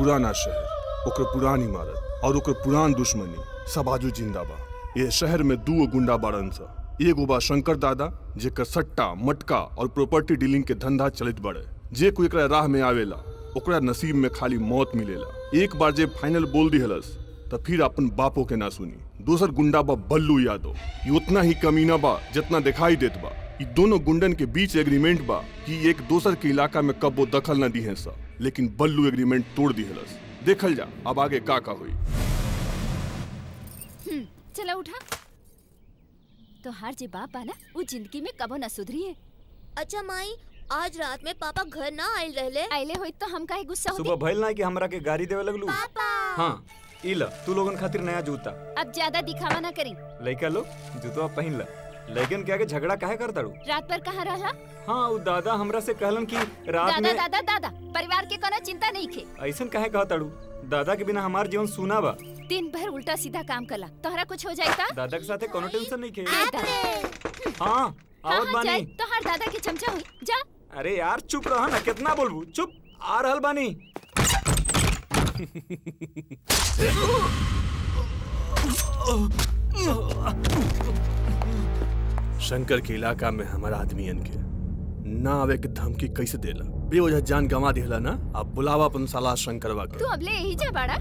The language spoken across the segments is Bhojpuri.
पुराना शहर ओकर पुरानी इमारत और ओकर पुरान दुश्मनी सब आजू जिंदा बा ये शहर में दू गुंडा बाड़न सा एगो बा शंकर दादा जेकर सट्टा मटका और प्रॉपर्टी डीलिंग के धंधा चलित बड़े जे कोई एकरा राह में आवेला ओकरा नसीब में खाली मौत मिलेला एक बार जे फाइनल बोल दिहलस तो फिर अपन बापो के ना सुनी दोसर गुंडा बा बल्लू यादव ये उतना ही कमीना बा जितना दिखाई देत बा ये दोनों गुंडन के बीच एग्रीमेंट बा कि एक दोसर के इलाका में कब वो दखल न दी है सा लेकिन बल्लू एग्रीमेंट तोड़ दिहलस देखल जा अब आगे का का हुई हम्म, चला उठा तो हर जे बाप बा ना वो जिंदगी में कबो न सुधरी है अच्छा माई आज रात में पापा घर ना आयल रहले आइले होई तो हम काहे गुस्सा सुबह होगी भइल ना कि हमरा के गाड़ी देवे लगलू पापा हाँ ई ल तू लोगन खातिर नया जूता अब ज्यादा दिखावा ना करी लइका लो जूतवा पहिन ल लेकिन क्या के झगड़ा काहे कर ताड़ू रात पर कहाँ रहा हाँ उ दादा हमरा से कहलन कि रात दादा में दादा दादा परिवार के कोनो चिंता नहीं खे ऐसन काहे कहा ताड़ू दादा के बिना हमार जीवन सुना बा दिन भर उल्टा सीधा काम करला तोहरा कुछ हो जाए ता दादा के साथे कोनो टेंशन नहीं खे ए दादा हाँ हाँ आवत हाँ जाए बानी तो हर दादा के चमचा हुई जा अरे यार चुप रहा ना कितना बोलबू चुप आ रहल बानी शंकर के इलाका में हमारा आदमियन के ना आवे के धमकी कैसे देला बेवजह जान गंवा दिहला ना अब बुलावा अपन साला शंकरवा के तू अब ले यही जा बाड़ा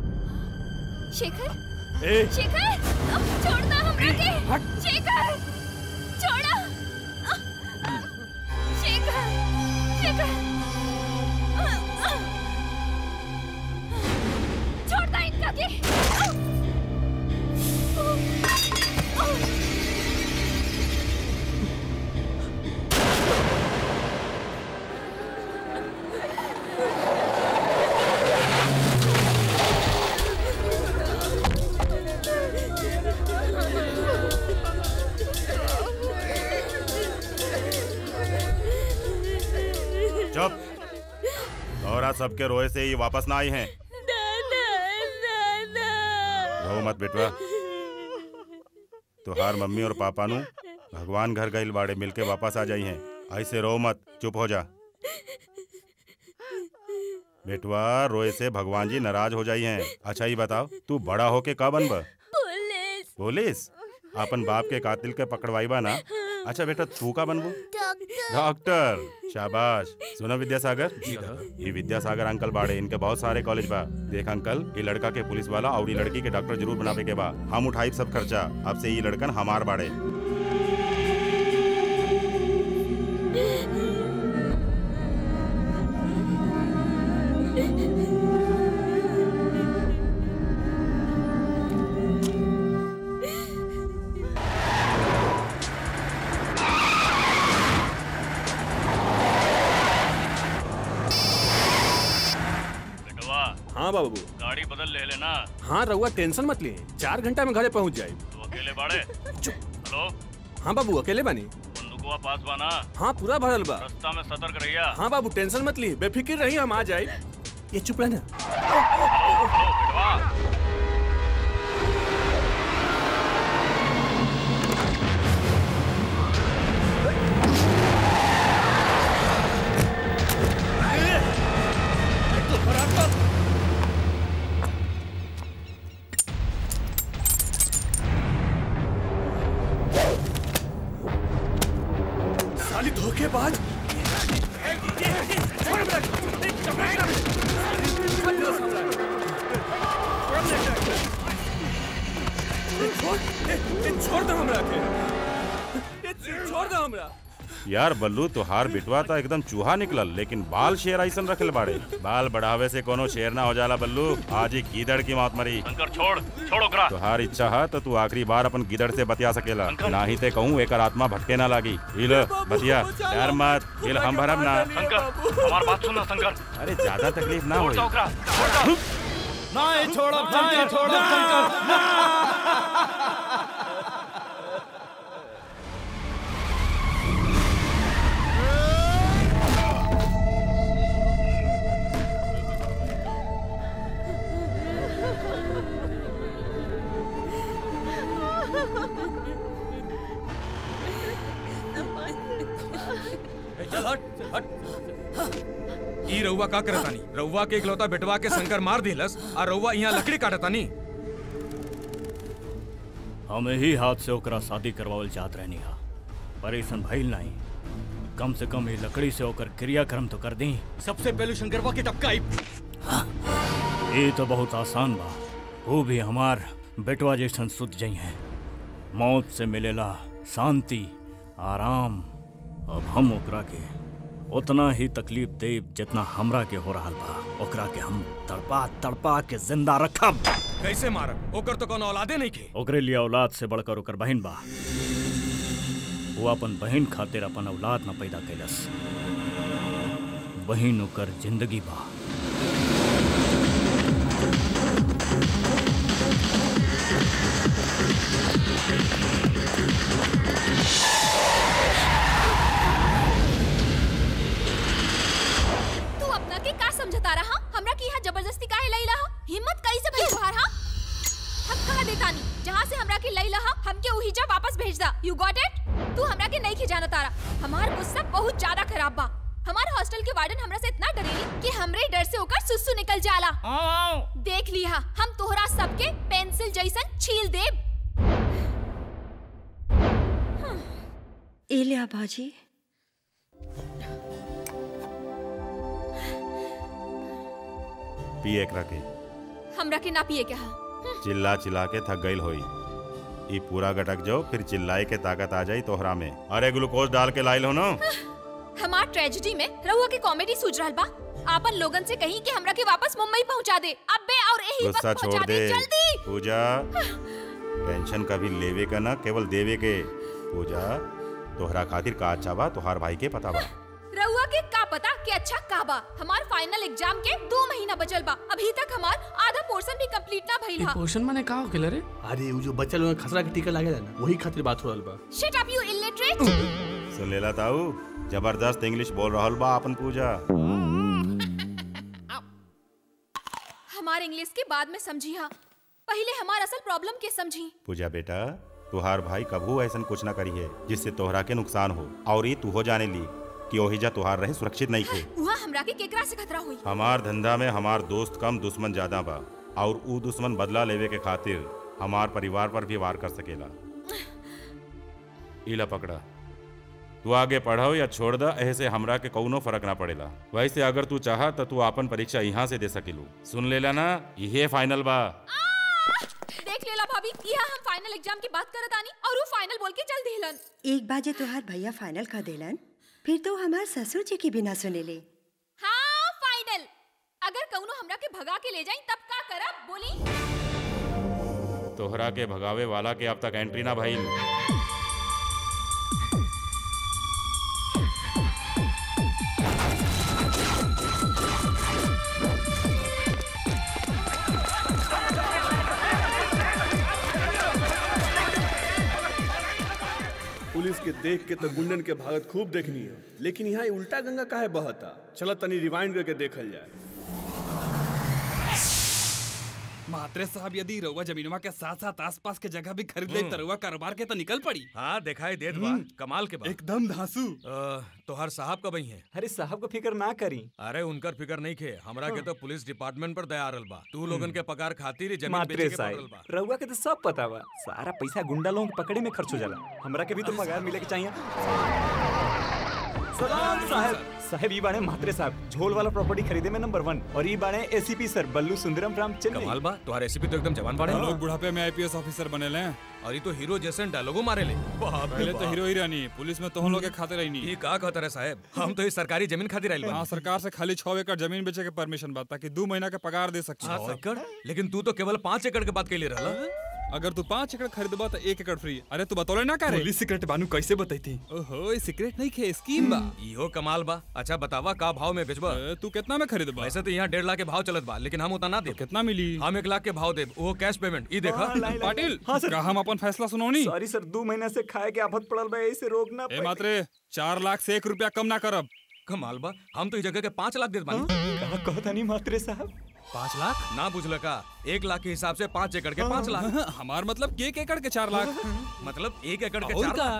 शेखर ए शेखर अ, छोड़ दो हमरा के शेखर छोड़ा अ, शेखर शेखर अ, अ, छोड़ दो इनका के अ, अ, अ, चुप और सबके रोए से ही वापस ना आई हैं रो मत बेटवा तुहार मम्मी और पापा नु भगवान घर गइल बाड़े मिलके वापस आ जाई हैं ऐसे रो मत चुप हो जा बेटवा रोए से भगवान जी नाराज हो जाई हैं अच्छा ही बताओ तू बड़ा होके का बनब पुलिस पुलिस अपन बाप के कातिल के पकड़वाई बा ना अच्छा बेटा तू का बनबू डॉक्टर डॉक्टर शाबाश सुनो विद्यासागर ये विद्यासागर अंकल बाड़े इनके बहुत सारे कॉलेज बा देख अंकल ये लड़का के पुलिस वाला और ये लड़की के डॉक्टर जरूर बनावे के बा हम उठाई सब खर्चा अब से ये लड़कन हमार बाड़े बेटवा हाँ बाबू गाड़ी बदल ले लेना हाँ रहुआ टेंशन मत लिए चार घंटा में घरे पहुंच जाए तू अकेले बाड़े हेलो हाँ बाबू अकेले बानी बंदूकवा पास बाना हाँ पूरा भरल बा रास्ता में सतर्क रहिया हाँ बाबू टेंशन मत लिए बेफिक्र रही हम आ जाए ये चुप रहना हेलो बेटवा साली धोखेबाज छोड़ दो हमरा के छोड़ दो हमरा यार बल्लू तुहार बिटवा तो एकदम चूहा निकलल लेकिन बाल शेर ऐसन रखल बाड़े बाल बढ़ावे से कोनो शेर ना हो जाला बल्लू आज ही गीदड़ की मौत मरी शंकर छोड़ छोड़ो करा तुहार इच्छा है तो तू आखिरी बार अपन गिदड़ से बतिया सकेला ना ही ते कहूँ एकर आत्मा भटके ना लागी हिल बतिया डर मत हिल हम भरम ना शंकर हमार बात सुनना शंकर अरे ज्यादा तकलीफ ना छोड़ हो दो ओकरा छोड़ दो नहीं छोड़ो नहीं छोड़ो चल हट हट ई रउआ का करतानी रउआ के इकलौता बेटवा के शंकर मार दिलस आ रउआ यहाँ लकड़ी काटतानी हम ही हाथ से ओकरा शादी करवावल चाहत रहनी हा पर ऐसन भइल नहीं कम से कम ये लकड़ी से ओकर क्रियाक्रम तो कर दी सबसे पहले शंकरवा के टपका आई ये तो बहुत आसान बा वो भी हमार बेटवा जैसन सुध जई है मौत से मिलेला शांति आराम अब हम ओकरा के उतना ही तकलीफ देब जितना हमरा के हो रहा बा ओकरा के हम तड़पा तड़पा के जिंदा रखब कैसे मारब ओकर तो कोनो औलादे नहीं के ओकरे लिए औलाद से बढ़कर ओकर बहन बा वो अपन बहन खातिर अपन औलाद न पैदा कैलस बहन ओकर जिंदगी बा तू अपना के का समझता रहा हमरा की यहाँ जबरदस्ती काहे लई लहा हिम्मत कई से भई तुहार हा हम कहा देतानी जहाँ से हमरा के लई लहा हमके उही जा वापस भेज दा यू गॉट इट तू हमरा के नहीं खिजाना तारा हमार गुस्सा बहुत ज्यादा खराब बा हमार हॉस्टल के वार्डन हमरा से इतना डरेली कि हमरे डर से ओकर सुसु निकल जाला देख लिहा हम तोहरा सबके पेंसिल जैसन छील देब एलिया बाजी पिए एकरा के हमरा के ना पिए के हा चिल्ला चिल्ला के थक गईल होई ई पूरा गटक जाओ फिर चिल्लाए के ताकत आ जाई तोहरा में अरे ग्लूकोज डाल के लाइल हो ना हमार ट्रेजेडी में रहुआ के कॉमेडी सूझ रहल बा आपन लोगन से कहीं कि हमरा के वापस मुंबई पहुंचा दे अबे और यही वक्त गुस्सा छोड़ पहुंचा दे दे जल्दी पूजा टेंशन कभी लेवे का ना केवल देवे के पूजा तोहरा खातिर का अच्छा बा तोहार भाई के पता बा रहुआ के का पता कि अच्छा का बा हमार फाइनल एग्जाम के दो महीना बचल बा अभी तक हमार आधा पोर्शन भी कंप्लीट ना भइल हा पोषण माने का हो रे अरे वो जो बच्चा लोग खसरा के टीका लागेला ना वही खातिर बात हो रहल बा शिट अप यू इलिटरेट सुन लेला ताऊ जबरदस्त इंग्लिश बोल रहल बा अपन पूजा हमार इंग्लिश के बाद में समझी हा पहले हमार असल प्रॉब्लम के समझी पूजा बेटा तुहार भाई कभू ऐसा कुछ ना करी है जिससे तोहरा के नुकसान हो और ये तू हो जाने ली कि ओहिजा तुहार रहे सुरक्षित नहीं थे वहाँ हमरा के केकरा से खतरा हुई हमार धंधा में हमार दोस्त कम दुश्मन ज्यादा बा और ऊ दुश्मन बदला लेवे के खातिर हमार परिवार पर भी वार कर सकेला इला पकड़ा तू आगे पढ़ाओ या छोड़ दा ऐसे हमरा के कौनो फर्क ना पड़ेला वैसे अगर तू चाह तो तू अपन परीक्षा यहाँ से दे सकेलू सुन लेला ना ये फाइनल बा देख लेला भाभी यहाँ हम फाइनल एग्जाम की बात करत आनी और वो फाइनल बोल के चल दिलन एक बाजे तोहार भैया फाइनल कर देलन फिर तो हमार ससुर जी की बिना सुने ले हाँ फाइनल अगर कौनो हमरा के भगा के ले जाई तब का करब बोली तोहरा के भगावे वाला के अब तक एंट्री ना भइल पुलिस के देख के तो गुंडन के भागत खूब देखनी है लेकिन यहाँ ये उल्टा गंगा काहे बहता चलो तनी रिवाइंड करके देखल जाए मात्रे साहब यदि रउआ जमीनवा के साथ साथ आसपास के जगह भी खरीद ले तरुआ कारोबार के तो निकल पड़ी हाँ दिखाई देत बा कमाल के बा एकदम धांसू तोहर साहब कब है अरे साहब को फिक्र ना करी अरे उनकर फिकर नहीं खे हमरा के तो पुलिस डिपार्टमेंट पर दया रहल बा तू लोगन के पगार खातिर ही जमीन बेचे मात्रे के पड़ रहल साहब बा रउआ के तो सब पता बा सारा पैसा गुंडा लोगों के पकड़े में खर्च हो जाला हमरा के भी तो पगार मिले के चाहिए सलाम साहब साहब ई बाणे मात्रे साहब झोल वाला प्रॉपर्टी खरीदे में नंबर वन और ई बाणे एसीपी सर बल्लू सुंदरम राम चेन्नई कमाल बा तुम्हारे रेसिपी तो एकदम जवान बाड़े हम लोग बुढ़ापे में आईपीएस ऑफिसर बने ले और ये तो हीरो जैसे डायलॉगो मारे ले बाप रे पहले तो बाप। हीरो हीरानी पुलिस में तो हम लोग के खाते रही ये का कहता रे साहब हम तो ये सरकारी जमीन खातिर आइल बा हाँ सरकार से खाली छह एकड़ जमीन बेचे के परमिशन बा ताकि दो महीना के पगार दे सकते छह एकड़ लेकिन तू तो केवल पाँच एकड़ के बात कैले रहला अगर तू पाँच एकड़ खरीदबा तो एक एकड़ फ्री अरे तू बतौले ना करे पुलिस सीक्रेट बानू कैसे बताई थी ओहो ये सीक्रेट नहीं खे स्कीम बा इहो कमाल बा अच्छा बतावा का भाव में बेचबा तू कितना में खरीदबा वैसे तो यहाँ डेढ़ लाख के भाव चलत बा लेकिन हम उतना ना दे कितना मिली हम एक लाख के भाव देब वो कैश पेमेंट ई देखा पाटिल का हम अपन फैसला सुनौनी सॉरी सर दो महीना से खाए के आफत पड़ल बा ऐसे रोकना ए मात्रे चार लाख से एक रुपया कम ना करब कमाल बा हम तो इस जगह के पाँच लाख देत बानी कहा कहता नहीं मात्रे साहब पाँच लाख ना बुझल का एक लाख के हिसाब से पाँच एकड़ के पाँच लाख हमार मतलब कि एक एकड़ के चार लाख मतलब एक एकड़ के और चार का? लाख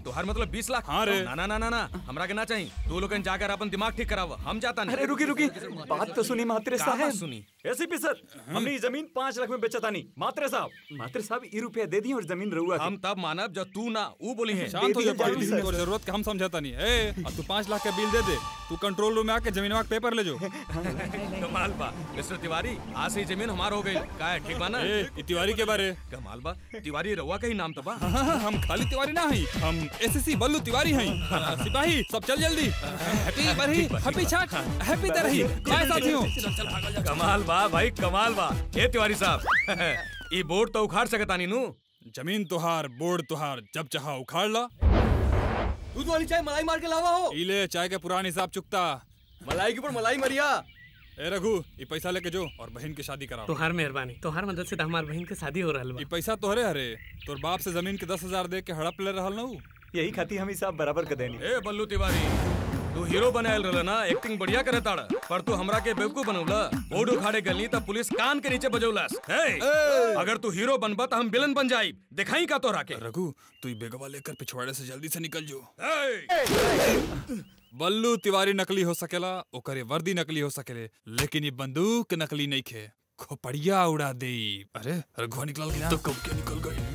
तुहार मतलब बीस लाख हाँ रे। ना ना ना ना ना हमरा के ना चाहिए तू लोगन जाकर अपन दिमाग ठीक करावा हम जाता नहीं अरे रुकी रुकी बात तो सुनी मात्रे का साहब बात सुनी? एसीपी सर हमने ये जमीन पाँच लाख में बेचा नहीं मात्रे साहब मात्रे साहब ये रुपया दे दिए और जमीन रहुआ हम तब मानब जब तू ना वो बोली है शांत हो जा दे दीजिए पागल सर। तो जरूरत के हम समझाता नहीं ए अब तू पाँच लाख का बिल दे दे तू कंट्रोल रूम में आके जमीनवा के पेपर ले जो कमाल बा मिस्टर तिवारी आज से ही जमीन हमार हो गई का है ठीक बा ना ए ई तिवारी के बारे कमाल बा तिवारी रउआ का ही नाम तो बा हाँ, हाँ, हम खाली तिवारी ना हई हम एसएससी बल्लू तिवारी हई आ, सिपाही सब चल जल्दी हैप्पी बरही हैप्पी छठ हैप्पी तरही बाय साथियों कमाल बा भाई कमाल बा ए तिवारी साहब ये बोर्ड तो उखाड़ सकता नहीं नू जमीन तुहार बोर्ड तुहार जब चाहा उखाड़ ला दूध वाली चाय मलाई मार के लावा हो इले चाय के पुराने हिसाब चुकता मलाई के ऊपर मलाई मरिया ए रघु ये पैसा लेके जो और बहन की शादी कराओ तोहार मेहरबानी तोहार मदद से तो हमार बहन के शादी हो रहल बा ये पैसा तोहरे हरे तोर बाप से जमीन के दस हजार दे के हड़प ले रहल ना उ। यही खाती हम हिसाब बराबर कर देनी ए बल्लू तिवारी तू हीरो बनायल रहला ना एक्टिंग बढ़िया करे ताड़ा पर तू हमरा के बेवकूफ बनौला बोर्ड उखाड़े गली तब पुलिस कान के नीचे बजौलस हे अगर तू हीरो बनबा तो हम विलन बन जाई दिखाई का तोरा के रघु तू ये बेगवा लेकर पिछवाड़े से जल्दी से निकल जो ए! बल्लू तिवारी नकली हो सकेला ओकरे वर्दी नकली हो सकेले लेकिन ये बंदूक नकली नहीं खे खोपड़िया उड़ा दे अरे रघुआ निकल गया तो कब क्या निकल गई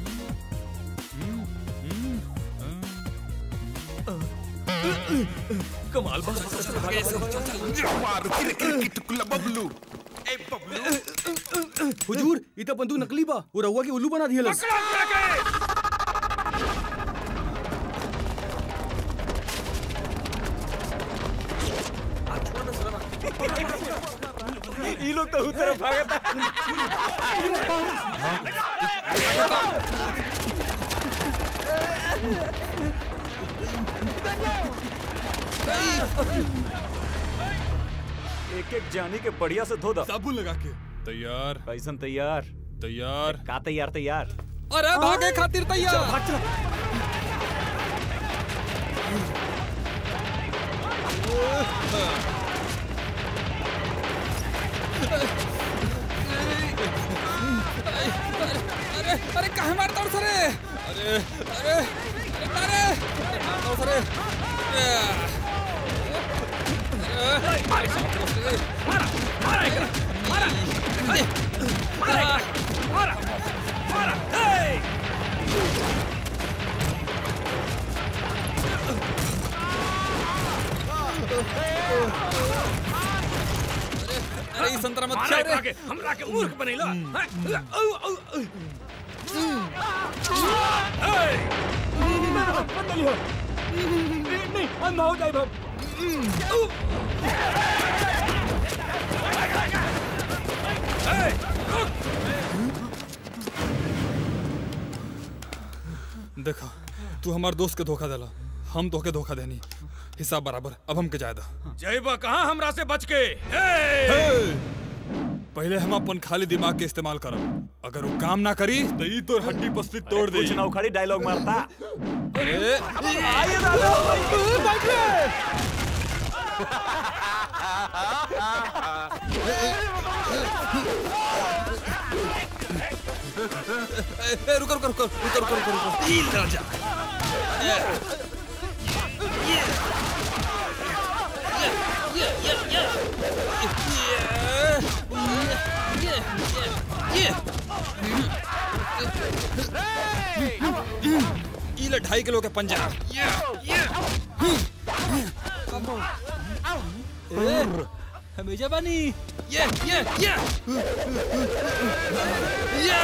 कमाल बा हुजूर ये तो बंदूक नकली बा वो रहुआ के उल्लू बना दिया ये लोग तो उस तरफ भागता एक एक जानी के बढ़िया से धो दा साबुन लगा के तैयार कैसन तैयार तैयार का तैयार तैयार अरे भागे खातिर तैयार भाग चला अरे अरे कहाँ मारता हूँ सरे अरे अरे अरे अरे मारता हूँ सरे अरे ये संतरा मत खा रे हमरा के मूर्ख बनैला नहीं अंधा हो जाए बाप देखा तू हमार दोस्त के धोखा देला हम तोके धोखा देनी हिसाब बराबर अब हमके जायदा जयबा कहाँ हमरा से बच के ए! पहले हम अपन खाली दिमाग के इस्तेमाल करब अगर वो काम ना करी तो ई तोर हड्डी पसली तोड़ दे कुछ ना उखाड़ी डायलॉग मारता अरे आइए दादा ए, ए, रुको रुको रुको रुको रुको रुको रुको ई राजा ई ले ढाई किलो के पंजा हमेशा बनी ये ये ये या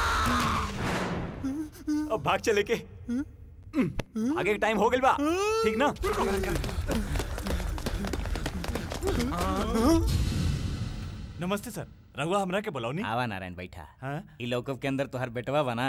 अब भाग चले के आगे के टाइम हो गइल बा ठीक ना नमस्ते सर रघुआ हमरा के बुलाओ नहीं आवा नारायण बैठा हाँ? ई लौकब के अंदर तोहर बेटवा बना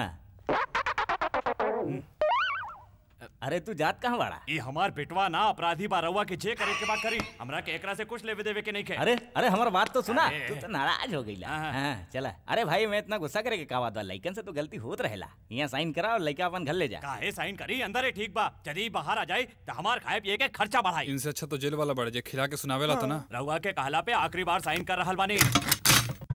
अरे तू जात कहाँ बाड़ा ये हमार बेटवा ना अपराधी बा रउआ के जे करे के बा करी हमरा के एकरा से कुछ लेवे देवे के नहीं खे अरे अरे हमार बात तो सुना अरे। तू तो नाराज हो गईला हाँ। हाँ चला अरे भाई मैं इतना गुस्सा करे के का बात बा लइकन से तो गलती होत रहेला यहाँ साइन करा और लइका अपन घर ले जा काहे साइन करी अंदर ही ठीक बा यदि बाहर आ जाए तो हमार खाए पिए के खर्चा बढ़ाई इनसे अच्छा तो जेल वाला बढ़ जाए खिला के सुनावेला तो ना रउआ के कहला पे आखिरी बार साइन कर रहल बानी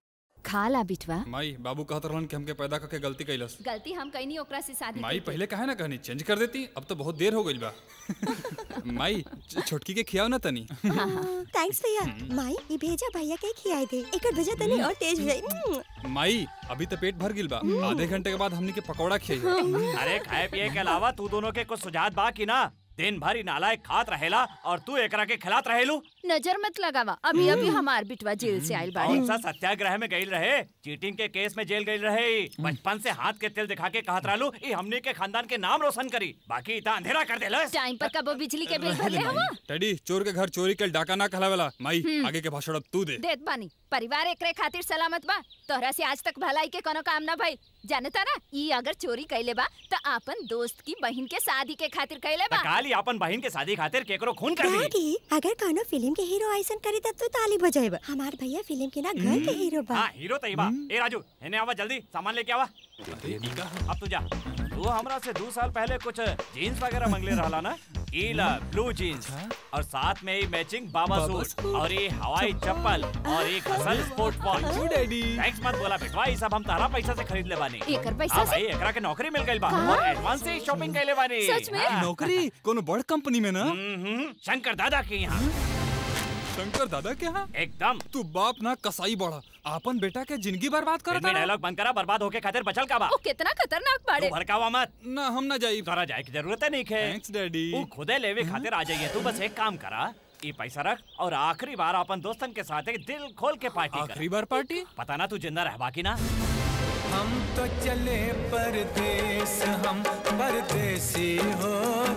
खा ला बिटवा माई बाबू कहत रहलन कि हमके पैदा करके गलती कैलस गलती हम कहीं ओकरा से शादी माई करके। पहले कहे ना कहनी चेंज कर देती अब तो बहुत देर हो गई बा माई छ- छोटकी के खियाओ ना तनी थैंक्स भैया माई ये भेजा भैया के खियाई दे एकर भेजा तनी और तेज भई माई अभी तो पेट भर गिल बा आधे घंटे के बाद हमनी के पकौड़ा खियाई अरे खाए पिए के अलावा तू दोनों के कुछ सुझात बा कि ना दिन भर ही नालायक खात रहेला और तू एकरा के खिलात रहेलू नजर मत लगावा अभी अभी हमार बिटवा जेल से आइल बाड़े कौन सा सत्याग्रह में गई रहे चीटिंग के केस में जेल गई रहे बचपन से हाथ के तिल दिखा के कहत रहलू ई हमने के खानदान के नाम रोशन करी बाकी इतना अंधेरा कर देलस टाइम पर कबो बिजली के बिल भरले हवा डैडी चोर के घर चोरी के डाका ना कहलावेला माई हम्म। आगे के भाषण अब तू दे देत बानी परिवार एकरे खातिर सलामत बा तोहरा से आज तक भलाई के कोनो काम ना भइल जानता ना ई अगर चोरी कैले बा त आपन दोस्त की बहन के शादी के खातिर कैले बा काली अपन बहन के शादी खातिर केकरो खून कर दी डैडी अगर कोनो फिल्म के हीरो ऐसन करे तब तो ताली बजाएब हमार भैया फिल्म के ना घर के हीरो बा हाँ हीरो तई बा ए राजू हेने आवा जल्दी सामान लेके आवा अब तू जा तू हमरा से दो साल पहले कुछ जीन्स वगैरह मंगले रहला ना ई ला ब्लू जीन्स और साथ में ही मैचिंग बाबा सूट और ये हवाई चप्पल और एक असल स्पोर्ट वॉच डैडी थैंक्स मत बोला बेटवा ई सब हम तारा पैसा से खरीद ले बानी एकर पैसा हाँ से? भाई एकरा के नौकरी मिल गई बा कहाँ? और एडवांस से शॉपिंग कैले बानी सच में? हाँ। नौकरी कोनो बड़ कंपनी में ना हम्म, शंकर दादा के यहाँ शंकर दादा के यहाँ एकदम तू बाप ना कसाई बड़ा आपन बेटा के जिंदगी बर्बाद कर फिल्मी डायलॉग बंद करा बर्बाद होके खातिर बचल का बा ओ कितना खतरनाक बाड़े तू भड़कावा मत ना हम ना जाई तोरा जाए की जरूरत है नहीं खे थैंक्स डैडी तू खुदे लेवे खातिर आ जाइए तू बस एक काम करा ये पैसा रख और आखिरी बार अपन दोस्तन के साथ एक दिल खोल के पार्टी कर आखिरी बार पार्टी पता ना तू जिंदा रह बाकी ना हम तो चले परदेस हम परदेसी हो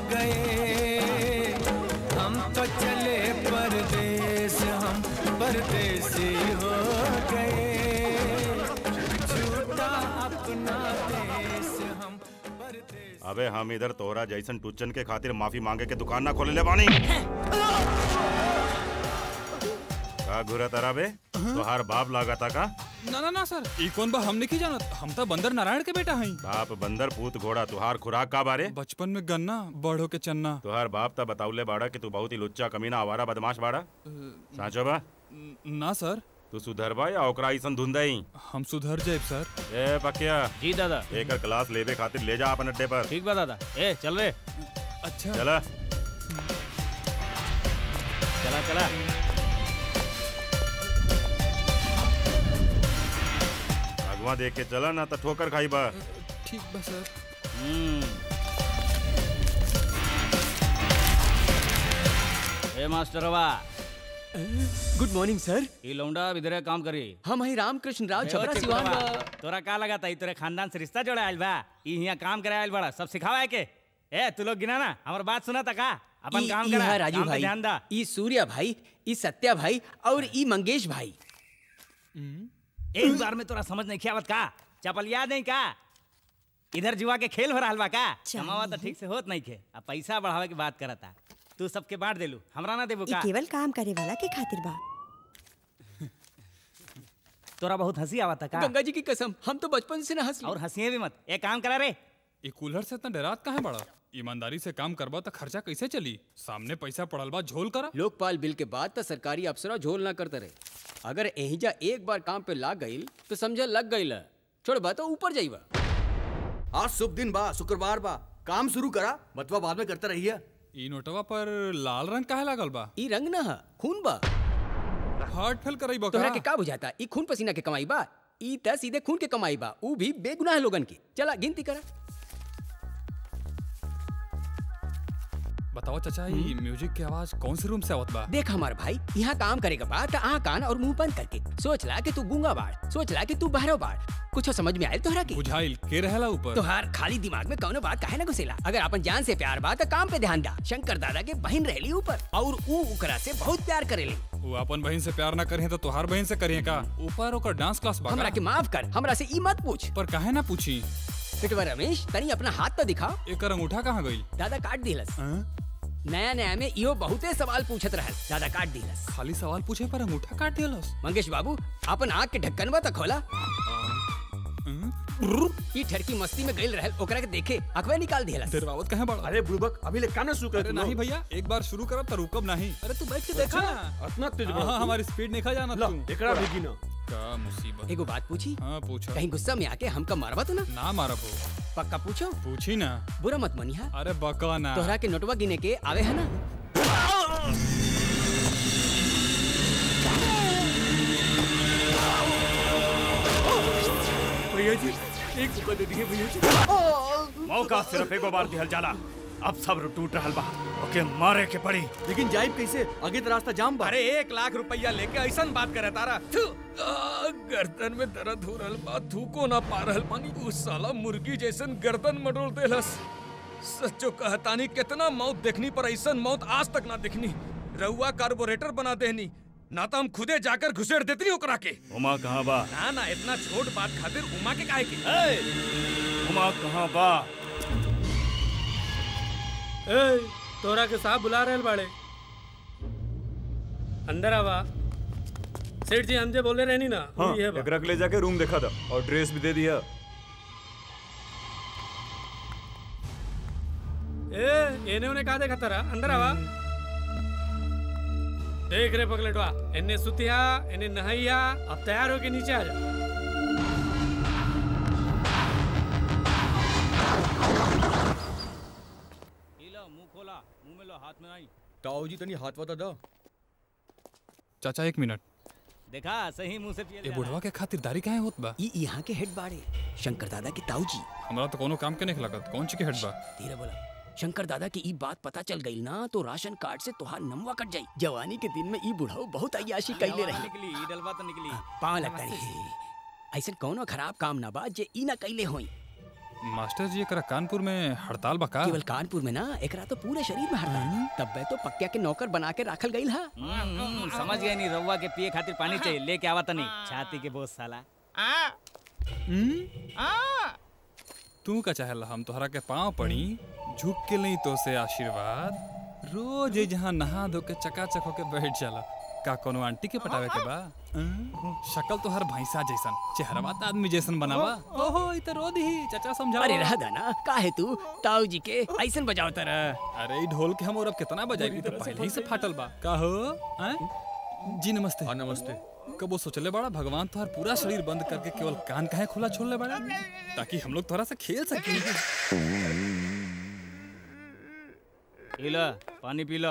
गए हम तो चले परदेस हम परदेसी हो गए झूठा अपना देश हम परदेसी अबे हम इधर तोहरा जैसन टुच्चन के खातिर माफी मांगे के दुकान ना खोले ले बानी का घुरा तारा बे तोहार बाप लागा था का ना ना ना सर ई कौन बा हम नहीं जानत हम तो बंदर नारायण के बेटा हई बाप बंदर पूत घोड़ा तुहार खुराक का बारे बचपन में गन्ना बड़ो के चन्ना तुहार बाप ता बताउले बाड़ा कि तू बहुत ही लुच्चा कमीना आवारा बदमाश बाड़ा साचो बा ना सर तू सुधरबा या ओकरा ऐसन धुंधई हम सुधर जाए सर ए पकिया जी दादा एकर क्लास लेवे खातिर ले जा अपन अड्डे पर ठीक बा दादा ए चल रे अच्छा चला चला चला अगवा देख के चला ना तो ठोकर खाई बा ठीक बा सर ए मास्टरवा गुड मॉर्निंग सर ई लौंडा इधरे काम करी हम ही रामकृष्ण राव ए, छपरा बच्चे सिवान बुढ़वा, बा। तोरा का लगा था तोरे खानदान से रिश्ता जोड़ा आयल बा ई हियां काम करे आयल बड़ा सब सिखावा है के ए तू लोग गिना ना हमर बात सुना था का अपन ई- काम ई करा है राजू काम पे भाई ध्यान दा ई सूर्या भाई ई सत्या भाई और ई मंगेश भाई एक बार में तोरा समझ नहीं आवत का चपल याद नहीं का इधर जुआ के खेल हो रहा बा का कमावा तो ठीक से होत नहीं खे अब पैसा बढ़ावे की बात करता तू सबके बांट देलू हमरा ना देबू ई का केवल काम करे वाला के खातिर बा तोरा बहुत हंसी आवता का गंगा जी की कसम हम तो बचपन से ना हंस और हंसिए भी मत एक काम करा रे ये कूलर से इतना डरात कहाँ बड़ा ईमानदारी से काम करबा तो खर्चा कैसे चली सामने पैसा पड़ल बा झोल करा लोकपाल बिल के बाद तो सरकारी अफसरा झोल ना करते रहे अगर एहिजा एक बार काम पे लाग गईल तो समझ लग गईल छोड़ बा तो ऊपर जाइबा आज शुभ दिन बा शुक्रवार बा काम शुरू करा बतवा बाद में करते रहिए ई नोटवा पर लाल रंग काहे लागल बा ई रंग ना हा खून बा हार्ट फेल करई बा तोहरा का के का बुझाता ई खून पसीना के कमाई बा ई त सीधे खून के कमाई बा ऊ भी बेगुनाह लोगन की चला गिनती करा बताओ चाचा ये म्यूजिक की आवाज कौन से रूम से आवत बा देख हमार भाई यहाँ काम करेगा बा त आ कान और मुंह बंद करके सोच ला कि तू गूंगा बाड़ सोच ला कि तू बहरो बाड़ कुछ समझ में आयल तोहरा के बुझाइल के रहेला ऊपर तोहार खाली दिमाग में कौनो बात काहे ना घुसेला अगर अपन जान से प्यार बा त काम पे ध्यान दा शंकर दादा के बहन रहली ऊपर और ऊ ओकरा से बहुत प्यार करेली वो अपन बहन से प्यार ना करिए तो तोहार बहन से करिए का ऊपर ओकर डांस क्लास बा हमरा का? के माफ कर हमरा से ई मत पूछ पर काहे ना पूछी पिटवा रमेश तनी अपना हाथ तो दिखा एक अंगूठा कहाँ गई दादा काट दिलस नया नया में इहो बहुते सवाल पूछत रहल दादा काट दिलस खाली सवाल पूछे पर अंगूठा काट दिलस मंगेश बाबू अपन आँख के ढक्कन बा त खोला ई ठरकी मस्ती में गइल रहल ओकरा के देखे अखबे निकाल दिलस दरवावत कहाँ बड़ा अरे बुड़बक अभी ले काना शुरू अरे नहीं भैया एक बार शुरू करब तो रुकब नहीं अरे तू बैठ के देखा अच्छा, इतना तेज हाँ, हाँ, हमारी स्पीड नहीं खा जाना तू एकरा भी गिना का मुसीबत एगो बात पूछी हाँ पूछो कहीं गुस्सा में आके हमका मारवा तो ना ना मारा वो पक्का पूछो पूछी ना बुरा मत मनिहा अरे बका ना तोहरा के नोटवा गिने के आवे है ना भैया जी एक मौका दे दिए भैया जी मौका सिर्फ एगो बार दिहल जाला अब सब्र टूट रहल बा ओके मारे के पड़ी लेकिन जाइब कैसे आगे तो रास्ता जाम बा अरे एक लाख रुपया लेके ऐसा बात करे तारा थू, आ, गर्दन में दर्द हो रहल बा थूको ना पा रहल पानी उस साला मुर्गी जैसन गर्दन मडोल देलस सच्चो कहतानी कितना मौत देखनी पर ऐसा मौत आज तक ना देखनी रउआ कार्बोरेटर बना देनी ना तो हम खुदे जाकर घुसेड़ देती ओकरा के उमा कहाँ बा ना ना इतना छोट बात खातिर उमा के काहे की उमा कहाँ बा ए तोरा के साहब बुला रहे बाड़े अंदर आवा सेठ जी हमसे बोले रहनी ना हाँ वही है बा। एकरा के ले जाके रूम देखा था और ड्रेस भी दे दिया ए एने उन्हें कहा देखा तारा अंदर आवा देख रे पगलेटवा इन्ने सुतिया इन्ने नहाइया अब तैयार होके नीचे आ जा मुंह खोला मुंह में लो हाथ में नहीं ताऊ जी तनी हाथ वाता दो चाचा एक मिनट देखा सही मुंह से पिए ये बुढ़वा के खातिरदारी काहे होत बा ई यहाँ के हेड बाड़े शंकर दादा के ताऊ जी हमरा तो कोनो काम के नहीं लगत कौन ची के हेड बा धीरे बोला शंकर दादा की ई बात पता चल गई ना तो राशन कार्ड से तोहार नमवा कट जाई जवानी के दिन में ई बुढ़ाऊ बहुत अयाशी कैले रही निकली ई डलवा तो निकली पाँव लगता नहीं ऐसा कौनो खराब काम ना बा जे ई ना कैले होई मास्टर जी एकरा कानपुर में हड़ताल बा का केवल कानपुर में ना एकरा तो पूरे शरीर में हड़ताल तब बे तो पक्का के नौकर बना के राखल गईल हा हम्म, समझ गए नहीं रउआ के पिए खातिर पानी चाहिए लेके आवा तनी छाती के बोझ साला तू का चाहेला हम तोहरा के पाँव पड़ी झुक के नहीं तो से आशीर्वाद रोज ये जहाँ नहा धो के चकाचक होके बैठ जाला का कोनो आंटी के पटावे के बा अं? शक्ल तो हर भैंसा जैसन चेहरा तो आदमी जैसन बनावा ओहो इ तो रोद ही चाचा समझाओ अरे रह ना काहे तू ताऊ जी के ऐसन बजाओ तरह अरे ई ढोल के हम और अब कितना बजाई तो पहले ही से फाटल बा का हो हैं? जी नमस्ते हाँ नमस्ते कबो सोचले बड़ा भगवान तोहर पूरा शरीर बंद करके केवल कान काहे खुला छोड़ ले बड़ा ताकि हम लोग थोड़ा सा खेल सके पी लो पानी पी लो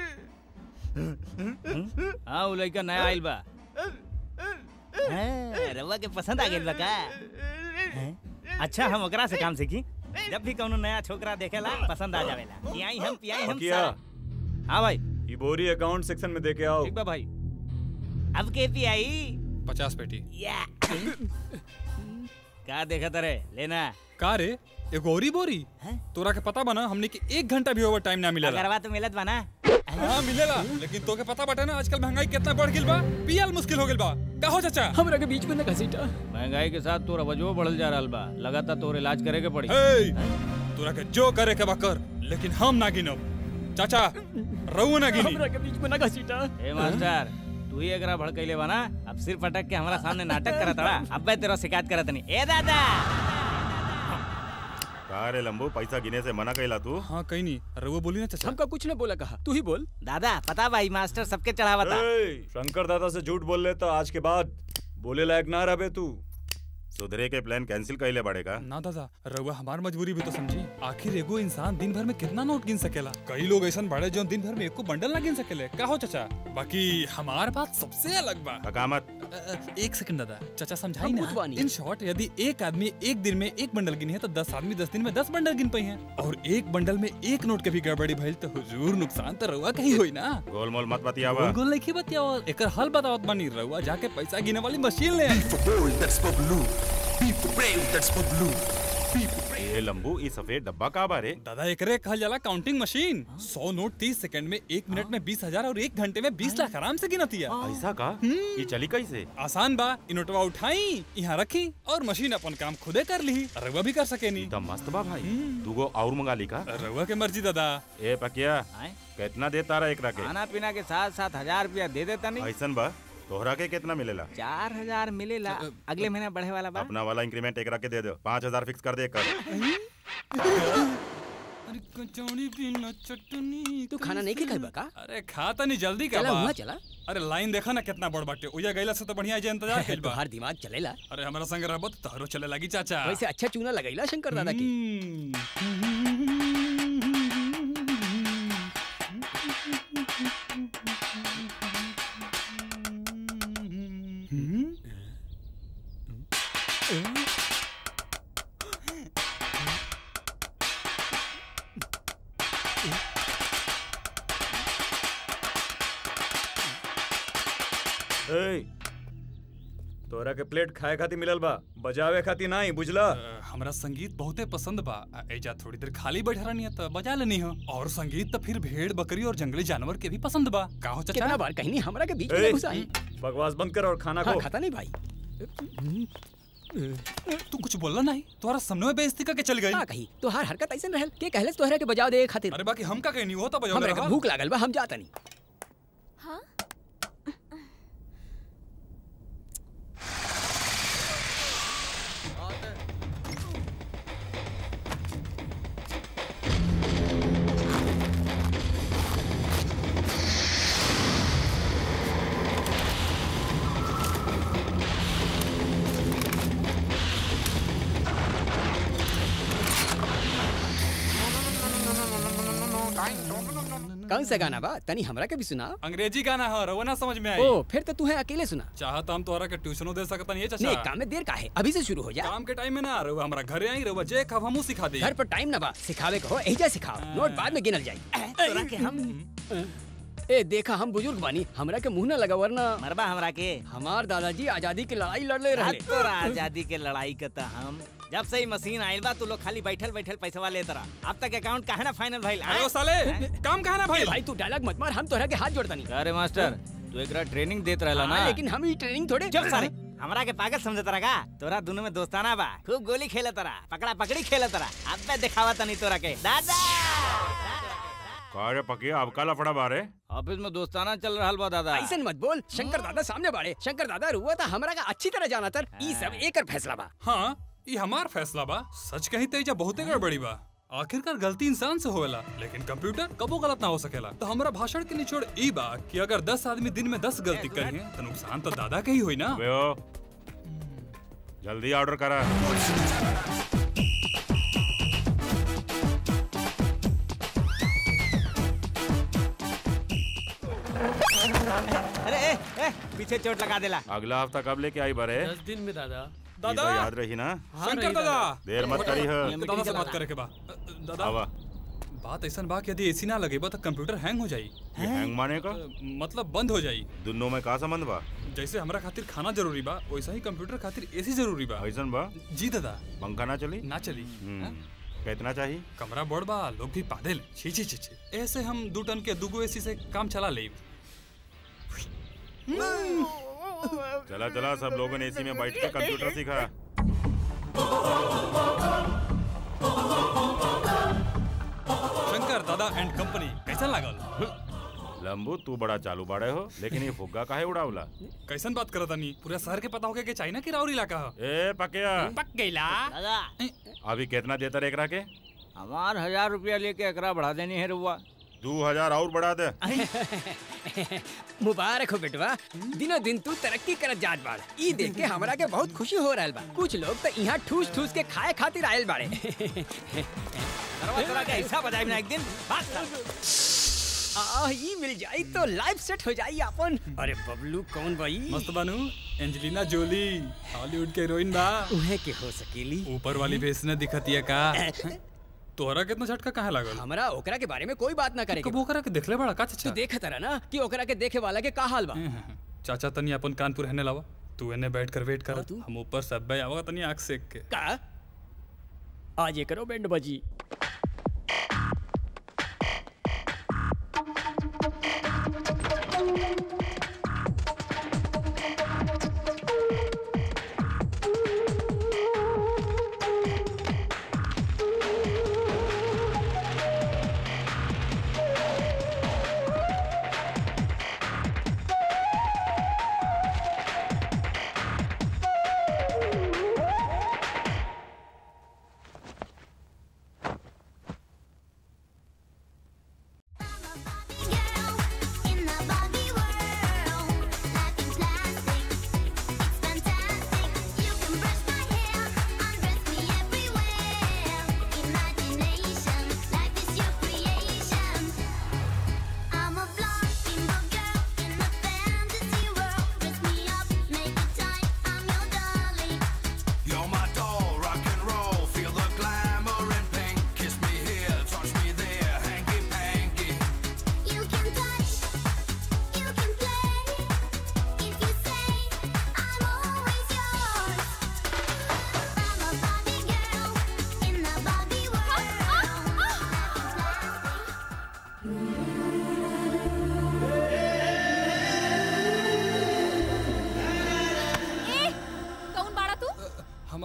हाँ वो लड़का नया आइल बा हाँ, रउआ के पसंद आ गेल बा का हैं? अच्छा हम ओकरा से काम सीखी जब भी कोनो नया छोकरा देखेला पसंद आ जावेला पियाई हम पियाई हम किया सारा। हाँ भाई ये बोरी अकाउंट सेक्शन में दे के आओ ठीक बा भाई अब के पियाई पचास पेटी या का देखा तरे लेना का रे एगो औरी बोरी तोरा के पता बना हमने के एक घंटा भी ओवर टाइम ना मिलेला अगरवा तो मिलत बा ना हाँ मिलेला लेकिन तोके पता बाटे ना आजकल महंगाई कितना बढ़ गिल बा पियल मुश्किल हो गिल बा का हो चाचा हमरा के बीच में न घसीटा महंगाई के साथ तोरा वजहो बढ़ल जा रहल बा लगातार तोर इलाज करे के पड़ी हे तोरा के जो करे के बा कर लेकिन हम ना गिनब चाचा रहू ना गिनी हमरा के बीच में न घसीटा ए मास्टर तू ही एकरा भड़कैले बा ना अब सिर पटक के हमारा सामने नाटक करत बड़ा अब बे तेरा शिकायत करत नहीं ए दादा का रे लंबू पैसा गिने से मना कैला तू हाँ कहीं नहीं रघु बोली ना चाचा हमका कुछ न बोला कहा तू ही बोल दादा पता भाई मास्टर सबके चढ़ावा था ए, शंकर दादा से झूठ बोल लेता आज के बाद बोले लायक ना रहे तू सुधरे के प्लान कैंसिल कैले पड़ेगा ना दादा रउआ हमार मजबूरी भी तो समझी आखिर एगो इंसान दिन भर में कितना नोट गिन सकेला कई लोग ऐसा बड़े जो दिन भर में एको बंडल ना गिन सकेले का हो चाचा बाकी हमार बात सबसे अलग बा हकामत अ, अ, एक सेकंड दादा चाचा समझाई हम ना बुझवानी। इन शॉर्ट यदि एक आदमी एक दिन में एक बंडल गिनी है तो दस आदमी दस दिन में दस बंडल गिन पाई हैं और एक बंडल में एक नोट के भी गड़बड़ी भइल तो हुजूर नुकसान तो रउआ कहीं होई ना गोलमोल मत बतियावा गोल गोल नहीं बतियावा एकर हल बतावत बानी रउआ जाके पैसा गिने वाली मशीन ले आई bold that's for blue. Be brave that's for blue. ए लंबू ई सफेद डब्बा का बारे दादा एकरे कहल जाला काउंटिंग मशीन सौ नोट तीस सेकंड में एक मिनट में बीस हजार और एक घंटे में बीस लाख आराम से गिनतिया ऐसा का ये चली कैसे आसान बा इ नोटवा उठाई यहाँ रखी और मशीन अपन काम खुदे कर ली रउआ भी कर सके नी तो मस्त बा भाई तू गो और मंगा ली का रउआ के मर्जी दादा ए पकिया कितना दे तारा एकरा के खाना पीना के साथ साथ हजार रुपया दे देता नहीं ऐसन बा तोहरा के कितना मिलेला चार हजार मिलेला अगले महीना बढ़े वाला बा अपना वाला इंक्रीमेंट एकरा के दे दो पाँच हजार फिक्स कर दे कर अरे कचौड़ी बिना चटनी तू खाना नहीं खाई का अरे खाता नहीं जल्दी का चला बा। हुआ चला अरे लाइन देखा ना कितना बड़ बाटे उया गइला से तो बढ़िया जे इंतजार कइल बा तोहार दिमाग चलेला अरे हमारा संग रहबो तो तोहरो चले लगी चाचा वैसे अच्छा चूना लगैला शंकर दादा की ए तोरा के प्लेट खाए खातिर मिलल बा बजावे खातिर नहीं बुझला हमरा संगीत बहुते पसंद बा आ, एजा थोड़ी देर खाली बैठा रहनी है तो बजा लेनी हो और संगीत तो फिर भेड़ बकरी और जंगली जानवर के भी पसंद बा का हो चाचा कितना बार कहीं नहीं हमरा के बीच ए, में घुसा है बकवास बंद कर और खाना हाँ, खो खाता नहीं भाई तू कुछ बोलला नहीं तोहरा सामने में बेइज्जती करके चल गई हाँ कही तोहार हरकत ऐसे रहल के कहले तोहरा के बजाव दे खातिर अरे बाकी हम का कहनी हो तो बजाव हमरा दे के भूख लागल बा हम जाता नहीं कौन सा गाना बा तनी हमरा के भी सुना अंग्रेजी गाना है रवा ना समझ में आई ओ फिर तो तू है अकेले सुना चाहत हम तोहरा के ट्यूशनो दे सकता नहीं है चाचा नहीं काम में देर का है अभी से शुरू हो जा काम के टाइम में ना रहुआ हमारा घरे आई रहुआ जे कब हमू सिखा दे घर पर टाइम ना बा सिखावे को हो एजा सिखाओ नोट बाद में गिनल जाई तोरा के हम ए देखा हम बुजुर्ग बानी हमरा के मुंह ना लगा वरना मरबा हमरा के हमार दादाजी आजादी की लड़ाई लड़ले रहे तोरा आजादी के लड़ाई के त हम जब से ही मशीन आइल बा तू लोग खाली बैठल बैठल पैसा लेत रहा अब तक अकाउंट काहे ना फाइनल भइल अरे ओ साले काम कहा ना भाई भाई तू डायलॉग मत मार हम तोहरा के हाथ जोड़ता नहीं अरे मास्टर तू एकरा ट्रेनिंग देत रहला ना हाँ, लेकिन हम ही ट्रेनिंग थोड़े चुप साले हमरा के पागल समझत रहा का तोरा दोनों में दोस्ताना बा खूब गोली खेलत रहा पकड़ा पकड़ी खेलत रहा अब मैं दिखावा तनी तोरा के दादा का रे पकिया अब का लफड़ा बारे ऑफिस में दोस्ताना चल रहा बा दादा ऐसा मत बोल शंकर दादा सामने बाड़े शंकर दादा रुआ था हमरा का अच्छी तरह जाना तर ई सब एकर फैसला बा हाँ ये हमार फैसला बा सच कही तेजा बहुते गड़बड़ी बा आखिरकार गलती इंसान से होवेला लेकिन कंप्यूटर कबो गलत ना हो सकेला तो हमारा भाषण के निचोड़ ई बा कि अगर 10 आदमी दिन में 10 गलती करी तो नुकसान तो दादा के ही हुई ना बे ओ जल्दी ऑर्डर करा अरे ए, ए, पीछे चोट लगा देला अगला हफ्ता कब लेके आई बरे दस दिन में दादा ई तो याद रही ना शंकर दादा देर मत करी है दादा से बात करे के बा दादा आवा बात ऐसा बा कि यदि एसी ना लगे बा तो कंप्यूटर हैंग हो जाई ये हैंग माने का मतलब बंद हो जाई दोनों में का संबंध बा जैसे हमरा खातिर खाना जरूरी बा वैसा ही कंप्यूटर खातिर एसी जरूरी बा ऐसन बा जी दादा पंखा ना चली ना चली हम्म, कितना चाहिए कमरा बड़ बा लोग भी पादेल छी छी छी छी ऐसे हम दू टन के दुगो एसी से काम चला ले चला चला सब लोगों ने एसी में बैठ के कंप्यूटर सीखा शंकर दादा एंड कंपनी कैसा लागल लंबू तू बड़ा चालू बाड़े हो लेकिन ये फुग्गा काहे उड़ावला कैसन बात करता नहीं पूरा शहर के पता होके के चाइना की राउर इलाका ह ए पकिया पक गईला दादा अभी कितना देता रे एकरा के हमार हजार रुपया लेके एकरा बढ़ा देनी है रुआ दो हजार और बढ़ा दे मुबारक हो बेटवा दिनों दिन तू तरक्की करत जात बाड़ ई देख के हमरा के बहुत खुशी हो रहल बा कुछ लोग तो यहाँ ठूस ठूस के खाए खातिर आयल बाड़े करवा तोरा के ऐसा बजाई ना एक दिन बात कर। आ ई मिल जाई तो लाइफ सेट हो जाई अपन अरे बबलू कौन भाई मस्त बानू एंजेलिना जोली हॉलीवुड के हीरोइन बा उहे के हो सकेली ऊपर वाली फेस ने दिखतिया का तोहरा कितना झटका कहाँ लागल हमरा ओकरा के बारे में कोई बात ना करे कब ओकरा के देखले बड़ा का तू चाचा देखत रहा ना कि ओकरा के देखे वाला के का हाल बा चाचा तनी अपन कानपुर रहने लावा तू एने बैठ कर वेट कर हम ऊपर सब भाई आवा तनी आंख सेक के का आज ये करो बैंड बजी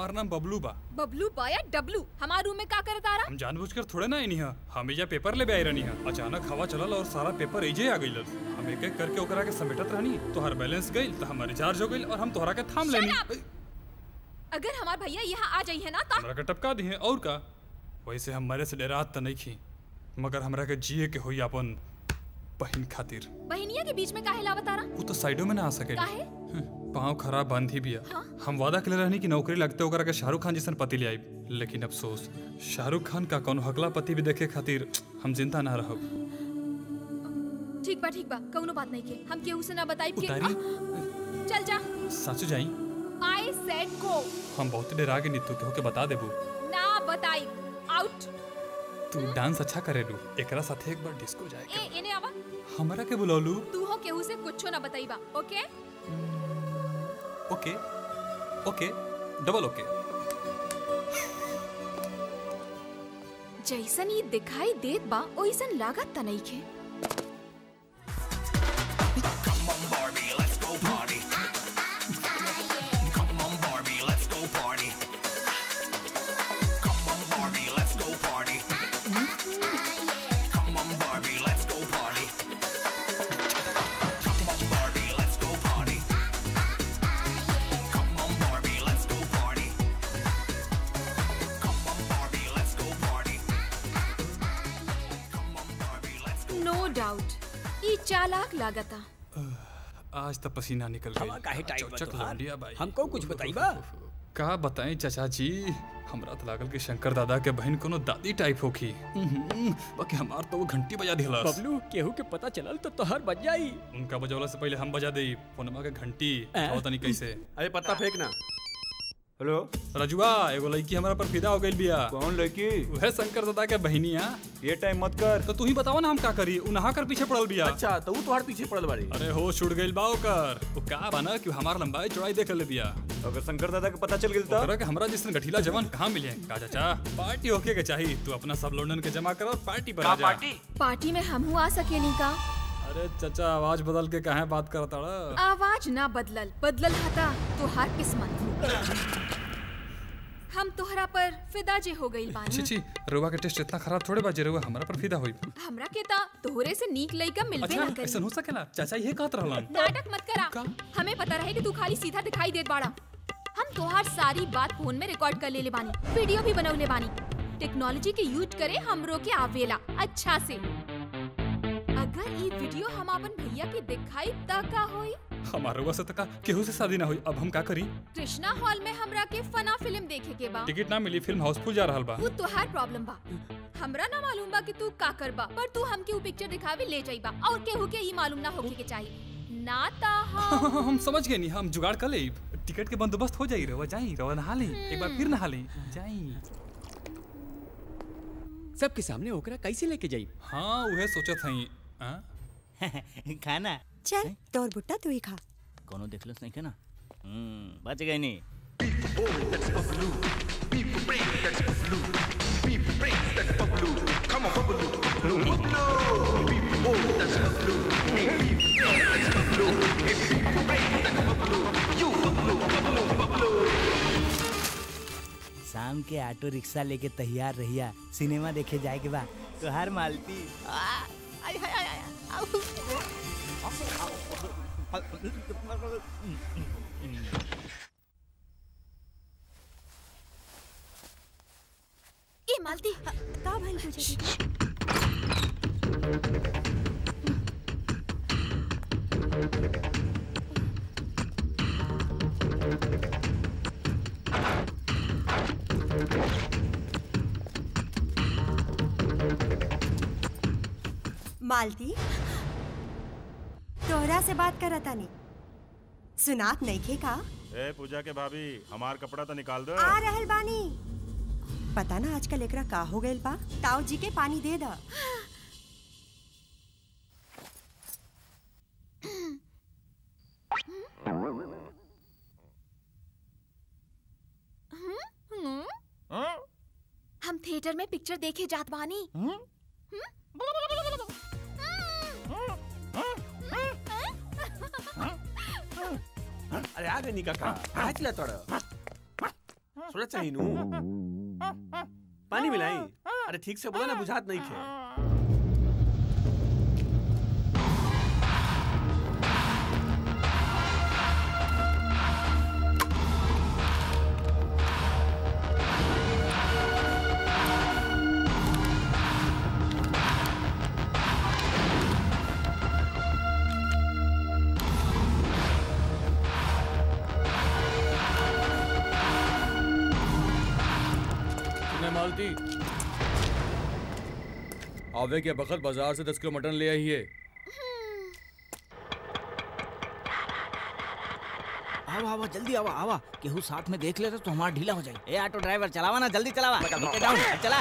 हमारा नाम बबलू बा बबलू बा या डब्लू हमारे रूम में का करत आ रहा हम जानबूझकर थोड़े ना आईनी हा हम एजा पेपर ले आई रहनी हा अचानक हवा चलल और सारा पेपर एजे आ गइल हम एक एक करके ओकरा के समेटत रहनी तोहर बैलेंस गइल तो हमार रिचार्ज हो गइल और हम तोहरा के थाम लेनी अगर हमार भैया यहाँ आ जाइए ना तो हमरा के टपका दी और का वैसे हम मरे से डरात त नहीं खी मगर हमरा के जिए के होई अपन बहन खातिर बहनिया के बीच में काहे लावत आ रहा वो तो साइडों में ना आ सके काहे पाँव खराब बंद ही बिया हम वादा के रहनी कि नौकरी लगते ओकरा के शाहरुख खान जैसन पति ले आई लेकिन अफसोस शाहरुख खान का कौन हकला पति भी देखे खातिर हम जिंदा ना रहब ठीक बा ठीक बा कौनो बात नहीं के हम केहू से ना बताई के उतारी? चल जा सच जाई आई सेड गो हम बहुत डरा के नीतू केहू के बता देबू ना बताई आउट तू डांस अच्छा करेलू एकरा साथे एक बार डिस्को जाए ए इने आवा हमरा के बुलौलू तू हो केहू से कुछो ना बताईबा ओके ओके ओके डबल ओके जैसन ये दिखाई देत बा ओइसन लागत त नहीं के Come on, Barbie, let's go party. Come on, Barbie, let's go party. Come on, Barbie, let's go party. Come on, Barbie, let's go party. Come on, Barbie, let's go party. Come on, Barbie, let's go party. Come on, Barbie, let's go party. No doubt ई चालाक लागता आज तो पसीना निकल गई हवा काहे टाइट बा चौचक तोहार? लौंडिया बाई हमको कुछ बताइबा का बताएं चाचा जी हमरा तो लागल कि शंकर दादा के बहन कोनो दादी टाइप होखी हम्म, बाकी हमार तो वो घंटी बजा दिहलस बबलू केहू के पता चलल तो तोहर बज जाई उनका बजौला से पहले हम बजा देई फोनमा के घंटी हैं? आओ तनी कैसे अरे पत्ता फेंकना हेलो रजुआ एगो लड़की हमारा पर फिदा हो गइल बिया कौन लड़की वह शंकर दादा के बहनिया ये टाइम मत कर तो तू ही बताओ ना हम का करी उ नहा कर पीछे पड़ल बिया अच्छा तो वो तोहार पीछे पड़ल बाड़ी अरे हो छूट गइल बा ओकर वो का बना कि हमार लंबाई चौड़ाई देख ले बिया अगर शंकर दादा के पता चल गेल त ओकरा के हमरा जैसन गठीला जवान कहाँ मिले का चाचा पार्टी होके के चाहिए तू अपना सब लोंडन के जमा कर और पार्टी पर आ जा पार्टी में हमहू आ सकेनी का अरे चाचा आवाज बदल के कहाँ बात करता रहा आवाज ना बदलल बदलल हता तोहार किस्मत हम तोहरा पर फिदा जे हो गइल बानी छी छी रुआ के टेस्ट इतना खराब थोड़े बाजे रुआ हमरा पर फिदा होई हमरा के ता तोहरे से नीक लइका मिलबे अच्छा ना करी ऐसा हो सकेला चाचा ये कहत रहलन नाटक मत करा हमें पता रहे कि तू खाली सीधा दिखाई देत बाड़ा हम तोहार सारी बात फोन में रिकॉर्ड कर लेले बानी वीडियो भी बनौले बानी टेक्नोलॉजी के यूज करे हमरो के आवेला अच्छा से अगर ई वीडियो हम अपन भैया के दिखाई त का होई हमारा रुआ से तका केहू से शादी ना हुई अब हम का करी कृष्णा हॉल में हमरा के फना फिल्म देखे के बा टिकट ना मिली फिल्म हाउसफुल जा रहल बा वो तोहार प्रॉब्लम बा हमरा ना मालूम बा कि तू का करबा पर तू हमके ऊ पिक्चर दिखावे ले जाइबा और केहू के ई मालूम ना होखे के चाहिए ना ता हम हम समझ गए नहीं हम जुगाड़ कर ले टिकट के बंदोबस्त हो जाई रवा जाई रवा नहा ले एक बार फिर नहा ले जाई सबके सामने ओकरा कैसे लेके जाई हाँ उहे सोचत हई हाँ? खाना चल तोर बुट्टा तू ही खा कोनो देखलस नहीं के ना हम्म बच गई नहीं शाम के ऑटो रिक्शा लेके तैयार रहिया सिनेमा देखे जाए के बा तो हर मालती आ, आय, आय, आय, आय, आउ। ए मालती का भइल पूजा मालती तोहरा से बात करत तानी सुनात नइखे का ए पूजा के भाभी हमार कपड़ा तो निकाल दो आ रहल बानी पता ना आजकल एकरा का हो गइल बा ताऊ जी के पानी दे दा हम्म? हम थिएटर में पिक्चर देखे जात बानी अरे आ गई काका आज ला तोड़ थोड़ा चाहिए नू पानी मिलाई अरे ठीक से बोला ना बुझात नहीं खे सुने मालती आवे के बखत बाजार से दस किलो मटन ले आई है आवा आवा जल्दी आवा आवा केहू साथ में देख लेता तो हमारा ढीला हो जाए ए ऑटो ड्राइवर चलावा ना जल्दी चलावा नीचे डाउन चला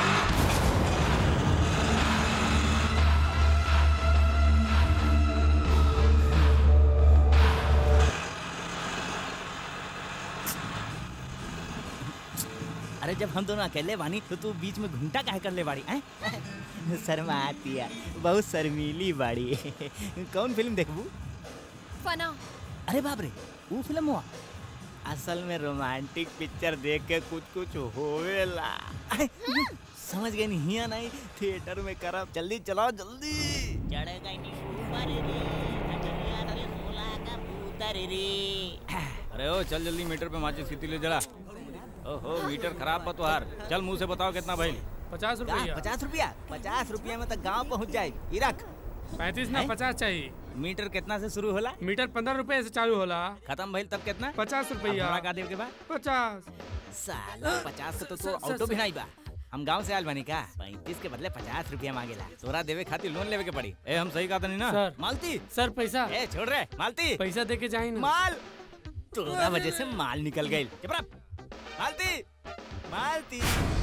अरे जब हम दोनों अकेले बानी तो तू बीच में घूमटा काहे कर ले बाड़ी हैं शर्माती है बहुत शर्मीली बाड़ी कौन फिल्म देखबू फना अरे बाप रे वो फिल्म हुआ असल में रोमांटिक पिक्चर देख के कुछ कुछ होवेला समझ गए नहीं हिया नहीं थिएटर में करब जल्दी चलाओ जल्दी चढ़ेगा ऊपर रे नचनिया रे सोला का पुतर रे अरे ओ चल जल्दी मीटर पे माचिस कितनी ले जला ओहो मीटर खराब बा तोहार चल मुंह से बताओ कितना भइल पचास का? रुपया पचास रुपया पचास रुपया में तक गांव पहुंच जाए ई रख पैंतीस ना हैं? पचास चाहिए मीटर कितना से शुरू होला मीटर पंद्रह रुपए से चालू होला खत्म भइल तब कितना पचास रुपया अब का देव के बाद पचास साला पचास से तो सर, तू सर, ऑटो भी सर। नहीं बा हम गांव से आयल बनी का पैंतीस के बदले पचास रुपया मांगेला तोरा देवे खातिर लोन लेवे के पड़ी ए हम सही कहता नहीं ना सर। मालती सर पैसा ए छोड़ रे मालती पैसा दे के जाए ना माल तोरा वजह से माल निकल गई चुप रह मालती मालती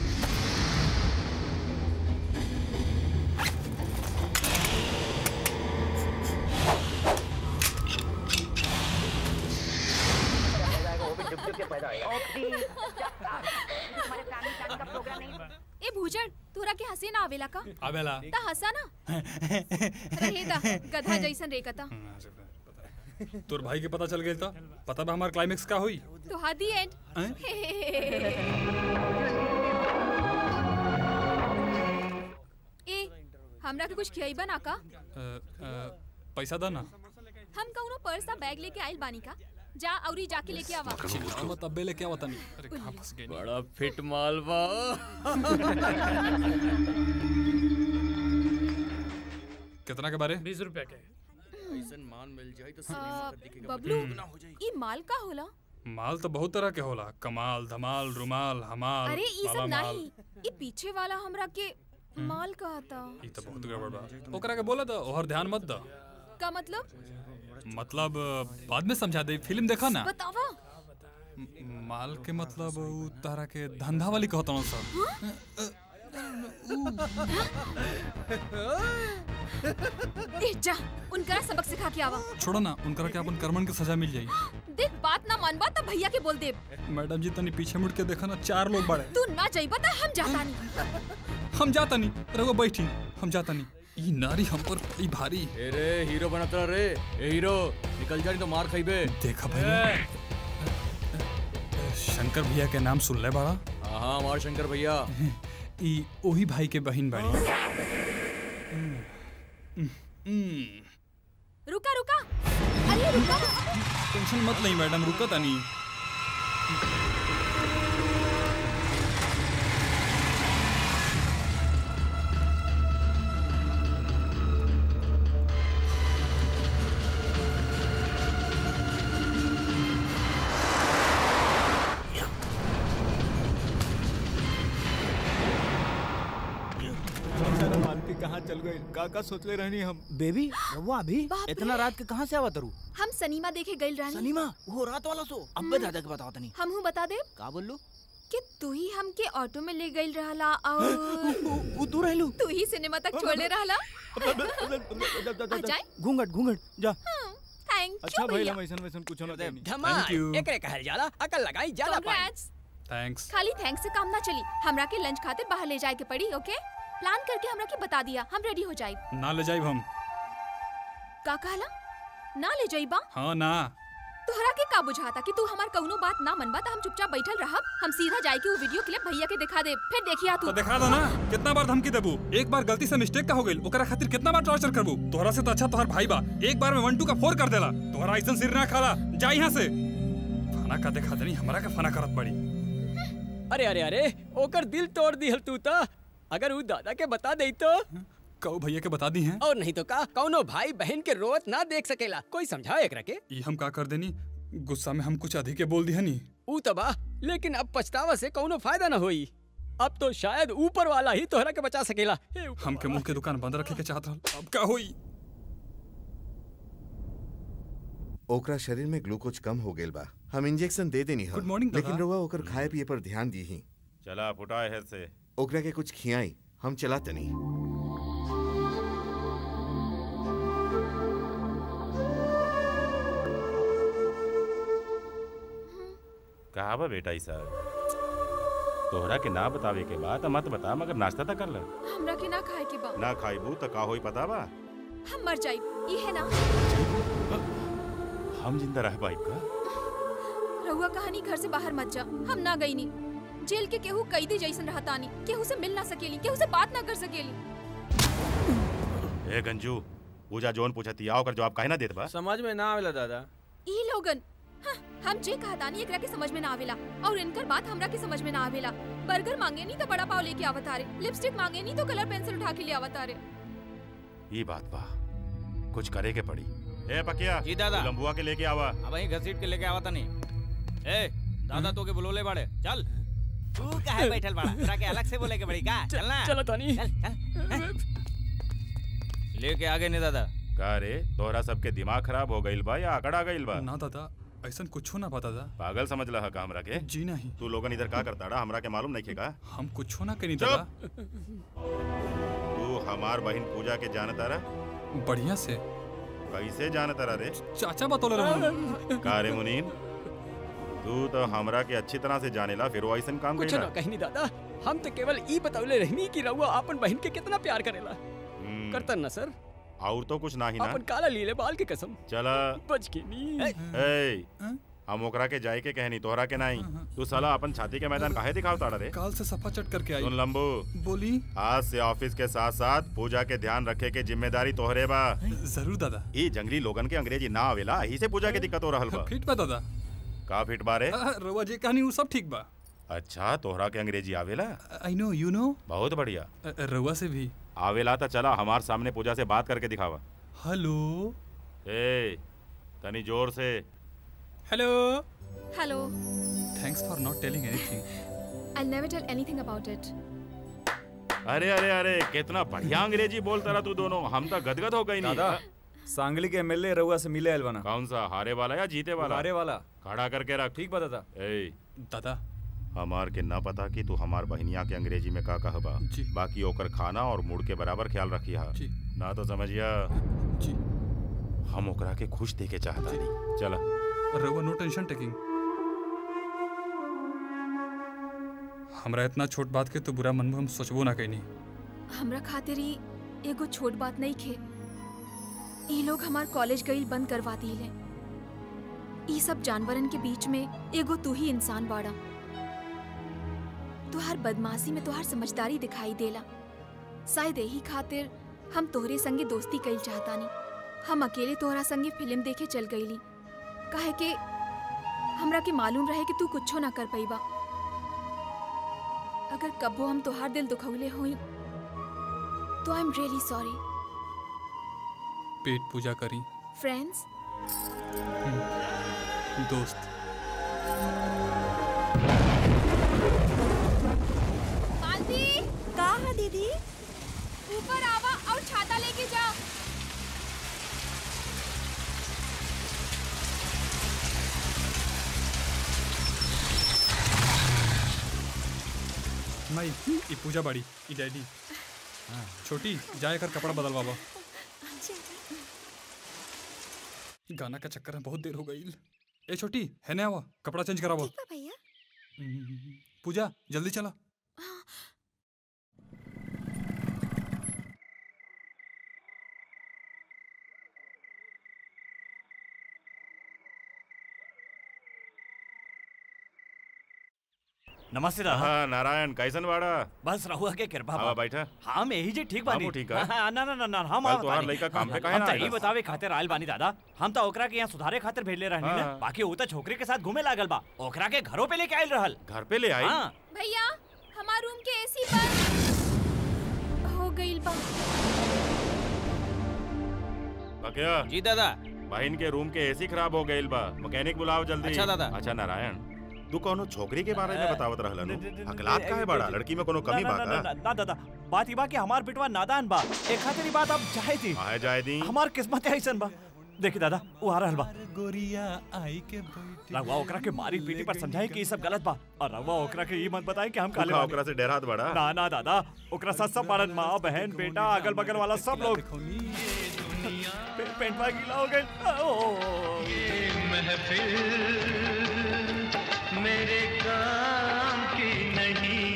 ए भूजड़ तोरा के हंसी ना आवेला का आवेला ता हंसा ना रहे दा गधा जैसन रेकता तोर भाई के पता चल गया था पता बा हमार क्लाइमेक्स का हुई तो हादी एंड ए हमरा के कुछ खियाई बना का अ, अ, पैसा दा ना हम कौनो पर्स या बैग लेके आइल बानी का जा औरी जाके लेके आवा मत अबे लेके आवता नहीं अरे कहां फंस गए बड़ा फिट माल बा कितना के बारे बीस रुपया के ऐसन मान मिल जाए तो आ, बबलू ई माल का होला माल तो बहुत तरह के होला कमाल धमाल रुमाल हमाल अरे ई माला सब माल नहीं ई पीछे वाला हमरा के माल कहता ई तो बहुत गड़बड़ बा ओकरा के बोला था ओहर ध्यान मत दा का मतलब मतलब बाद में समझा दे फिल्म देखा ना बतावा म- माल के मतलब उ तारा के धंधा वाली कहता हूँ सब ए जा उनकरा सबक सिखा के आवा छोड़ो ना उनकरा के अपन कर्मन के सजा मिल जाई देख बात ना मानबा तब भैया के बोल दे मैडम जी तनी पीछे मुड़ के देखा ना चार लोग बड़े तू ना जाइबा त हम जाता नहीं हम जाता नहीं रघु बैठी हम जाता नहीं ई नारी हम पर बड़ी भारी ए रे हीरो बनता रे ए हीरो निकल जा नहीं तो मार खाइबे देखा भैया शंकर भैया के नाम सुन ले बड़ा हाँ हमार शंकर भैया ई ओही भाई के बहन बाड़ी रुका रुका अरे रुका टेंशन मत नहीं मैडम रुका तनी मालती कहाँ चल गई का का सोच ले रहनी हम बेबी रवा अभी बाप इतना रे। रात के कहाँ से आवा तरू हम सनीमा देखे गइल रहनी सनीमा वो रात वाला सो अब्बे दादा के बताओ तनी हम हूँ बता दे का बोलू कि तू ही हमके ऑटो में ले गइल रहला और वो तू रहलू तू ही सिनेमा तक छोड़ले रहला आ जाए घूंघट घूंघट जा थैंक अच्छा यू भाई भैया हम ऐसा वैसा कुछ ना देनी धमाल एकरे कहल जाला अकल लगाई जाला पाई Congrats. थैंक्स खाली थैंक्स से काम ना चली हमरा के लंच खातिर बाहर ले जाए के पड़ी ओके प्लान करके हमरा के बता दिया हम रेडी हो जाए ना ले जाइब हम का कहला ना ले जाइबा हाँ ना तोहरा के का बुझाता कि तू हमार कउनो बात ना मनबा त हम चुपचाप बैठल रहब हम सीधा जाए के वो वीडियो क्लिप भैया के दिखा दे फिर देखिया तू तो दिखा दो ना कितना बार धमकी देबू एक बार गलती से मिस्टेक का हो गइल ओकरा खातिर कितना बार टॉर्चर करबू तोहरा से तो अच्छा तोहर भाई बा एक बार में वन टू का फोर कर देला तोहरा ऐसा सिर ना खाला जा यहाँ से फना का दिखा देनी हमरा का फना करत पड़ी अरे अरे अरे ओकर दिल तोड़ दिहल तू तो अगर उ दादा के बता दई तो कऊ भैया के बता दी हैं और नहीं तो का कौनो भाई बहन के रोत ना देख सकेला कोई समझाओ एकरा के ये हम का कर देनी गुस्सा में हम कुछ अधिक के बोल दिया नहीं ऊ तो बा लेकिन अब पछतावा से कौनो फायदा ना होई अब तो शायद ऊपर वाला ही तोहरा के बचा सकेला हे ऊपर हम के मुंह के दुकान बंद रखे के चाहत रहल अब का होई ओकरा शरीर में ग्लूकोज कम हो गेल बा हम इंजेक्शन दे देनी Good morning, लेकिन दादा। रउआ ओकर खाए पिए पर ध्यान दी ही चला फुटा है से ओकरा के कुछ खियाई हम चला तनी कहा बा बेटा ई साहब तोहरा के ना बतावे के बाद मत बता मगर नाश्ता तो कर ले हमरा के ना खाए के बा ना खाइबू तो का होई पता बा हम मर जाई ई है ना हम जिंदा रह पाइब का रहुआ कहानी घर से बाहर मत जा हम ना गई नी जेल के केहू कैदी जैसन रहतानी केहू से मिल ना सकेली केहू से बात ना कर सकेली ए गंजू पूजा जोन पूछती आओ कर जवाब काहे ना देत बा समझ में ना आवेला दादा ई लोगन हाँ, हम जे कहतानी एकरा के समझ में ना आवेला और इनकर बात हमरा के समझ में ना आवेला बर्गर मांगे नी तो बड़ा पाव लेके आवत आरे लिपस्टिक मांगे नी तो कलर पेंसिल उठा के ले आवत आरे ये बात बा कुछ करे के पड़ी ए पकिया जी दादा। तू लंबुआ के लेके आवा अब वहीं घसीट के लेके आवा तनी ए दादा तो के बुलोले बाड़े चल तू काहे बैठल बाड़ा तोरा के अलग से बोले के बड़ी का चल ना चलो तानी चल चल लेके आ गए ने दादा का रे तोहरा सबके दिमाग खराब हो गइल बा या आकड़ा गइल बा ना दादा ऐसा कुछ ना पता दादा पागल समझ लहा का हमरा के जी नहीं तू लोगन इधर का करता रहा हमरा के मालूम नहीं का हम कुछ ना करी दादा तू हमार बहन पूजा के जानता रहा बढ़िया से कैसे जानता रहा रे चाचा बतौले रहो का रे मुनीन तू तो हमरा के अच्छी तरह से जानेला फिर वो ऐसन काम कुछ कइला ना कहीं नहीं दादा हम तो केवल ई बतौले रहनी कि रउआ अपन बहन के कितना प्यार करेला हम्म, करतन ना सर और तो कुछ ना ही ना अपन काला लीले बाल के कसम चला बच के नी ए हम ओकरा के जाए के कहनी तोहरा के नहीं तू साला अपन छाती के मैदान काहे दिखावता रे काल से सफा चट करके आई सुन लंबू बोली आज से ऑफिस के साथ साथ पूजा के ध्यान रखे के जिम्मेदारी तोहरे बा जरूर दादा ई जंगली लोगन के अंग्रेजी ना आवेला ही से पूजा के दिक्कत हो रहल बा फिट बा दादा का फिट बारे आ, रउआ जी कहानी वो सब ठीक बा अच्छा तोहरा के अंग्रेजी आवेला आई नो यू नो बहुत बढ़िया रउआ से भी आवेला तो चला हमार सामने पूजा से बात करके दिखावा हेलो ए तनी जोर से hello hello thanks for not telling anything I never tell anything about it अरे अरे अरे कितना बढ़िया अंग्रेजी बोलता रहा तू दोनों हम तो गदगद हो गई नहीं दादा सांगली के एमएलए रउआ से मिले आइल बना कौन सा हारे वाला या जीते वाला हारे वाला खड़ा करके रख ठीक बा दादा ए दादा हमार के ना पता कि तू हमार बहनिया के अंग्रेजी में का कहबा बाकी ओकर खाना और मूड के बराबर ख्याल रखिया ना तो समझिया जी हम ओकरा के खुश देके चाहता नहीं चला रउआ नो टेंशन टेकिंग हमरा इतना छोट बात के तो बुरा मन में हम सोचबो ना कहीं हमरा खातिर ही एगो छोट बात नहीं खे ई लोग हमार कॉलेज गईल बंद करवा दिले ई सब जानवरन के बीच में एगो तू ही इंसान बाड़ा तुहार बदमाशी में तुहार समझदारी दिखाई देला शायद यही खातिर हम तोहरे संगे दोस्ती कईल चाहतानी हम अकेले तोहरा संगे फिल्म देखे चल गईली काहे के हमरा के मालूम रहे कि तू कुछो ना कर पैबा अगर कबो हम तोहार दिल दुखौले होई तो आई एम रियली सॉरी पेट पूजा करी फ्रेंड्स दोस्त मालती का है दीदी ऊपर आवा और छाता लेके जा माई ई पूजा बाड़ी ई डैडी छोटी जाए कर कपड़ा बदल बाबा गाना का चक्कर में बहुत देर हो गई ए छोटी है ना आवा कपड़ा चेंज करावा भैया पूजा जल्दी चला नमस्ते दादा हाँ नारायण कैसन बाड़ा बस रहुआ के कृपा आवा बैठा हम यही जे ठीक बानी हमहू ठीक है। हाँ, ना ना ना ना हम कल आवत तोहार बानी। लइका काम पे काहे हम ना तो आइल यही बा? बतावे खातिर आयल बानी दादा हम तो ओकरा के यहाँ सुधारे खातिर भेजले रहनी ना हाँ। बाकी वो तो छोकरी के साथ घूमे लागल बा ओकरा के घरों पे लेके आयल रहल घर पे ले आई हाँ भैया हमार रूम के एसी बंद हो गईल बा बकिया जी दादा बहन के रूम के एसी खराब हो गईल बा मैकेनिक बुलाओ जल्दी अच्छा, दादा। अच्छा नारायण तू कोनो छोकरी के बारे में बतावत रहल नु हकलात काहे बाड़ा लड़की में कोनो कमी ना, बा ना, ना, का ना, ना दादा बात ई बा कि हमार बेटवा नादान बा एक खातिर ई बात अब चाहे थी काहे जाए दी हमार किस्मत ऐसन बा देखी दादा वो आ रहल बा गोरिया आई के बैठी रवा ओकरा के मारी पीटी पर समझाई कि ई सब गलत बा और रवा ओकरा के ये मत बताई कि हम काले तू बानी। ओकरा से डरात बड़ा ना ना दादा ओकरा साथ सब बारन माँ बहन बेटा अगल बगल वाला सब लोग पे- पेंटवा गीला हो गए मेरे काम की नहीं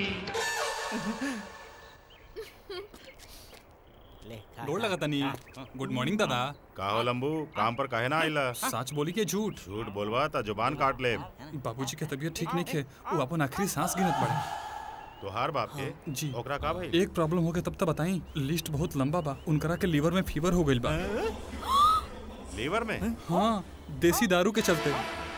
गोड़ लगा तनी गुड मॉर्निंग दादा का हो लंबू काम पर काहे ना आइला सच बोली के झूठ झूठ बोलवा त जुबान काट ले बाबूजी के तबीयत ठीक नहीं थे वो अपन आखिरी सांस गिनत पड़े तोहार बाप के जी ओकरा का भाई एक प्रॉब्लम हो गया तब तक बताई लिस्ट बहुत लंबा बा उनकरा के लीवर में फीवर हो गईल बा लीवर में हाँ देसी दारू के चलते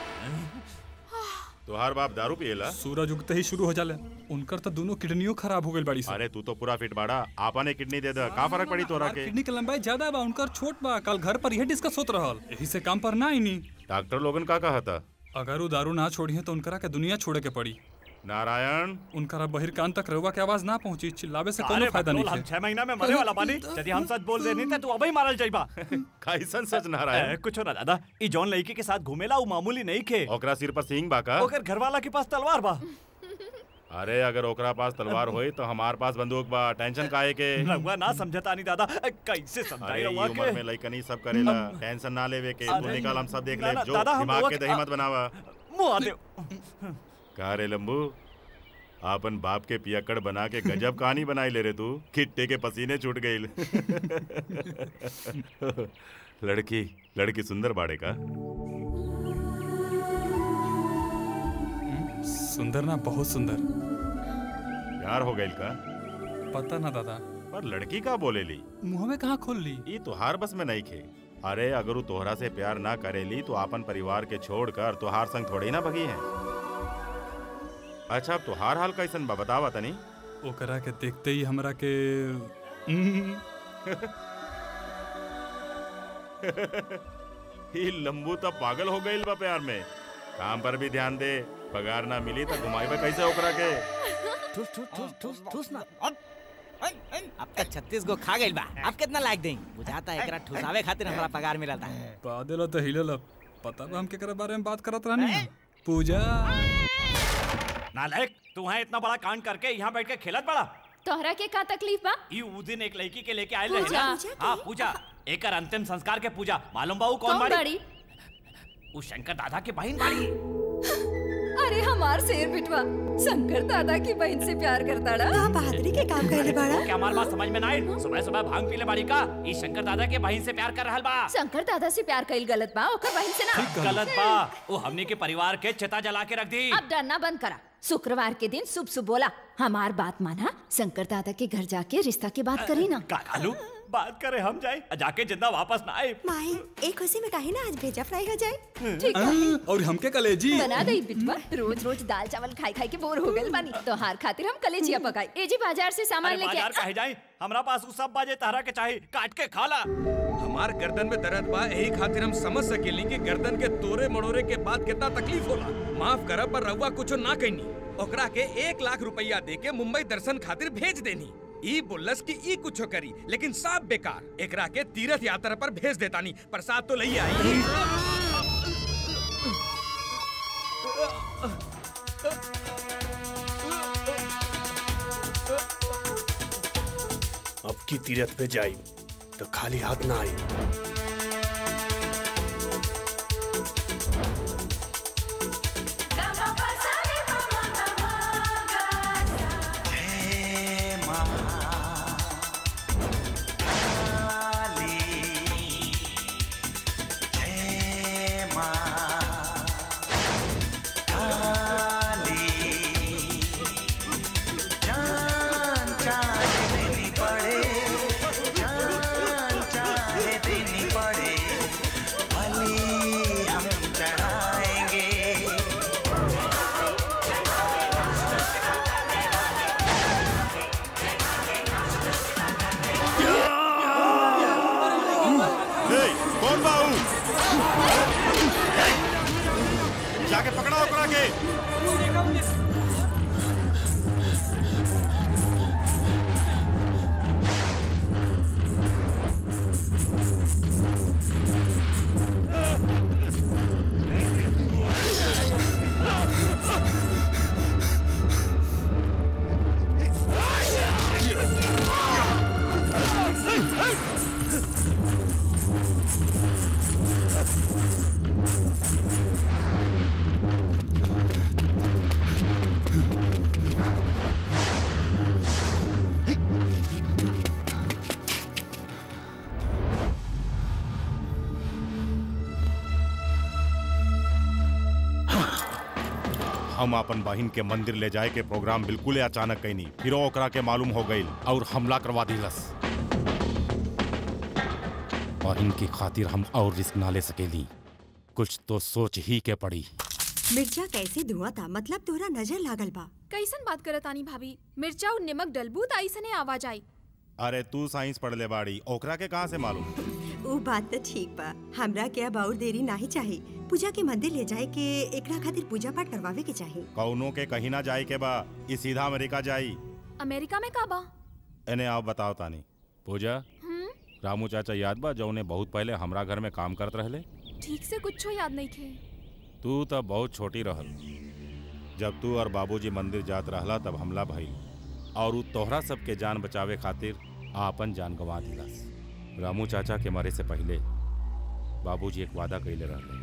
तोहार बाप दारू पिएला सूरज उगते ही शुरू हो जाले उनकर तो दोनों किडनियों खराब हो गई बड़ी अरे तू तो पूरा फिट बाड़ा आपने किडनी दे दे का फर्क पड़ी तोरा के किडनी के लंबाई ज्यादा बा उनकर छोट बा कल घर पर यह डिस्कस होत रहल यही से काम पर ना आईनी डॉक्टर लोगन का कहा था अगर वो दारू ना छोड़ी है तो उनकरा के दुनिया छोड़े के पड़ी नारायण उनकरा बहिर्कान तक रहुआ के आवाज ना पहुंची चिल्लावे से कोनो अरे फायदा बकलोल, नहीं हम छह महीना में मरे वाला बानी यदि हम सच बोल देनी थे तू अबे ही मारल जाइबा कैसन सच नारायण ए, कुछ ना दादा ई जॉन लड़की के साथ घूमेला वो मामूली नहीं खे ओकरा सिर पर सींग बा का ओकर घरवाला के पास तलवार बा अरे अगर ओकरा पास तलवार होई तो हमार पास बंदूक बा टेंशन काहे के रहुआ ना समझता नहीं दादा कैसे समझाई अरे रहुआ ये उम्र में के लइकनी सब करेला टेंशन ना लेवे के तू अरे, निकाल हम सब देख ना, ले ना, जो दादा, हम दिमाग रहुआ के के- दही मत बनावा मुंह आते का रे लंबू आपन बाप के पियक्कड़ बना के गजब कहानी बनाई ले रे तू खिट्टे के पसीने छूट गईल लड़की लड़की सुंदर बाड़े का सुंदर ना बहुत सुंदर प्यार हो गईल का पता ना दादा पर लड़की का बोलेली मुंह में कहाँ खोल ली ई तोहार बस में नहीं खे अरे अगर वो तोहरा से प्यार ना करेली तो आपन परिवार के छोड़कर तोहार संग थोड़ी ना भगी है अच्छा अब तोहार हाल कैसन बा बतावा तनी ओकरा के देखते ही हमरा के ही लंबू तो पागल हो गईल बा प्यार में काम पर भी ध्यान दे पगार ना मिली तो घुमाई कैसे ओकरा के ठूस ठूस ठूस ठूस ठूस ना अब तक छत्तीस गो खा गइल बा अब कितना लायक दें बुझाता है एकरा ठुसावे खातिर हमरा पगार मिलता है बादल तो हिलल पता बा हम केकरा बारे में बात करत रहनी पूजा नालायक तू है इतना बड़ा कांड करके यहाँ बैठ के खेलत बड़ा तोहरा के का तकलीफ बा ई उ दिन एक लड़की के लेके आयल रहे पूजा? ना पूजा हाँ पूजा एकर अंतिम संस्कार के पूजा मालूम बा उ कौन कौन बाड़ी बाड़ी उ शंकर दादा के बहन बाड़ी अरे हमार शेर बिटवा शंकर दादा की बहन से प्यार करता का बहादुरी के काम करे बाड़ा क्या हमार बात समझ में ना आई सुबह सुबह भांग पीले बाड़ी का ई शंकर दादा के बहन से प्यार कर रहल बा शंकर दादा से प्यार कईल गलत बा ओकर बहन से ना गलत बा वो हमने के परिवार के चिता जला के रख दी अब डरना बंद करा शुक्रवार के दिन शुभ शुभ बोला हमार बात माना शंकर दादा के घर जाके रिश्ता की बात करी ना का कालू बात करे हम जाए जाके जिंदा वापस ना आए माई एक खुशी में काहे ना आज भेजा फ्राई हो जाए ठीक है और हमके कलेजी बना दई बिटवा रोज रोज दाल चावल खाई खाई के बोर हो गए बानी तो हार खातिर हम कलेजिया पकाई ए जी बाजार से सामान अरे लेके बाजार काहे जाए हमरा पास उ सब बाजे तारा के चाहे काट के खाला हमार गर्दन में दर्द बा यही खातिर हम समझ सकेली कि गर्दन के तोरे मड़ोरे के बाद कितना तकलीफ होला माफ करब पर रउआ कुछो ना कहनी ओकरा के एक लाख रुपया दे के मुंबई दर्शन खातिर भेज देनी ई बोलस कि ई कुछो करी लेकिन सब बेकार एकरा के तीर्थ यात्रा पर भेज देतानी प्रसाद तो लई आई अब की तीरथ पे जाई तो खाली हाथ ना आई काली जाके पकड़ा ओकरा के हम अपन बहिन के मंदिर ले जाए के प्रोग्राम बिल्कुल अचानक कैनी फिर ओकरा के मालूम हो गई और हमला करवा दिलस बहिन की खातिर हम और रिस्क ना ले सकेली कुछ तो सोच ही के पड़ी मिर्चा कैसे धुआं था मतलब तोरा नजर लागल बा कैसन बात करत आनी भाभी मिर्चा और नमक डलबू त ऐसने आवाज आई अरे तू साइंस पढ़ ले बाड़ी ओकरा के कहाँ से मालूम वो बात तो ठीक बा हमरा के अब और देरी नहीं चाहिए पूजा के मंदिर ले जाए के एकरा खातिर पूजा पाठ करवावे के चाहिए कौनो के कहीं ना जाए के बा ई सीधा अमेरिका जाई अमेरिका में का बा इन्हें आप बताओ तानी पूजा हम्म रामू चाचा याद बा जौने बहुत पहले हमरा घर में काम करत रहले ठीक से कुछ याद नहीं थे तू तब बहुत छोटी रहल जब तू और बाबूजी मंदिर जात रहला तब हमला भइल और उ तोहरा सबके जान बचावे खातिर आपन जान गंवा दिलास रामू चाचा के मरे से पहले बाबूजी एक वादा कइले रहले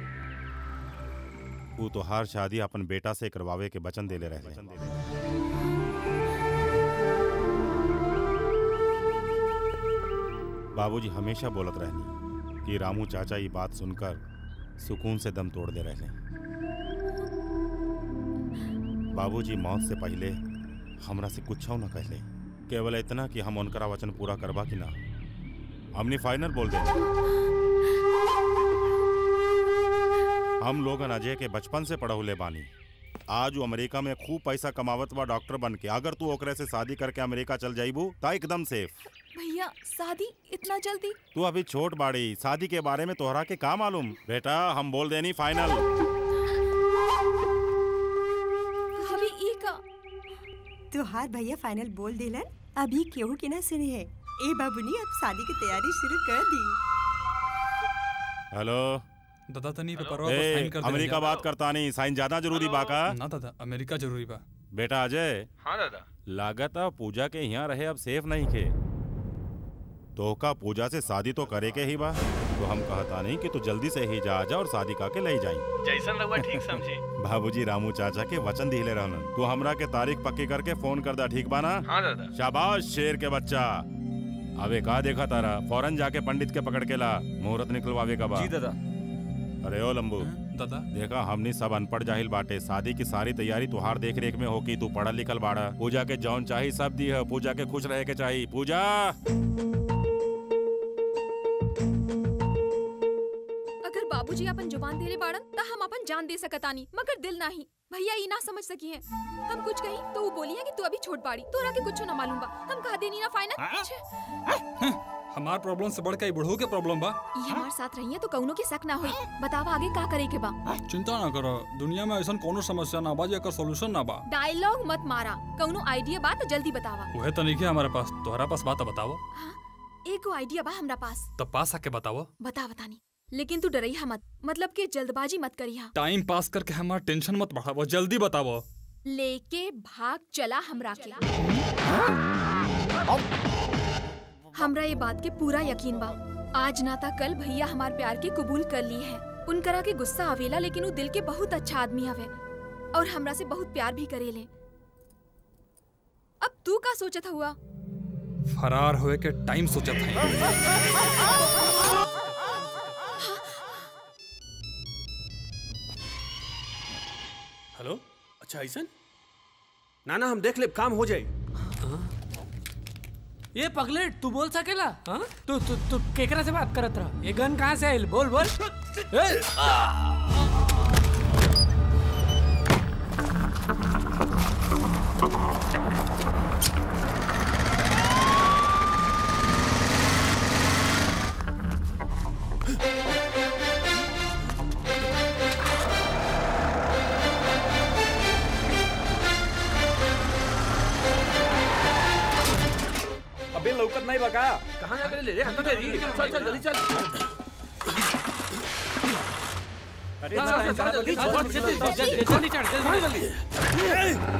उ तोहार शादी अपन बेटा से करवावे के वचन देले रहले बाबूजी हमेशा बोलत रहनी कि रामू चाचा ये बात सुनकर सुकून से दम तोड़ दे रहे बाबूजी मौत से पहले हमरा से कुछ न कहले केवल इतना कि हम उनकरा वचन पूरा करबा कि ना हमने फाइनल बोल दे हम लोगन अजय के बचपन से पढ़ौले बानी आज वो अमेरिका में खूब पैसा कमावत बा डॉक्टर बन के अगर तू ओकरे से शादी करके अमेरिका चल जाइबू ता एकदम सेफ भैया शादी इतना जल्दी तू अभी छोट बाड़ी शादी के बारे में तोहरा के का मालूम बेटा हम बोल देनी फाइनल भाभी ई का तोहार भैया फाइनल बोल देलन अभी केहू के ना सुने है ए बाबूनी अब शादी की तैयारी शुरू कर दी हेलो दादा तनी पेपरवा पर ए, साइन कर दे अमेरिका बात करता नहीं साइन ज्यादा जरूरी बा का ना दादा अमेरिका जरूरी बा बेटा अजय हाँ दादा लागत अब पूजा के यहाँ रहे अब सेफ नहीं खे तो का पूजा से शादी तो करे के ही बा तो हम कहता नहीं कि तू जल्दी से ही जा जा और शादी करके ले जाई जैसन रहुआ ठीक समझी बाबूजी रामू चाचा के वचन दिले रहलन तू हमरा के तारीख पक्की करके फोन कर दा ठीक बा ना हाँ दादा शाबाश शेर के बच्चा अबे का देखा तारा फौरन जाके पंडित के पकड़ के ला मुहूर्त निकलवावे का बा जी दादा अरे ओ लंबू दादा देखा हमनी सब अनपढ़ जाहिल बाटे शादी की सारी तैयारी तुहार देख रेख में होकी तू पढ़ल लिखल बाड़ा पूजा के जौन चाही सब दी है पूजा के खुश रहे के चाही पूजा अगर बाबूजी अपन जुबान देले बाड़न त हम अपन जान दे सकतानी मगर दिल नाही भैया ई ना समझ सकी है हम कुछ कही तो वो बोली है कि तू अभी छोट बाड़ी तोरा के कुछ ना मालूम बा हम कह देनी ना फाइनल हमार प्रॉब्लम से बढ़ के बुढ़ऊ के प्रॉब्लम बा ये हमार साथ रही है तो कौनो के शक ना होई बतावा आगे का करे के बा चिंता ना करो दुनिया में ऐसा कोनो समस्या ना बा जेकर सॉल्यूशन ना बा डायलॉग मत मारा कौनो आइडिया बा तो जल्दी बतावा उहे तो नहीं हमारे पास तोहरा पास बात है, बताओ एको आइडिया बा हमरा पास तब पास आके बताओ बता बतानी लेकिन तू डरैहा मत मतलब कि जल्दबाजी मत करिहा टाइम पास करके हमारा टेंशन मत बढ़ावो जल्दी बताओ लेके भाग चला हमरा के हमरा ये बात के पूरा यकीन बा आज ना ता कल भैया हमार प्यार के कबूल कर ली है उनकरा के गुस्सा आवेला लेकिन वो दिल के बहुत अच्छा आदमी हवे और हमरा से बहुत प्यार भी करेले अब तू का सोचत हुआ फरार होए के टाइम सोचत है हेलो अच्छा ऐसन ना ना हम देख ले काम हो जाए ये पगलेट तू बोल सकेला हाँ तू तू तू केकरा से बात करत रहा ये गन कहाँ से आइल बोल बोल ए! अबे लौकत नहीं बका कहाँ जाकर ले रे अंदर दे चल चल जल्दी चल अरे चल, चल, चल, जल्दी, चल, जल्दी, जल्दी, जल्दी चढ़, जल्दी, जल्दी।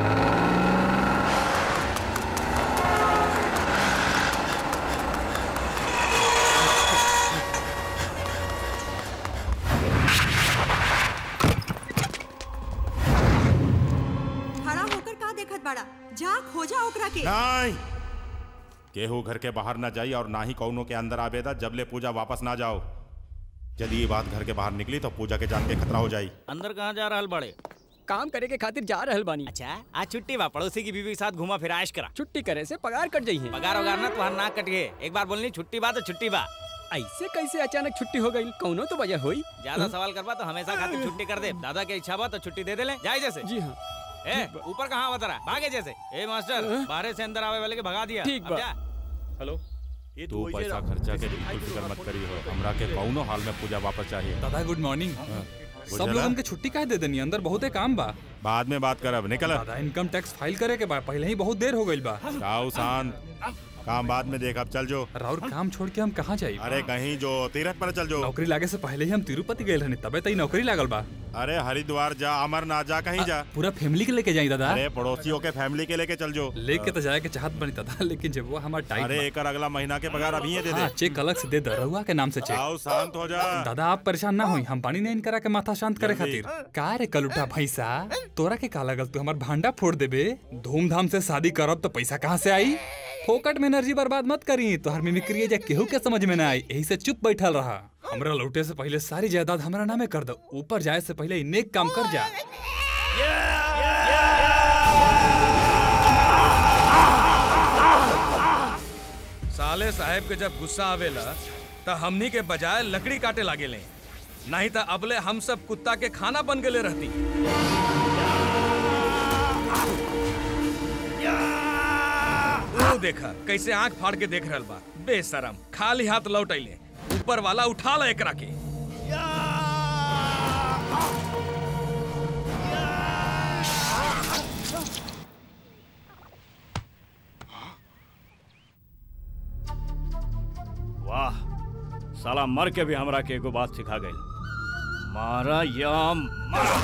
खड़ा होकर का देखत बड़ा जा खोजा ओकरा के नहीं केहू घर के बाहर ना जाई और ना ही कौनो के अंदर आवेदा जब ले पूजा वापस ना जाओ यदि ये बात घर के बाहर निकली तो पूजा के जान के खतरा हो जाई अंदर कहाँ जा रहल बड़े काम करे के खातिर जा रहल बानी अच्छा आज छुट्टी बा पड़ोसी की बीवी के साथ घुमा फिर आयश करा छुट्टी करे से पगार कट जाइए पगार वगार ना तुम्हारा नाक कट गए एक बार बोलनी छुट्टी बा तो छुट्टी बा ऐसे कैसे अचानक छुट्टी हो गई कौनो तो वजह हुई ज्यादा सवाल करबा तो हमेशा खातिर छुट्टी कर दे दादा के इच्छा बा तो छुट्टी दे दे ले जाए जैसे जी हाँ ए ऊपर कहाँ बता रहा भागे जैसे ए मास्टर बाहर से अंदर आवे वाले के भगा दिया ठीक अब बा। जा। हेलो ये तू पैसा खर्चा के बिल्कुल फिक्र मत करी हो हमरा के कौनो हाल में पूजा वापस चाहिए दादा गुड मॉर्निंग सब बुझला? लोगन के छुट्टी काहे दे देनी अंदर बहुते काम बा बाद में बात करब निकल दादा इनकम टैक्स फाइल करे के बा पहले ही बहुत देर हो गई बा जाओ शांत काम बाद में देख अब चल जो राउर काम छोड़ के हम कहाँ जाई अरे कहीं जो तीरथ पर चल जो नौकरी लागे से पहले ही हम तिरुपति गए रहनी तबे तई नौकरी लागल बा अरे हरिद्वार जा अमरनाथ जा कहीं जा पूरा फैमिली के लेके जाई दादा अरे पड़ोसियों के फैमिली के लेके चल जो लेके तो जाए के चाहत बनी दादा लेकिन जब वो हमार टाइम अरे एक अगला महीना के पगार अभी दे हाँ दे चेक अलग से दे दे रहुआ के नाम से चेक आओ शांत हो जा दादा आप परेशान ना होई हम पानी नहीं करा के माथा शांत करे जल्दी। खातिर का रे कलुटा भैंसा तोरा के का लगल तू हमार भांडा फोड़ देबे धूमधाम से शादी करब तो पैसा कहाँ से आई फोकट में एनर्जी बर्बाद मत करी तोहर मिमिक्री जा केहू के समझ में ना आई यही से चुप बैठल रहा हमरा लौटे से पहले सारी जायदाद हमरा नामे कर दो ऊपर जाए से पहले इ नेक काम कर जा साले साहब के जब गुस्सा आवेला त हमनी के बजाय लकड़ी काटे लागे ले नहीं त अबले हम सब कुत्ता के खाना बन गेले रहती वो देखा कैसे आंख फाड़ के देख रहल बा बेशरम खाली हाथ लौट अइले ऊपर वाला उठा ला एकरा के वाह साला मर के भी हमरा के एगो बात सिखा गई मारा या मारा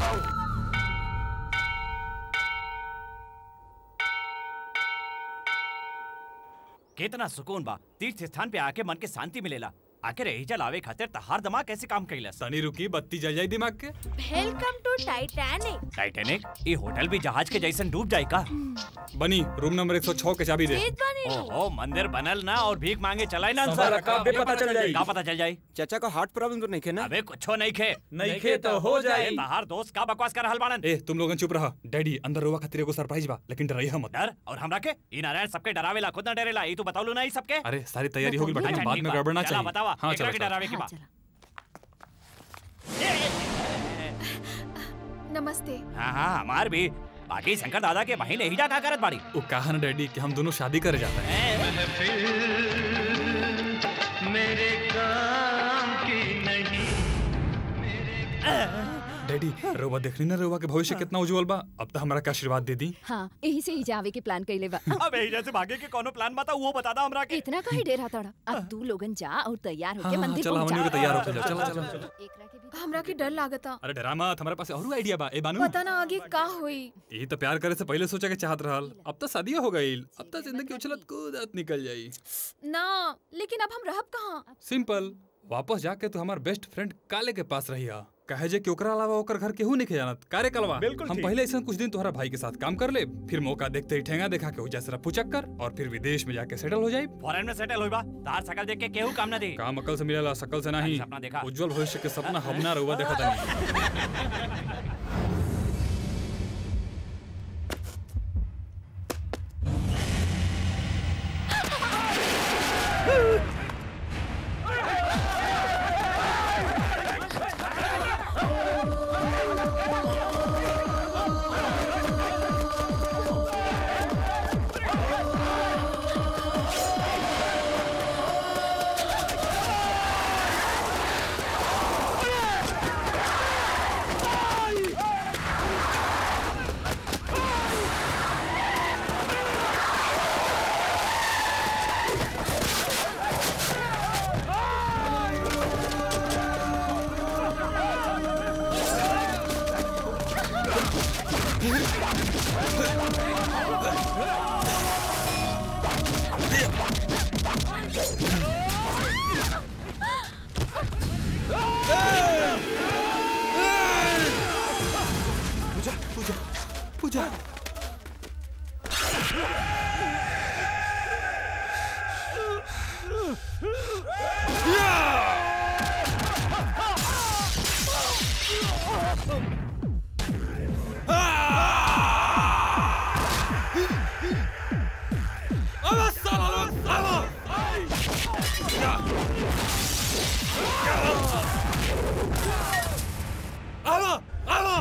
कितना सुकून बा तीर्थ स्थान पे आके मन के शांति मिलेला आखिर एहिजा लावे खातिर तहार दिमाग कैसे काम कइलस तनी रुकी बत्ती जल जाई दिमाग के वेलकम टू टाइटैनिक टाइटैनिक ये होटल भी जहाज के जैसन डूब जाए का बनी रूम नंबर 106 के चाबी दे ओहो मंदिर बनल ना और भीख मांगे चलाए ना सवाल का बे पता चल जाई। का पता चल जाई चाचा को हार्ट प्रॉब्लम तो नहीं खे ना अबे कुछो नहीं खे नहीं खे तो हो जाई। ए, तहार दोस्त का बकवास कर रहल बाड़न ए तुम लोगन चुप रहा डैडी अंदर रुआ खातिर एगो सरप्राइज बा लेकिन डराइहा मत डर और हमरा के ई नारायण सबके डरावेला खुद ना डरेला ई तू बतावलू ना ई सबके अरे सारी तैयारी हो गई बेटा अच्छा, बाद ठीक में बा। गड़बड़ ना चला, चाहिए बतावा हाँ एकरा चलो के चलो। डरावे के बा नमस्ते हाँ हाँ हमार भी बाकी शंकर दादा के बहिन एहिजा का करत बाड़ी वो कहा ना डैडी कि हम दोनों शादी करे जाते हैं मेरे काम की नहीं डैडी रउआ देखनी ना रउआ के भविष्य कितना उज्जवल बा अब तो हमरा के आशीर्वाद दे दी हाँ यही से ही जावे के प्लान कैले बा अब एहिजा से भागे के कोनो प्लान बता वो बता दा हमरा के इतना काहे डेरा तड़ा अब तू लोगन जा और तैयार हाँ, होके हाँ, मंदिर चलो, पहुंच हमनी जा के तैयार होके जाओ, चलो, चलो, चलो। हमरा के डर लागता अरे डरा मत हमारे पास और आइडिया बा ए बानू पता ना आगे का होई ये तो प्यार करे से पहले सोचा के चाहत रहल अब तो शादी हो गई अब तो जिंदगी उछलत कूदत निकल जाई ना लेकिन अब हम रहब कहाँ सिंपल वापस जाके तू हमार बेस्ट फ्रेंड काले के पास रहिया कहे जे कि ओकरा अलावा ओकर घर केहू नहीं के जानत कारे कलवा बिल्कुल हम ठीक। पहले ऐसा कुछ दिन तुम्हारा भाई के साथ काम कर ले फिर मौका देखते ही ठेंगा देखा के हो जाए सिर्फ पुचक्कर और फिर विदेश में जाके सेटल हो जाए फॉरेन में सेटल होइबा तार शकल देख के केहू काम ना दे काम अकल से मिलेला सकल से नहीं सपना देखा। उज्जवल भविष्य के सपना हम ना रहुआ देखा नहीं आवा आवा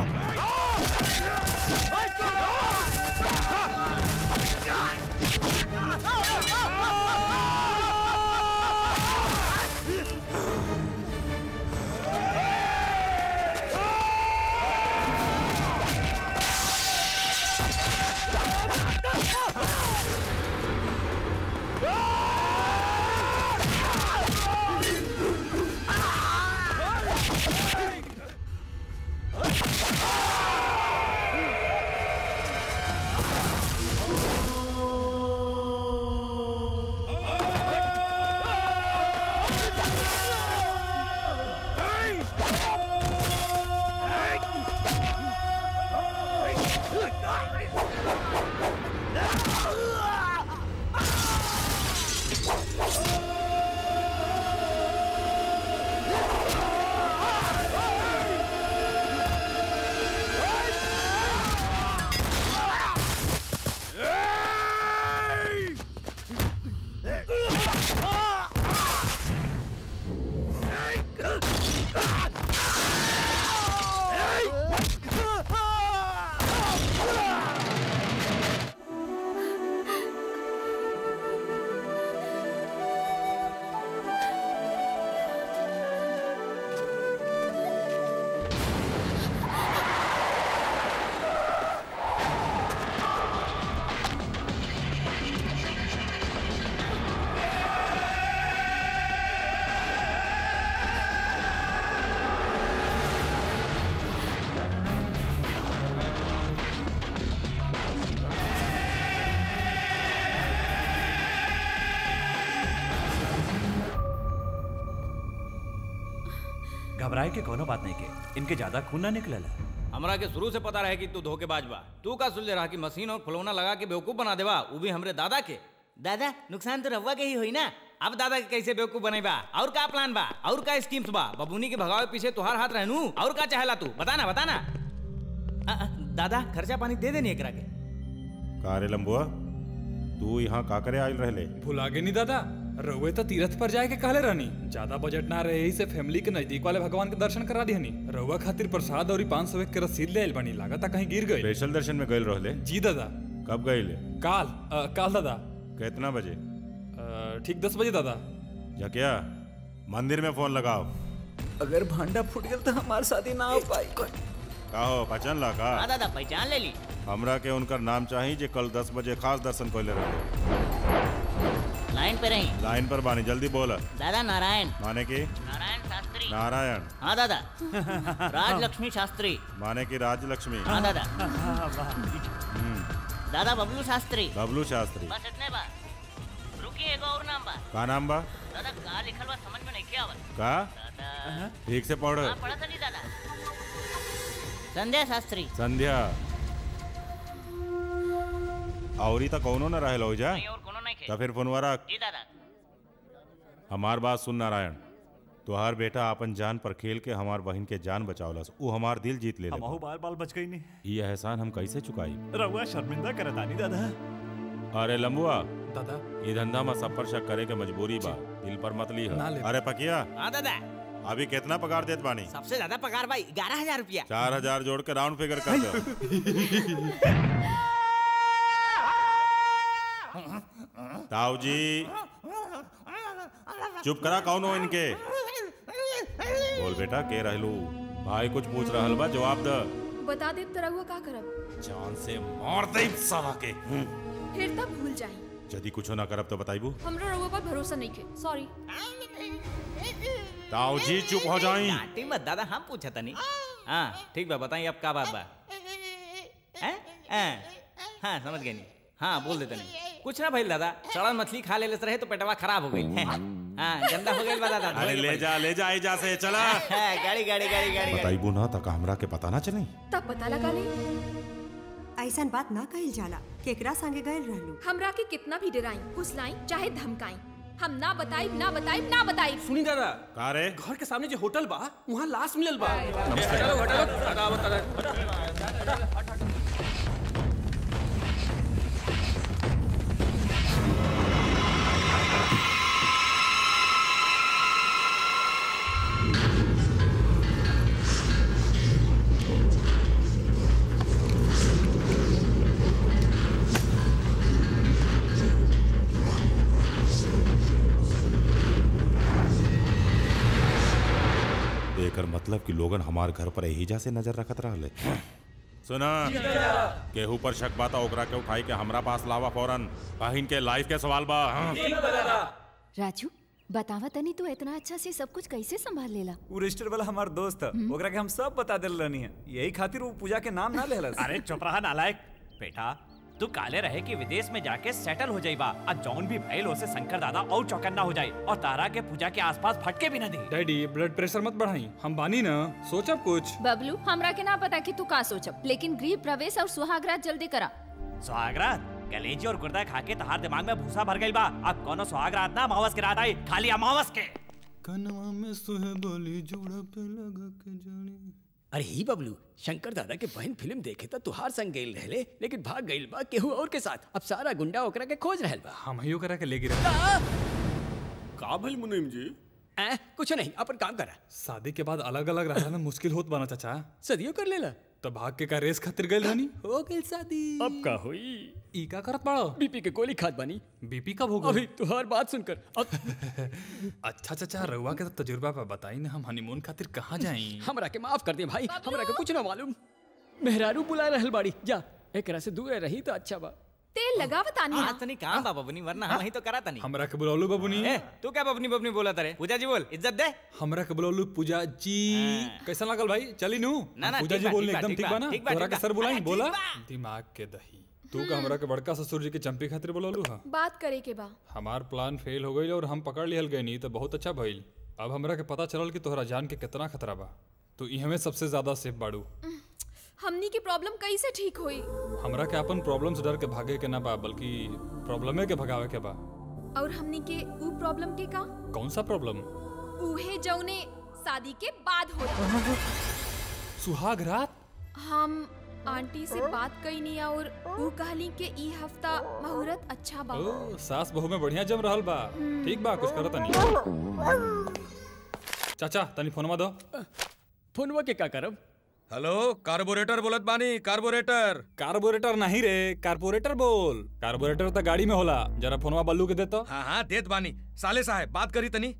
घबराए के कोनो बात नहीं के इनके ज्यादा खून ना निकलल हमरा के शुरू से पता रहे कि तू धोखेबाज बा तू का सुलझे रहा कि मशीन और फुलौना लगा के बेवकूफ बना देवा वो भी हमरे दादा के दादा नुकसान तो रहुआ के ही हुई ना अब दादा के कैसे बेवकूफ बनेबा और का प्लान बा और का स्कीम्स बा बबूनी के भगावे पीछे तुहार हाथ रहनू और का चाहेला तू बताना बताना अ, अ, दादा खर्चा पानी दे देनी एकरा के का रे लंबुआ तू यहाँ का करे आयल रहले भुला गए नहीं दादा रउए तो तीर्थ पर जाए के कहले रहनी ज्यादा बजट ना रहे यही से फैमिली के नजदीक वाले भगवान के दर्शन करा दिहनी रउआ खातिर प्रसाद और पाँच सौ के रसीद ले आइल बनी लागत कहीं गिर गई स्पेशल दर्शन में गए रहले जी दादा कब गए काल अ, काल दादा कितना बजे अ, ठीक दस बजे दादा जकिया मंदिर में फोन लगाओ अगर भांडा फूट गया तो हमारे शादी ना हो पाई का हो पहचान ला का हाँ दादा पहचान ले ली हमरा के उनकर नाम चाहिए जे कल दस बजे खास दर्शन कोले रहे लाइन पे रही लाइन पर बानी जल्दी बोल दादा नारायण माने की नारायण शास्त्री नारायण हाँ दादा राजलक्ष्मी शास्त्री माने की राजलक्ष्मी हाँ दादा हम्म, दादा बबलू शास्त्री बबलू शास्त्री बस इतने बात रुकिए एगो और नाम बा का नाम बा दादा का लिखल बा समझ में नहीं क्या आवत का दादा ठीक से पढ़ हाँ पढ़ा था नहीं दादा संध्या शास्त्री संध्या औरी तो कौनो न रहे लो जा नहीं और कोनो नहीं खे तो फिर फोनवा रख जी दादा हमार बात सुन नारायण तुहार बेटा अपन जान पर खेल के हमार बहन के जान बचावलस ऊ हमार दिल जीत ले हमहू बाल बाल बच गई नहीं ये एहसान हम कैसे चुकाई रउआ शर्मिंदा करता नहीं दादा अरे लंबुआ दादा ये धंधा में सब पर शक करे के मजबूरी बा दिल पर मत ली ना ले। अरे पकिया हाँ दादा अभी कितना पगार देत बानी सबसे ज्यादा पगार भाई ग्यारह हजार रुपया चार हजार जोड़ के राउंड फिगर कर दो ताऊ जी चुप करा कौन हो इनके बोल बेटा के रहलू भाई कुछ पूछ रहल बा जवाब द बता दे तो रहुआ का करब जान से मार दे साला के फिर तब भूल जाई यदि कुछ ना करब तो बताइबू हमरा रहुआ पर भरोसा नहीं के सॉरी ताऊ जी चुप हो जाई डांटी मत दादा हम पूछा था नहीं हाँ ठीक बा बताइए अब का बात बा हैं? हैं? हाँ समझ गए नहीं हाँ बोल देते नहीं कुछ ना भाई दादा सड़न मछली खा ले रहे तो पेटवा खराब हो गई हाँ गंदा हो गई बा दादा अरे ले जा ले जा जा से चला हाँ, गाड़ी गाड़ी गाड़ी गाड़ी गाड़ी बताइबू ना तक हमरा के पता ना चली तब पता लगा ले ऐसन बात ना कहल जाला केकरा संगे गए रहलू हमरा के कितना भी डराई फुसलाई चाहे धमकाई हम ना बताई ना बताई ना बताई सुनी दादा का रे घर के सामने जो होटल बा वहाँ लाश मिलल बा नमस्ते। हटाओ हटाओ हटाओ हटाओ मतलब कि लोगन हमार घर पर एहिजा से नजर रखत रहले सुना केहू पर शक बाता ओकरा के उठाई के हमरा पास लावा फौरन बहिन के लाइफ के सवाल बा हाँ? राजू बतावा तनी तू इतना अच्छा से सब कुछ कैसे संभाल लेला वो रजिस्टर वाला हमार दोस्त है ओकरा के हम सब बता दिल रहनी है यही खातिर वो पूजा के नाम ना लेहलस अरे चुप रहा नालायक बेटा तू काले रहे कि विदेश में जाके सेटल हो जाइबा और जौन भी भइल उसे शंकर दादा और चौकन्ना हो जाए और तारा के पूजा के आसपास फटके भी न दी डैडी ब्लड प्रेशर मत बढ़ाई हम बानी ना सोचब कुछ बबलू हमरा के ना पता कि तू का सोचब लेकिन गृह प्रवेश और सुहागरात जल्दी करा सुहागरात कलेजी और गुर्दा खा के तहार दिमाग में भूसा भर गई बा अब कोनो सुहागरात ना अमावस के रात आई खाली अमावस के कनवा में सुहे बोली जोड़ा पे लगा के जाने अरे ही बबलू शंकर दादा के बहन फिल्म देखे तो तुहार संग गईल रहले लेकिन भाग गईल बा केहू और के साथ अब सारा गुंडा ओकरा के खोज रहल बा हम ही ओकरा के ले गिरे का भइल मुनीम जी ए, कुछ नहीं अपन काम करा शादी के बाद अलग अलग रहना मुश्किल होत बना चाचा सदियों कर लेला तो भाग के का रेस खातिर गइल रहनी हो गईल शादी अब का हुई ई का करत बाड़ो बीपी के गोली खाद बानी बीपी कब हो अभी गई तुहार बात सुनकर अब अच्छा चाचा रउआ के तो तजुर्बा पे बताई ना हम हनीमून खातिर कहाँ जाई हमरा के माफ कर दे भाई हमरा के कुछ ना मालूम मेहरारू बुला रहल बाड़ी जा एकरा से दूर रही तो अच्छा बा तेल लगावत आनी हाँ तनी काम बा बबनी वरना हम ही तो करा तनी हमरा के बुलौलू बबुनी ए तू क्या बबनी बबनी बोला तारे पूजा जी बोल इज्जत दे हमरा के बुलौलू पूजा जी कैसा लागल भाई चली नू ना, ना, पूजा ठीक जी बा, बोलने ठीक बा, एकदम ठीक ठीक बा, बा ना ठीक बा, तोरा ठीक के बा। सर बुलाई अरे, बोला ठीक बा। दिमाग के दही तू का हमरा के बड़का ससुर जी के चंपी खातिर बुलौलू हा बात करे के बा हमार प्लान फेल हो गई और हम पकड़ लिहल गए नहीं तो बहुत अच्छा भइल अब हमरा के पता चलल कि तोहरा जान के कितना खतरा बा तो ई हमें सबसे ज्यादा सेफ बाड़ू हमनी की प्रॉब्लम कैसे ठीक हुई हमरा के अपन प्रॉब्लम से डर के भागे के ना बा बल्कि प्रॉब्लमे के भगावे के बा और हमनी के ऊ प्रॉब्लम के का कौन सा प्रॉब्लम उहे जौने शादी के बाद होता सुहाग रात हम आंटी से बात कईनी और ऊ कहली के ई हफ्ता मुहूर्त अच्छा बा ओ सास बहू में बढ़िया जम रहल बा ठीक बा कुछ करत नहीं चाचा तनी फोनवा दो फोनवा के का करब हेलो कार्बोरेटर बोलत बानी कार्बोरेटर कार्बोरेटर नहीं रे कार्बोरेटर बोल कार्बोरेटर तो गाड़ी में होला जरा फोनवा बल्लू के देतो हाँ हाँ देत बानी साले साहब बात करी तनी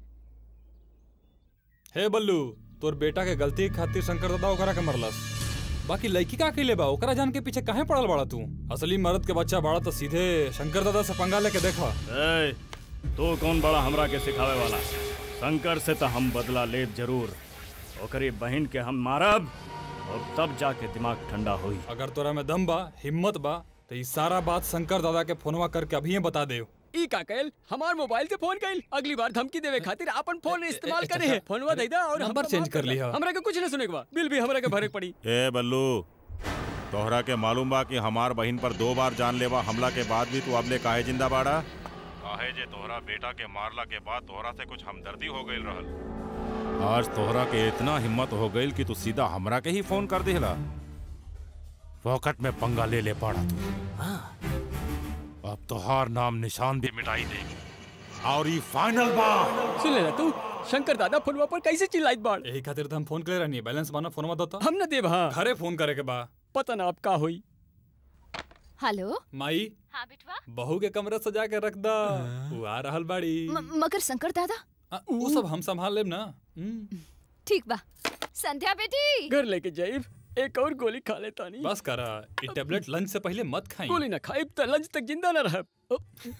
हे बल्लू तोर बेटा के गलती के खातिर शंकर दादा ओकरा के मरलस बाकी लड़की का अकेले बा ओकरा जान के पीछे काहे पड़ल बाड़ा तू असली मर्द के बच्चा बाड़ा तो सीधे शंकर दादा से पंगा लेके देखा ए, तो कौन बड़ा हमरा के सिखावे वाला शंकर से तो हम बदला लेब जरूर ओकरी बहन के हम मारब और तब जाके दिमाग ठंडा होई अगर तोरा में दम बा हिम्मत बा तो ये सारा बात शंकर दादा के फोनवा करके अभी ही बता दे ई का कैल हमार मोबाइल से फोन कैल अगली बार धमकी देवे खातिर अपन फोन इस्तेमाल करे है फोनवा दे दा और नंबर हमको चेंज माफ कर दा। लिहा। हमरा के कुछ ना सुने के बा बिल भी हमरा के भरे के पड़ी ए बल्लू तोहरा के मालूम बा कि हमार बहिन पर दो बार जानलेवा हमला के बाद भी तू अबले काहे जिंदा बाड़ा काहे जे तोहरा बेटा के मारला के बाद तोहरा से कुछ हमदर्दी हो गई रहल आज तोहरा के इतना हिम्मत हो गई कि तू सीधा हमरा के ही फोन कर देला वक्त में पंगा ले ले पाड़ा तू अब तोहार नाम निशान भी मिटाई देगी और ये फाइनल बा सुन ले तू शंकर दादा फोनवा पर कैसे चिल्लाइत बाड़ यही खातिर तो हम फोन करे रहनी बैलेंस बाना फोनवा दो तो हम न देब हां घरे फोन करे के बा पता ना अब का होई हेलो माई हाँ बेटवा बहू के कमरा सजा के रख दा वो आ रहल बाड़ी म- मगर शंकर दादा आ, वो सब हम संभाल लेब ना हम्म। ठीक बा संध्या बेटी घर लेके जाइब एक और गोली खा लेता नहीं बस करा ये टेबलेट लंच से पहले मत खाई गोली ना खाइब त लंच तक जिंदा ना रहब ओ।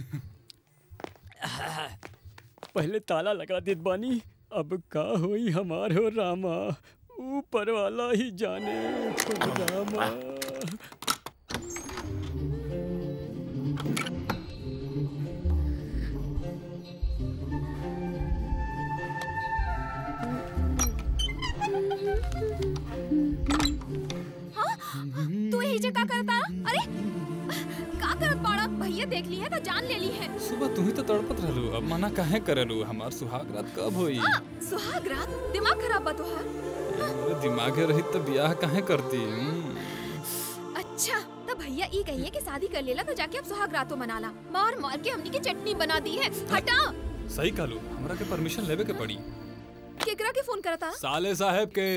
पहले ताला लगा देत बानी अब का होई हमार हो रामा ऊपर वाला ही जाने हो रामा हाँ? तू यही जे का करता अरे का करत बाड़ा भैया देख ली है तो जान ले ली है सुबह तू ही तो तड़पत रहलू अब मना काहे करलू हमार सुहाग रात कब होई आ, सुहाग रात दिमाग खराब बा तोहार मेरे दिमागे रही तो ब्याह काहे करती हम्म। अच्छा तो भैया ई कहिए कि शादी कर लेला तो जाके अब सुहाग रातों मनाला मार मार के हमनी की चटनी बना दी है हटा सही कहलू हमरा के परमिशन लेवे के पड़ी केकरा के फोन करता साले साहब के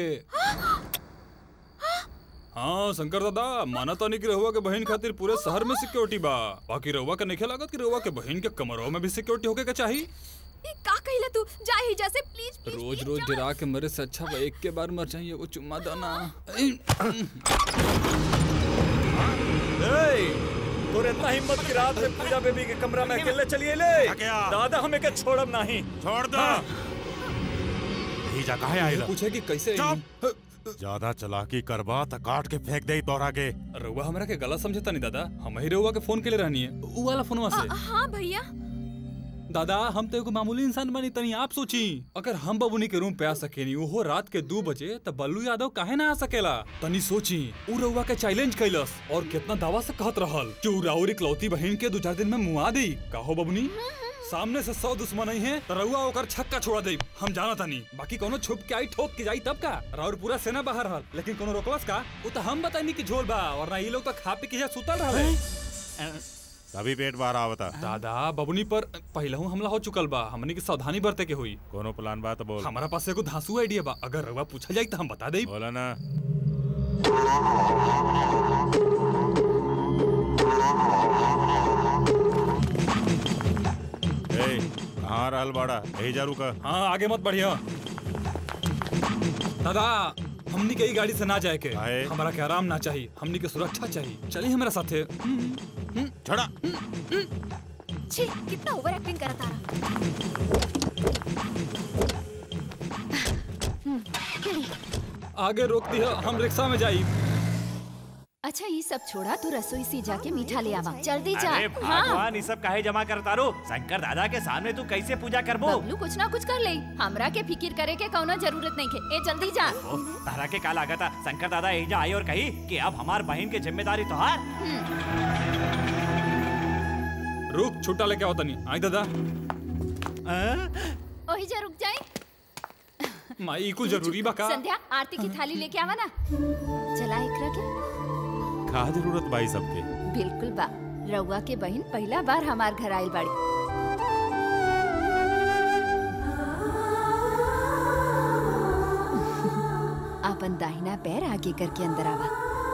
हाँ शंकर दादा माना तो नहीं कि रहुआ के बहन खातिर पूरे शहर में सिक्योरिटी बा बाकी रहुआ के नहीं लागत कि रहुआ के बहन के कमरों में भी सिक्योरिटी होके के चाहिए ये का कहिला तू जा ही जा से प्लीज प्लीज रोज रोज डरा के मरे से अच्छा बा एक के बार मर जाइए वो चुम्मा दाना तोरे इतना हिम्मत की रात में पूजा बेबी के कमरा में अकेले चलिए ले दादा हमें के छोड़ब नहीं छोड़ दो ही जा काहे आइला पूछे कि कैसे ज्यादा चलाकी करबा त काट के फेंक दे तोरा के रउआ हमरा के गलत समझता नहीं दादा हम ही रउआ के फोन के लिए रहनी है उ वाला फोनवा से अ, हाँ भैया दादा हम तो एगो मामूली इंसान बनी तनी आप सोची अगर हम बबुनी के रूम पे आ सकेनी वो रात के दो बजे तो बल्लू यादव काहे ना आ सकेला तनी सोची उ रउआ के चैलेंज कैलस और कितना दावा से कहत रहल कि उ राउर इकलौती बहन के दो चार दिन में मुआ दी काहो बबुनी सामने से सौ दुश्मन नहीं है तो रउआ ओकर छक्का छोड़ा दे हम जाना तानी बाकी कोनो छुप के आई ठोक के जाई तब का राउर पूरा सेना बाहर रहल लेकिन कोनो रोकलस का वो तो हम बताई कि झोल बा और ना ये लोग तो खा पी के यहाँ सुतल रहले तभी पेट बाहर आवता दादा बबुनी पर पहलहू हमला हो चुकल बा हमनी के सावधानी बरते के हुई कोनो प्लान बा तो बोल हमारा पास एगो धांसू आइडिया बा अगर रउआ पूछा जाई तो हम बता देई बोला ना ए कहाँ रहल बाड़ा यही जा रुका हाँ आगे मत बढ़िया दादा हमनी के ई गाड़ी से ना जाए के हमारा के आराम ना चाहिए हमनी के सुरक्षा चाहिए चलिए हमारे साथे छड़ा छी कितना ओवर एक्टिंग करा तारा आगे रोक दिया हम रिक्शा में जाई अच्छा ये सब छोड़ा तू रसोई से जाके मीठा ले आवा जल्दी जा अरे भगवान ये सब काहे जमा करता रो शंकर दादा के सामने तू कैसे पूजा करबो बबलू कुछ ना कुछ कर ले हमरा के फिकिर करे के कौनो जरूरत नहीं है ए जल्दी जा तारा के का लागत शंकर दादा एजा आई और कही कि अब हमार बहन की जिम्मेदारी तोहार रुक छुट्टा लेके आओ तनी आई दादा ओही जा रुक जाए माई कुछ जरूरी बा का संध्या आरती की थाली लेके आवा ना चला एकरा के का जरूरत बाई सबके बिल्कुल बा रउआ के बहन पहला बार हमार घर आइल बाड़ी अपन दाहिना पैर आगे करके अंदर आवा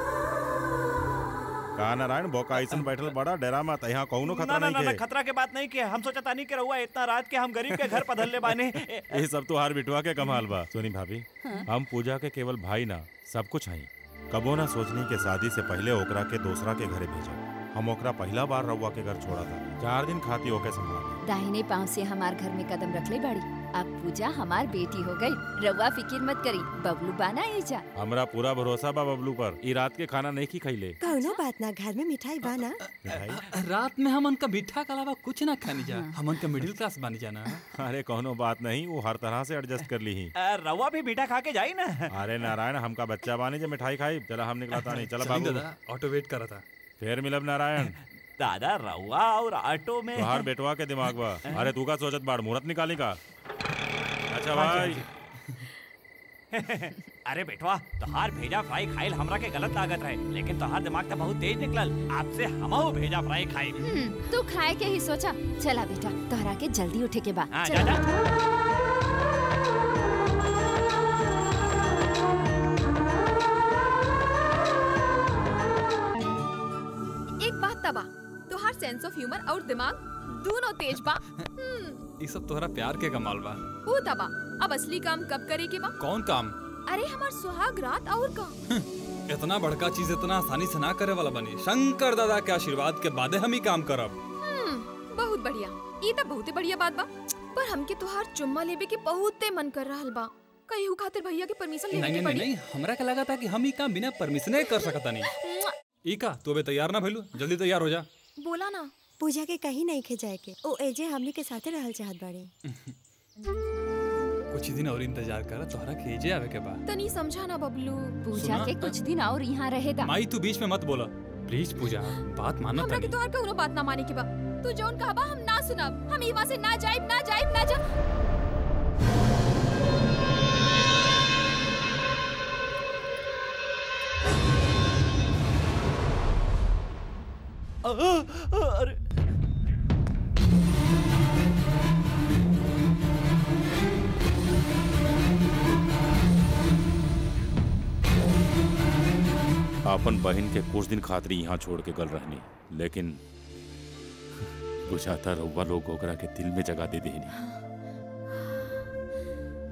का नारायण बोका ऐसन बैठल बड़ा डरा मत यहाँ कौनो ना खतरा ना ना नहीं ना, के खतरा के बात नहीं के हम सोचता नहीं कि रहुआ इतना रात के हम गरीब के घर पधरले बाने ये सब तो हार बिटवा के कमाल बा सोनी भाभी हाँ। हम पूजा के केवल भाई ना सब कुछ हई कबो ना सोचनी के शादी से पहले ओकरा के दूसरा के घरे भेजा हम ओकरा पहला बार रउआ के घर छोड़ा था चार दिन खाती ओके संभाल दाहिने पाँव से हमार घर में कदम रख ले बाड़ी अब पूजा हमार बेटी हो गई रउआ फिकिर मत करी बबलू बाना एजा हमरा पूरा भरोसा बा बबलू पर ई रात के खाना नहीं की खैले कौनो बात ना घर में मिठाई बाना रात में हमन का मीठा के अलावा कुछ ना खानी जा हमन का मिडिल क्लास बनी जाना अरे कौनो बात नहीं वो हर तरह से एडजस्ट कर ली ही रवा भी मीठा खा के जाई ना अरे नारायण हमका बच्चा बानी जो मिठाई खाई चला हम निकलाता नहीं चला चलिए बाबू दादा ऑटो वेट कर रहा था फिर मिलब नारायण दादा रवा और ऑटो में तुहार बेटवा के दिमाग बा अरे तू का सोचत बाड़ मुहूर्त निकाली का अच्छा भाई अरे बेटवा तोहार भेजा फ्राई खाइल हमरा के गलत लागत रहे लेकिन तोहार दिमाग तो बहुत तेज निकलल आपसे हमहू भेजा फ्राई खाई हम्म, तू खाए के ही सोचा चला बेटा तोहरा के जल्दी उठे के बा हाँ, चला। जा, जा। एक बात तबा तोहार सेंस ऑफ ह्यूमर और दिमाग दोनों तेज बा हम्म, ये सब तोहरा प्यार के कमाल बा ऊ तबा अब असली काम कब करे के बा कौन काम अरे हमार सुहाग रात और का इतना बड़का चीज इतना आसानी से ना करे वाला बनी शंकर दादा के आशीर्वाद के बादे हम ही काम करब हम्म, बहुत बढ़िया ये तो बहुते बढ़िया बात बा पर हमके तोहार चुम्मा लेबे के बहुते मन कर रहल बा कहीं खातिर भैया के परमिशन नहीं लेवे नहीं के नहीं पड़ी नहीं हमरा के लगा था कि हम ही काम बिना परमिशन कर सकता नहीं ई का तू अबे तैयार ना भइलू जल्दी तैयार हो जा बोला ना पूजा के कहीं नहीं खे जाए के ओ एजे हमनी के साथे रहल चाहत बाड़ी कुछ ही दिन और इंतजार कर तोहरा के जे आवे के बाद तनी समझा ना बबलू पूजा सुना? के कुछ दिन और यहाँ रहेगा माई तू बीच में मत बोला प्लीज पूजा बात मानना हमरा के तनी तोहार कउनो बात ना माने के बा तू जौन कहबा हम ना सुनब हम इवा से ना जाइब ना जाइब ना जा अरे अपन बहन के कुछ दिन खातिर यहाँ छोड़ के गल रहनी लेकिन बुझाता रउआ लोग ओकरा के दिल में जगह दे देनी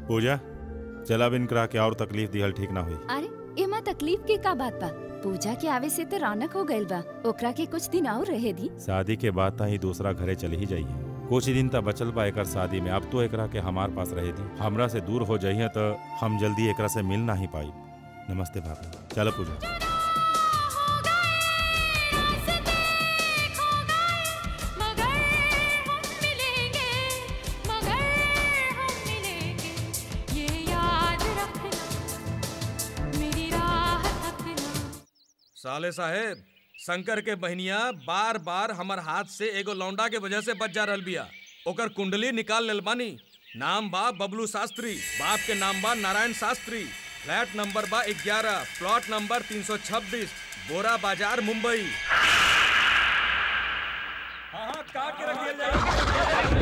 पूजा चल अब इनकरा के और तकलीफ दिहल ठीक ना हुई अरे एमा तकलीफ के का बात बा पूजा के आवे से तो रौनक हो गइल बा ओकरा के कुछ दिन और रहे दी शादी के बाद ही दूसरा घरे चली ही जाइए कुछ ही दिन तक बचल बा एकर शादी में अब तो एकरा के हमार पास रहे दी हमरा से दूर हो जाइए तो हम जल्दी एकरा से मिल ना ही पाई नमस्ते भाभी चलो पूजा साले साहेब शंकर के बहनिया बार बार हमर हाथ से एगो लौंडा के वजह से बच जा रहल बिया ओकर कुंडली निकाल लेल बानी नाम बा बबलू शास्त्री बाप के नाम बा नारायण शास्त्री फ्लैट नंबर बा ग्यारह प्लॉट नंबर 326 बोरा बाजार मुंबई हाँ हाँ काट के रखिए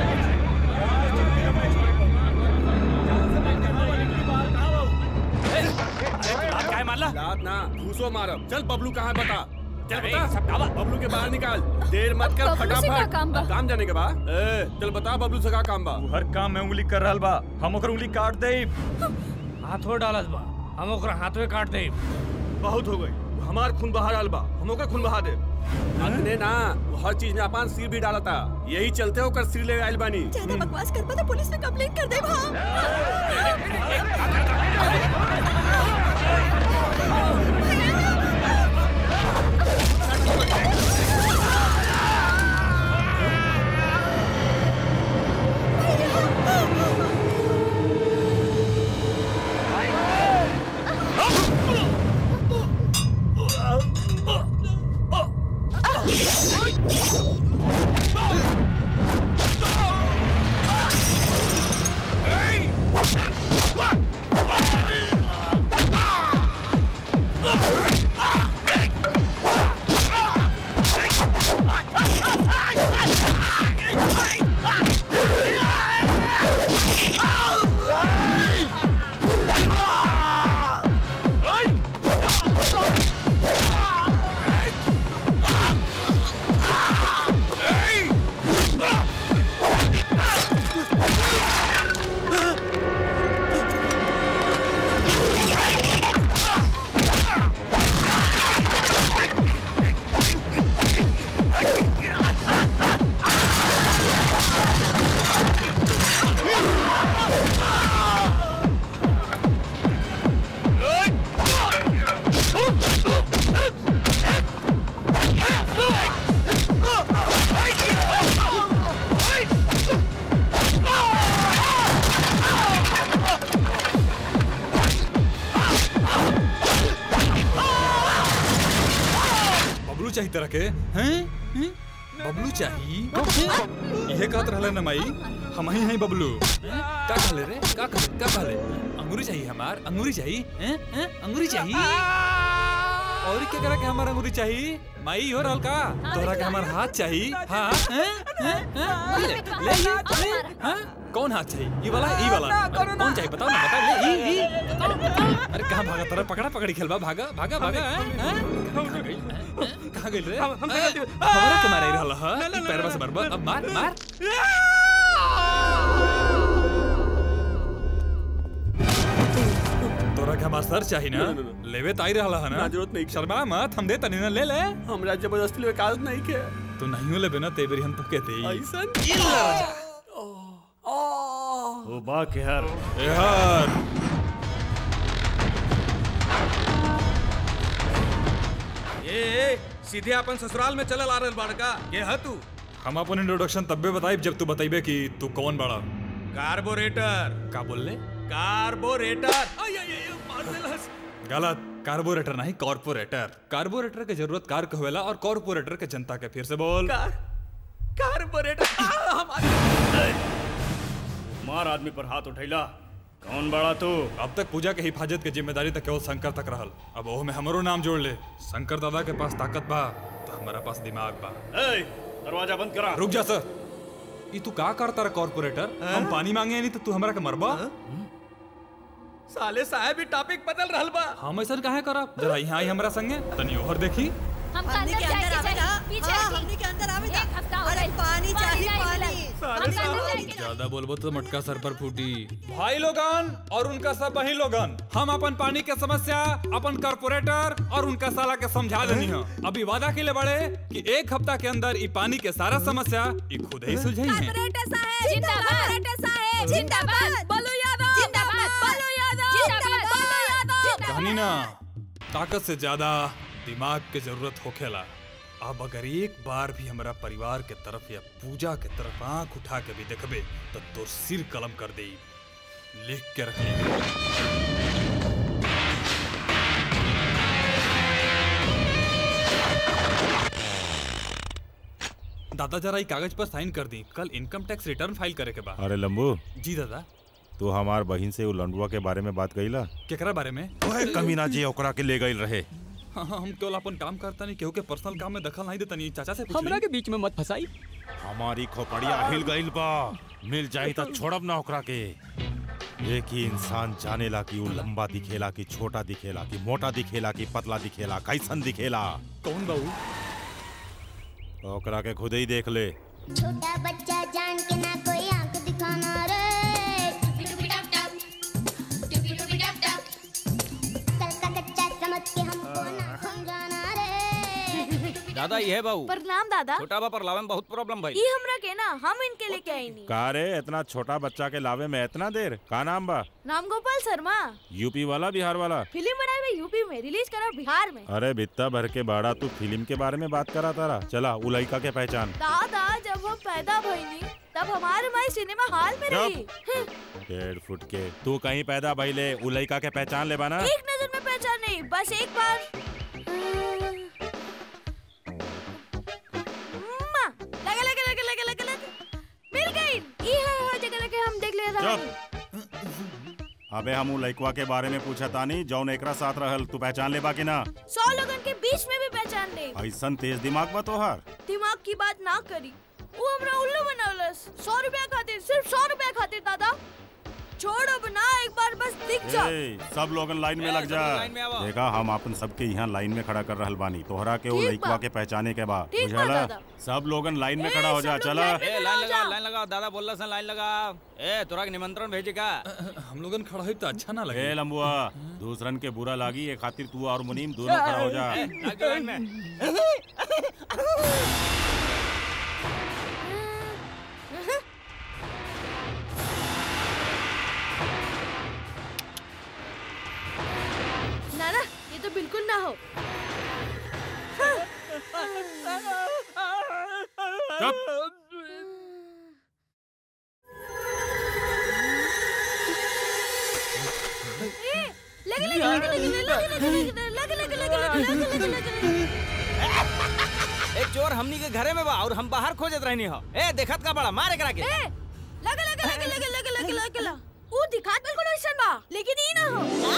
क्या है मारला लात ना घूसो मारब चल बबलू कहाँ है बता चल अरे, बता सब डाला। बबलू के बाहर निकाल देर मत कर बबलू से फटाफट का काम बा? काम जाने के बा ए, चल बता बबलू से का काम बा हर काम में उंगली कर रहल बा हम ओकर उंगली काट दे हाथों डालत बा हम ओकरा हाथ में काट दे बहुत हो गई हमार खून बहा डाल बा हम ओकर खून बहा दे अतने ना वो हर चीज में अपन सिर भी डालता यही चलते ओकर सिर ले आइल बानी ज्यादा बकवास कर तो पुलिस में कंप्लेंट कर दे बबलू चाहिए तरह के हैं हैं? बबलू चाहिए यह कहत रहले ना माई हम ही हैं बबलू हैं? का कहले रे का कहले का कहले अंगूरी चाहिए हमार अंगूरी चाहिए हैं हैं अंगूरी चाहिए और क्या करा के हमार अंगूरी चाहिए माई हो रहल का तोरा के हमार हाथ चाहिए हां हैं हैं हैं? ले ले ले ले हां कौन हाथ चाहिए ये वाला ये वाला कौन चाहिए बताओ ना बताओ ले ई ई अरे कहां भागा तेरा पकड़ा पकड़ी खेलबा भागा भागा भागा हैं हैं? कहाँ गई? हैं? कहाँ गई रे हम- हम हैं? से गलती- हमारा के मारे रहल ह ई पैरवा से मारबा अब मार मार तोरा के हमार सर चाहिए ना लेवे ताई रहल ह ना ना, जरूरत नहीं। शर्मा मत हम दे तनी ना ले ले हमरा जबरदस्ती लेवे कागज नहीं के तू नहीं लेबे ना तेबरी हम तो कहते ही ऐसन ओ बा के हर ए हर ए, ए सीधे अपन ससुराल में चलल आ रहल बाड़का के ह तू हम अपन इंट्रोडक्शन तब्बे बताइब जब तू बताइबे कि तू कौन बड़ा कार्बोरेटर का बोल ले कार्बोरेटर आई, आई, आई, मार देलस। गलत कार्बोरेटर नहीं कॉर्पोरेटर कार्बोरेटर के जरूरत कार के होवेला और कॉर्पोरेटर के जनता के फिर से बोल कार्बोरेटर मार आदमी पर हाथ उठैला कौन बड़ा तू अब तक पूजा के हिफाजत के जिम्मेदारी तक केवल शंकर तक रहल अब ओह में हमरो नाम जोड़ ले शंकर दादा के पास ताकत बा तो हमारा पास दिमाग बा ए, दरवाजा बंद करा रुक जा सर ई तू का करता रहा कॉर्पोरेटर हम पानी मांगे नहीं तो तू हमरा के मरबा साले साहब भी टॉपिक बदल रहल बा हम ऐसा काहे करब जरा यहाँ आई हमरा संगे तनी ओहर देखी हम हमने अंदर के जाए अंदर के आवे जाए ना पीछे हाँ, हटी। हमने के अंदर आवे ना एक हफ्ता हो अरे गइल। पानी चाहिए नहीं पानी मिलल। हम अंदर जाए के ज्यादा बोलबो तो मटका सर पर फूटी भाई लोगन और उनका सब बहन लोगन हम अपन पानी के समस्या अपन कॉर्पोरेटर और उनका साला के समझा देनी हो अभी वादा के लिए बड़े कि एक हफ्ता के अंदर ई पानी के सारा समस्या ई खुद ही सुलझाई है जिंदाबाद जिंदाबाद बोलो यादव जिंदाबाद बोलो यादव जिंदाबाद बोलो यादव कहानी ना ताकत से ज्यादा दिमाग के जरूरत होखेला अब अगर एक बार भी हमारा परिवार के तरफ या पूजा के तरफ आंख उठा के भी देखबे तो तोर सिर कलम कर दे लिख के रख ली दादा जरा ई कागज पर साइन कर दी कल इनकम टैक्स रिटर्न फाइल करे के बाद अरे लंबू जी दादा तू हमार बहिन से उ लंडुआ के बारे में बात कईला केकरा बारे में ओए कमीना जी ओकरा के ले गईल रहे हाँ हाँ हम केवल अपन काम करता नहीं केहू के पर्सनल काम में दखल नहीं देता नहीं चाचा से पूछ हमरा ली। के बीच में मत फंसाई हमारी खोपड़िया हिल गईल बा मिल जाई तो छोड़ब ना ओकरा के एक ही इंसान जानेला कि उ लंबा दिखेला कि छोटा दिखेला कि मोटा दिखेला कि पतला दिखेला कैसन दिखेला कौन बाबू ओकरा के खुद ही देख ले छोटा बच्चा जान के ना कोई आंख दिखाना रे कल का कच्चा समझ के हमको ना समझाना रे दादा ये है बाबू प्रणाम दादा छोटा बा पर लावे में बहुत प्रॉब्लम भाई ये हमरा के ना हम इनके लेके आई नहीं का रे इतना छोटा बच्चा के लावे में इतना देर का नाम बा राम गोपाल शर्मा यूपी वाला बिहार वाला फिल्म बनाए हुए यूपी में रिलीज करा बिहार में अरे बित्ता भर के बाड़ा तू फिल्म के बारे में बात करा तारा चला उ लड़का के पहचान दादा जब हम पैदा भइनी तब हमारे माई सिनेमा हॉल में रही हम्म, डेढ़ फुट के तू कहीं पैदा भइले उ लड़का के पहचान ले बाना एक नजर में पहचान नहीं बस एक बार अम्मा, लगे लगे लगे लगे लगे लगे मिल गई ये है हर जगह लगे हम देख ले रहे हैं अबे हम उ लड़कवा के बारे में पूछा तानी जौन एकरा साथ रहल तू पहचान ले बा कि ना सौ लोगन के बीच में भी पहचान नहीं ऐसन तेज दिमाग बा तोहार दिमाग की बात ना करी वो हमरा उल्लू बनौलस सौ रुपया खातिर सिर्फ सौ रुपया खातिर दादा छोड़ अब ना एक बार बस दिख जा ए, सब लोगन लाइन में लग जा लाइन में आवा। देखा हम अपन सबके यहाँ लाइन में खड़ा कर रहल बानी तोहरा के वो ठीक लड़कवा बा। के पहचाने के बा ठीक बा, बुझला दादा। सब लोगन लाइन में खड़ा हो जा चला ए लाइन लगा लाइन लगा दादा बोल रहा लाइन लगा ए तोरा के निमंत्रण भेजे का हम लोगन खड़ा हुई तो अच्छा ना ए लंबुआ दूसरन के बुरा लागी ये खातिर तू और मुनीम दोनों खड़ा हो जा ए, लग जा लाइन में ना ना ये तो बिल्कुल ना हो ए, लगे लगे लगे लगे लगे लगे लगे लगे लगे लगे लगे लगे ए चोर हमनी के घरे में बा और हम बाहर खोजत रहनी हो ए देखत का बड़ा मारे करा के ए, लगे लगे लगे लगे लगे लगे लगे लगे वो दिखात बिल्कुल वैसन बा लेकिन ई ना हो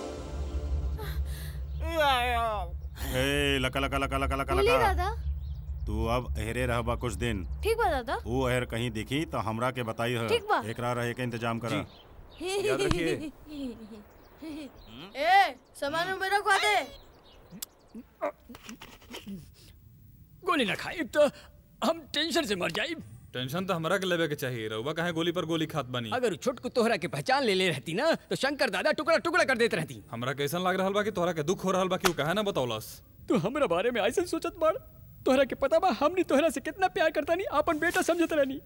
ए लका लका लका लका लका बोलिए लका दादा तू अब अहरे रहबा कुछ दिन ठीक बा दादा वो अहर कहीं दिखी तो हमरा के बताई है ठीक बा। एकरा रहे के इंतजाम करा याद रखिए ए सामान में रखवा दे गोली ना खाई तो हम टेंशन से मर जाई टेंशन तो हमरा के लेवे के चाहिए रहुआ काहे गोली पर गोली खात बनी अगर छोटकू तोहरा के पहचान ले ले रहती ना तो शंकर दादा टुकड़ा टुकड़ा कर देते रहती हमरा कैसन लाग रहल बा कि तोहरा के दुख हो रहल बा कि उ काहे ना बतौलस तू हमरा बारे में ऐसे सोचत बाड़ तोहरा के पता बा हमनी तोहरा से कितना प्यार करता नहीं अपन बेटा समझत रहनी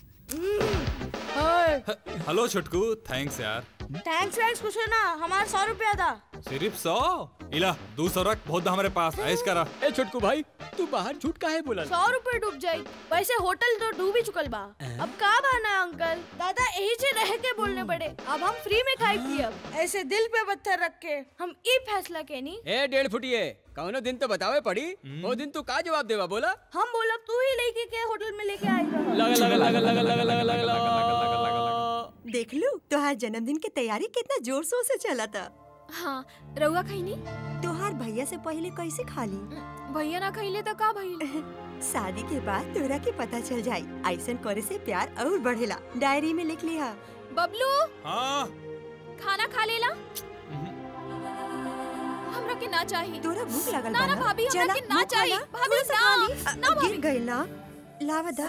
हेलो छोटकू थैंक्स यार थैंक्स वैंक्स कुछ ना हमारा सौ रुपया था सिर्फ सौ इला दू सौ रख बहुत बा हमारे पास ऐश करा ए छोटकू भाई तू बाहर झूठ काहे बोला सौ रुपए डूब जाई वैसे होटल तो डूब ही चुकल बा अब का बहाना है अंकल दादा यही से रह के बोलने पड़े अब हम फ्री में खाई पियब ऐसे दिल पे पत्थर रख के हम ई फैसला के नी ए डेढ़ फुटिए कौनो दिन तो बतावे पड़ी वो दिन तू का जवाब देवा बोला हम बोला तू ही लेके के होटल में लेके आई रहा लगा लगा लगा लगा लगा लगा लगा देख लू तोहार जन्मदिन के तैयारी कितना जोर शोर से चला था हाँ रउआ खैनी तोहार भैया से पहले कैसे खा ली भैया ना खैले तो का भइल शादी के बाद तोरा के पता चल जाई ऐसन करे से प्यार और बढ़ेला डायरी में लिख लिया बबलू हाँ खाना खा लेला हमरा के ना चाहिए तोरा भूख लागल ना बा ना ना? भाभी हमरा चला, के ना मुंह चाहिए खोला, भाभी थोड़ा सा खा ली। ना अ, ना गिर भाभी गई ना लावा दा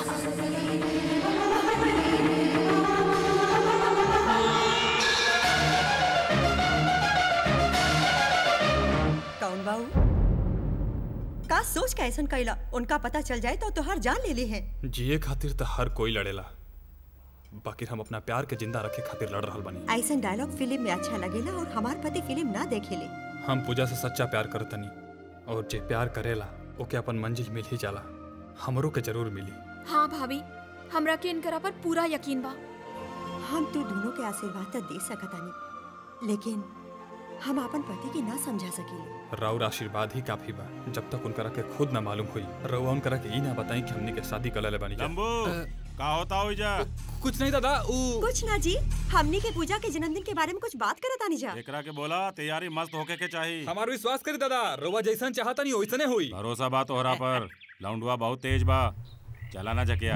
कौन बाऊ का सोच के ऐसन कैला उनका पता चल जाए तो तोहार जान ले ली है जिए खातिर तो हर कोई लड़ेला बाकी हम अपना प्यार के जिंदा रखे खातिर लड़ रहल बानी ऐसन डायलॉग फिल्म में अच्छा लगेला और हमार पति फिल्म ना देखेले हम पूजा से सच्चा प्यार करतनी और जे प्यार करेला ओके अपन मंजिल मिल ही जाला हमरो के जरूर मिली हाँ भाभी हमरा के इनकरा पर पूरा यकीन बा हम तू दोनों के आशीर्वाद तो दे सकतानी लेकिन हम अपन पति के ना समझा सकीले राउर आशीर्वाद ही काफी बा जब तक उनकरा के खुद ना मालूम हुई रउआ उनकरा के ई ना बताई कि हमनी के शादी कर ले बानी जा। लंबू का होता हो जा कुछ नहीं दादा ऊ कुछ ना जी हमनी के पूजा के जन्मदिन के बारे में कुछ बात करत आनी जा एकरा के बोला तैयारी मस्त होके के चाहिए हमार विश्वास करी दादा रउआ जैसन चाहता नहीं वैसने हुई भरोसा बा तोहरा पर लौंडुआ बहुत तेज बा चला ना जकिया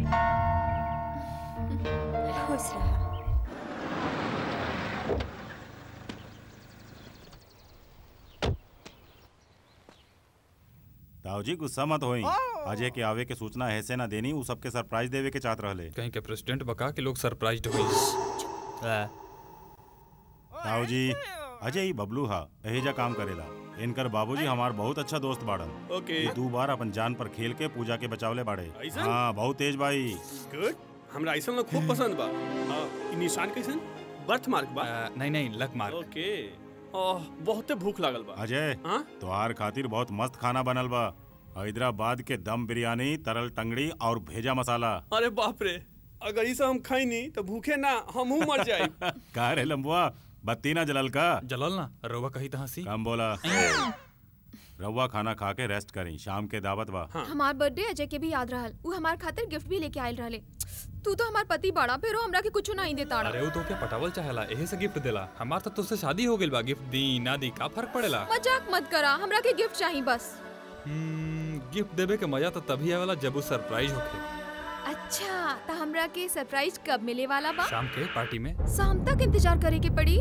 खुश रहा ताऊ जी गुस्सा मत होई अजय के आवे के सूचना ऐसे ना देनी उ सबके सरप्राइज देवे के चाहत रहले कहीं के प्रेसिडेंट बका के लोग सरप्राइज्ड हुई ताऊ जी अजय ही बबलू हा एहेजा काम करेला इनकर बाबूजी हमार बहुत अच्छा दोस्त बाड़न ओके। ये दू बार अपन जान पर खेल के पूजा के बचावले बाड़े ऐसन? हाँ बहुत तेज भाई गुड हमरा ऐसा लोग खूब पसंद बा आ, ई निशान कैसन बर्थ मार्क बा नहीं नहीं लक मार्क ओके ओह बहुते भूख लागल बा अजय हाँ? तोहार खातिर बहुत मस्त खाना बनल बा हैदराबाद के दम बिरयानी तरल टंगड़ी और भेजा मसाला अरे बाप रे अगर ई सब हम खाई नहीं तो भूखे ना हमहू मर जाए का रे लंबुआ बत्ती ना जलल का जलल ना रउआ कही तो हंसी कम बोला रउआ खाना खा के रेस्ट करी शाम के दावत बा हमार बर्थडे अजय के भी याद रहल उ हमार खातिर गिफ्ट भी लेके आयल रहले तू तो हमार पति बड़ा फेरो हमरा के कुछ नहीं देता अरे वो तो क्या पटावल चाहेला एहे से गिफ्ट देला हमार तो तुझसे शादी हो गइल बा गिफ्ट दी ना दी का फर्क पड़ेला मजाक मत करा हमरा के गिफ्ट चाहिए बस हम्म, गिफ्ट देवे के मजा तो तभी आवेला जब वो सरप्राइज होखे अच्छा तो हमरा के सरप्राइज कब मिले वाला बा शाम के पार्टी में शाम तक इंतजार करे के पड़ी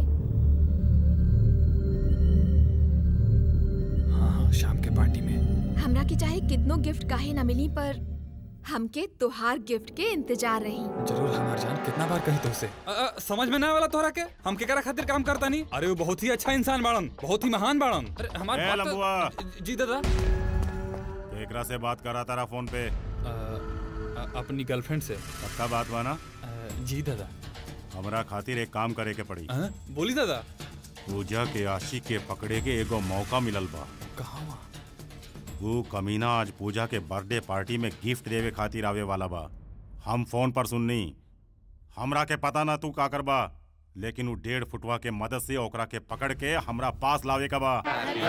हाँ शाम के पार्टी में हमरा के चाहे कितनो गिफ्ट काहे ना मिली पर हमके तोहार गिफ्ट के इंतजार रही जरूर हमार जान कितना बार कही तुझसे अ, अ, समझ में ना वाला तोहरा के हम केकरा खातिर काम करता नहीं अरे वो बहुत ही अच्छा इंसान बाड़न बहुत ही महान बाड़न अरे हमार ए, बात तो- लंबुआ। जी दादा एकरा से बात करा तारा फोन पे अ, अ, अपनी गर्लफ्रेंड से पक्का बात बा ना जी दादा हमरा खातिर एक काम करे के पड़ी अ, बोली दादा पूजा के आशिक के पकड़े के एगो मौका मिलल बा कहाँ वो कमीना आज पूजा के बर्थडे पार्टी में गिफ्ट देवे खातिर आवे वाला बा हम फोन पर सुननी हमरा के पता ना तू का करबा लेकिन वो डेढ़ फुटवा के मदद से ओकरा के पकड़ के हमरा पास लावे का बा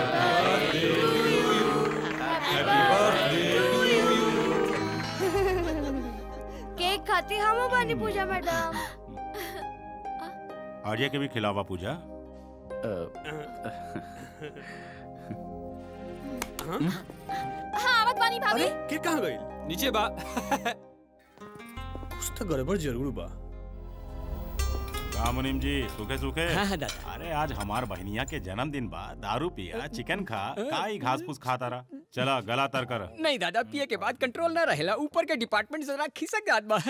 केक खाती हम बानी पूजा मैडम आर्य के भी खिलावा पूजा हाँ आवत बानी भाभी के कहाँ गई नीचे बा कुछ तो गड़बड़ जरूर बा का मुनीम जी सूखे सूखे हाँ, हाँ, दादा। अरे आज हमार बहनिया के जन्मदिन बा दारू पिया चिकन खा काई घास फूस खाता रहा चला गला तर कर नहीं दादा पिए के बाद कंट्रोल ना रहेला ऊपर के डिपार्टमेंट जरा खिसक जात बा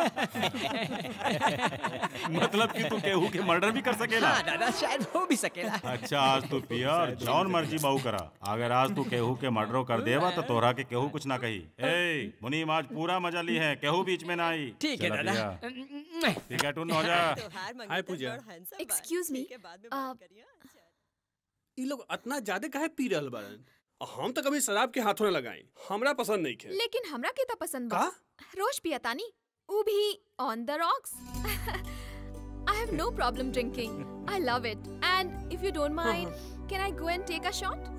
मतलब कि तू केहू के मर्डर भी कर सकेला हाँ दादा शायद हो भी सकेला अच्छा आज तू पिया और जौन मर्जी बाऊ करा अगर आज तू केहू के मर्डर कर देवा तो तोहरा के केहू कुछ ना कही ए मुनीम आज पूरा मजा ली है केहू बीच में ना आई ठीक है चला दादा पिया। ठीक है टून हो जा हाय पूजा एक्सक्यूज मी ई लोग इतना ज्यादा काहे पी रहल बारन हम तो कभी शराब के हाथों न लगाई हमरा पसंद नहीं खे लेकिन हमरा के तो पसंद बा रोज पियतानी ऊ भी on the rocks I have no problem drinking. I love it. And if you don't mind, can I go and take a shot?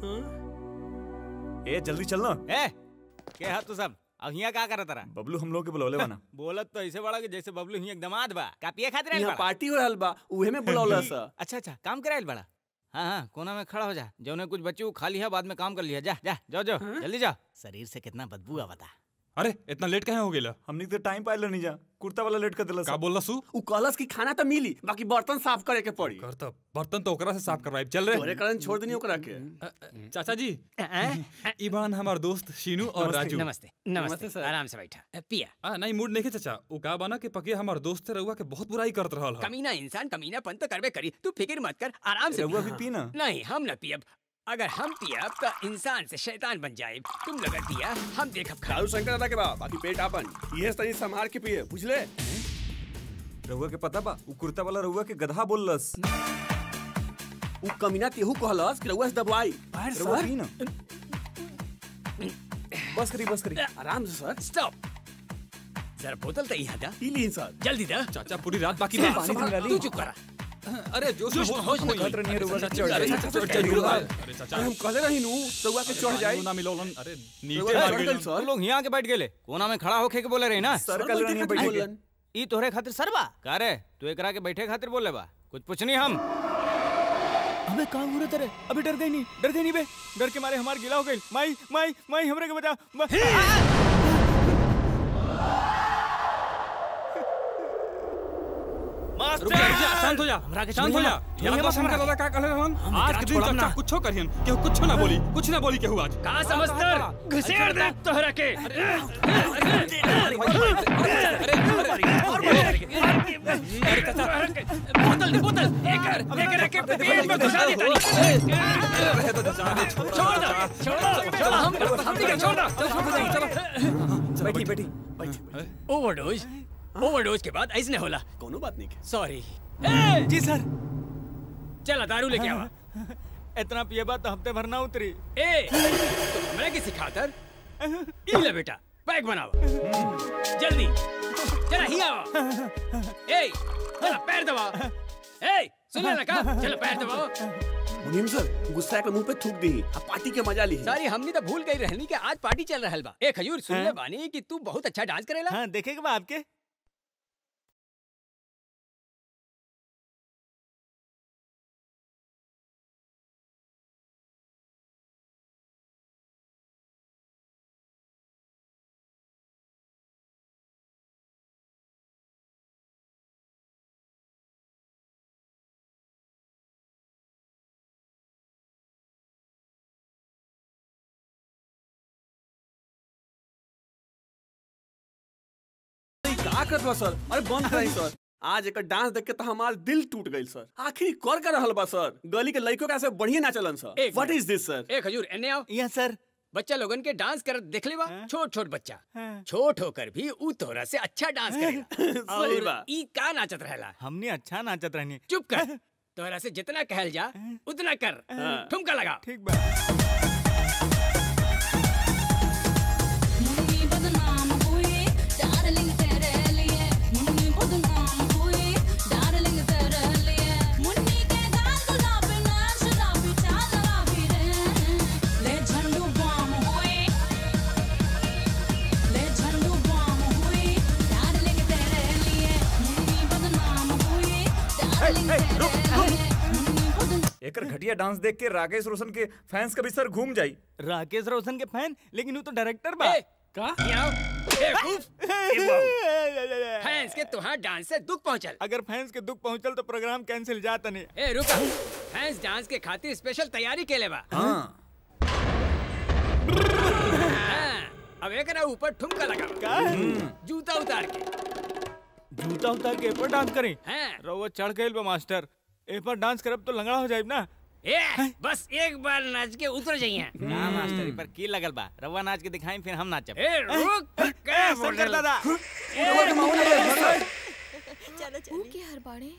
ए जल्दी चलना ए के हाथ तू सब अब हिया का करत रहा बबलू हम लोग के बुलौले बना बोलत तो ऐसे बड़ा कि जैसे बबलू हिया एक दमाद बा का पिए खातिर आइल यहाँ बड़ा पार्टी हो रहल बा उहे में बुलौला सा अच्छा अच्छा काम कराइल बड़ा हाँ हाँ कोना में खड़ा हो जा जौने कुछ बच्चे वो खा लिया बाद में काम कर लिया जा जा जाओ जाओ जल्दी जाओ शरीर से कितना बदबू आवता अरे इतना लेट कहे हो गेला हमनी तो टाइम पाइल नहीं जा कुर्ता वाला लेट कर दिला का बोलला सु उ कहलस कि खाना तो मिली बाकी बर्तन साफ करे के पड़ी कर तब बर्तन तो ओकरा से साफ करवाई चल रे तोरे कारण छोड़ देनी ओकरा के चाचा जी इबान हमार दोस्त शीनू और राजू नमस्ते नमस्ते सर आराम से बैठा पिया आ नहीं मूड नहीं के चाचा उ का बना के पके हमार दोस्त से रहुआ के बहुत बुराई करत रहल ह कमीना इंसान कमीनापन तो करबे करी तू फिक्र मत कर आराम से रहुआ पी। भी पी ना। नहीं हम न पियब अगर हम पियब तो इंसान से शैतान बन जाए तुम लोग पिया हम देखब खा दारू शंकर दादा के बा बाकी पेट आपन ये तनी संभाल के पिए बुझले रहुआ के पता बा उ कुर्ता वाला रहुआ के गधा बोललस उ कमीना तेहू कहलस कि रउआ से दबवाई रहुआ पी ना बस करी बस करी आराम से सर स्टॉप जरा बोतल तो यहाँ दा पी ली सर जल्दी दा चाचा पूरी रात बाकी सिर्फ बा। पानी दिला ली। तू चुप करा अरे जोश में होश- होश में होश खतरा नहीं है, रउआ से चढ़ अरे जाई। चाचा चढ़ जाई रउआ- अरे चाचा अरे हम कहले रही नु रउआ के चढ़ जाई ना मिलोलन अरे नीचे ए, मार तुम गइलन। लोग यहाँ आके बैठ गेले कोना में खड़ा होके के बोले रही ना सर कल रही बैठ के ई तोहरे खातिर सरबा का रे तू एकरा के बैठे खातिर बोले बा कुछ पूछनी हम अबे का हो रहा तेरे अभी डर गई नहीं डर गई नहीं बे डर के मारे हमार गिला हो गई माई माई माई हमरे के बता रुक जा, रुक जा, शांत हो जा शांत हो जा याद बा शंकर दादा का कहले रहन आज के दिन चाचा कुछो करियन केहू कुछो ना बोली कुछ ना बोली केहू आज का समझतर घुसेड़ दे तोहरा के बोतल दे बोतल एकर एकर के पेट में घुसा दे छोड़ दो छोड़ दो हम हम नहीं छोड़ दो बैठी बैठी ओवरडोज ओवरडोज के बाद ऐसने होला कोनो बात नहीं सॉरी जी सर चला दारू लेके आवा इतना पिए बात तो हफ्ते भर ना उतरी ए मैं किसी खातर ई ले बेटा बैग बनाओ जल्दी चला ही आओ ए चला पैर दबाओ ए सुन ले का चलो पैर दबाओ मुनीम सर गुस्सा के मुंह पे थूक दी अब पार्टी के मजा ली सारी हमनी तो भूल गई रहनी कि आज पार्टी चल रहल बा ए खजूर सुन ले बानी कि तू बहुत अच्छा डांस करेला हां देखेगा बा आपके का करत बा सर अरे बंद कराई सर आज एक डांस देख के तो हमार दिल टूट गई सर आखिर कर कर रहल बा सर गली के लड़कों का ऐसे बढ़िया नाचलन सर एक what minute. Is this sir ए खजूर एने आओ यस सर बच्चा लोगन के डांस करत देख ले बा छोट छोट बच्चा छोट होकर भी ऊ तोरा से अच्छा डांस करेगा सही और बा। ई का नाचत रहला हमने अच्छा नाचत रहनी चुप कर तोरा से जितना कहल जा उतना कर ठुमका लगा ठीक बा एकर घटिया डांस देख के राकेश रोशन के फैंस का भी सर घूम जाई राकेश रोशन के फैन लेकिन वो तो डायरेक्टर बा का आओ बेवकूफ फैंस के तुहार डांस से दुख पहुंचल अगर फैंस के दुख पहुंचल तो प्रोग्राम कैंसिल जाता नहीं ए रुका फैंस डांस के खातिर स्पेशल तैयारी केले बा हाँ हाँ, अब एकरा ऊपर ठुमका लगा का जूता उतार के जूता उतार के ऊपर डांस करी हाँ। रउआ चढ़ गइल बा मास्टर ए पर डांस करब तो लंगड़ा हो जाइब ना ए बस एक बार नाच के उतर जाइए ना मास्टर ई पर की लगल बा रवा नाच के दिखाई फिर हम नाचब ए रुक क्या बोल शंकर दादा ऊ के हर बाड़े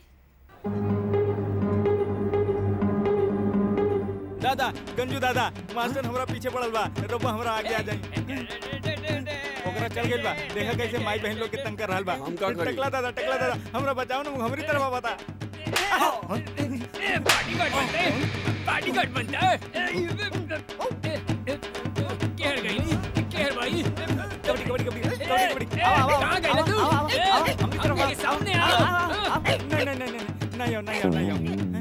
दादा गंजू दादा मास्टर हमरा पीछे पड़ल बा रउआ हमरा आगे आ जाई ओकरा चल गइल बा देखा कैसे माई बहन लोग के तंग कर रहल बा हम का करी? टकला दादा टकला दादा हमरा बचाओ ना हमरी तरफ बता ए पार्टी कट बनते पार्टी कट बनता है केहर गई केहर भाई कबड्डी कबड्डी कबड्डी कबड्डी कबड्डी आओ आओ कहाँ गए तू आओ, आओ, ए, आओ, हम मेरे सामने आओ नहीं नहीं नहीं नहीं नहीं आओ नहीं आओ नहीं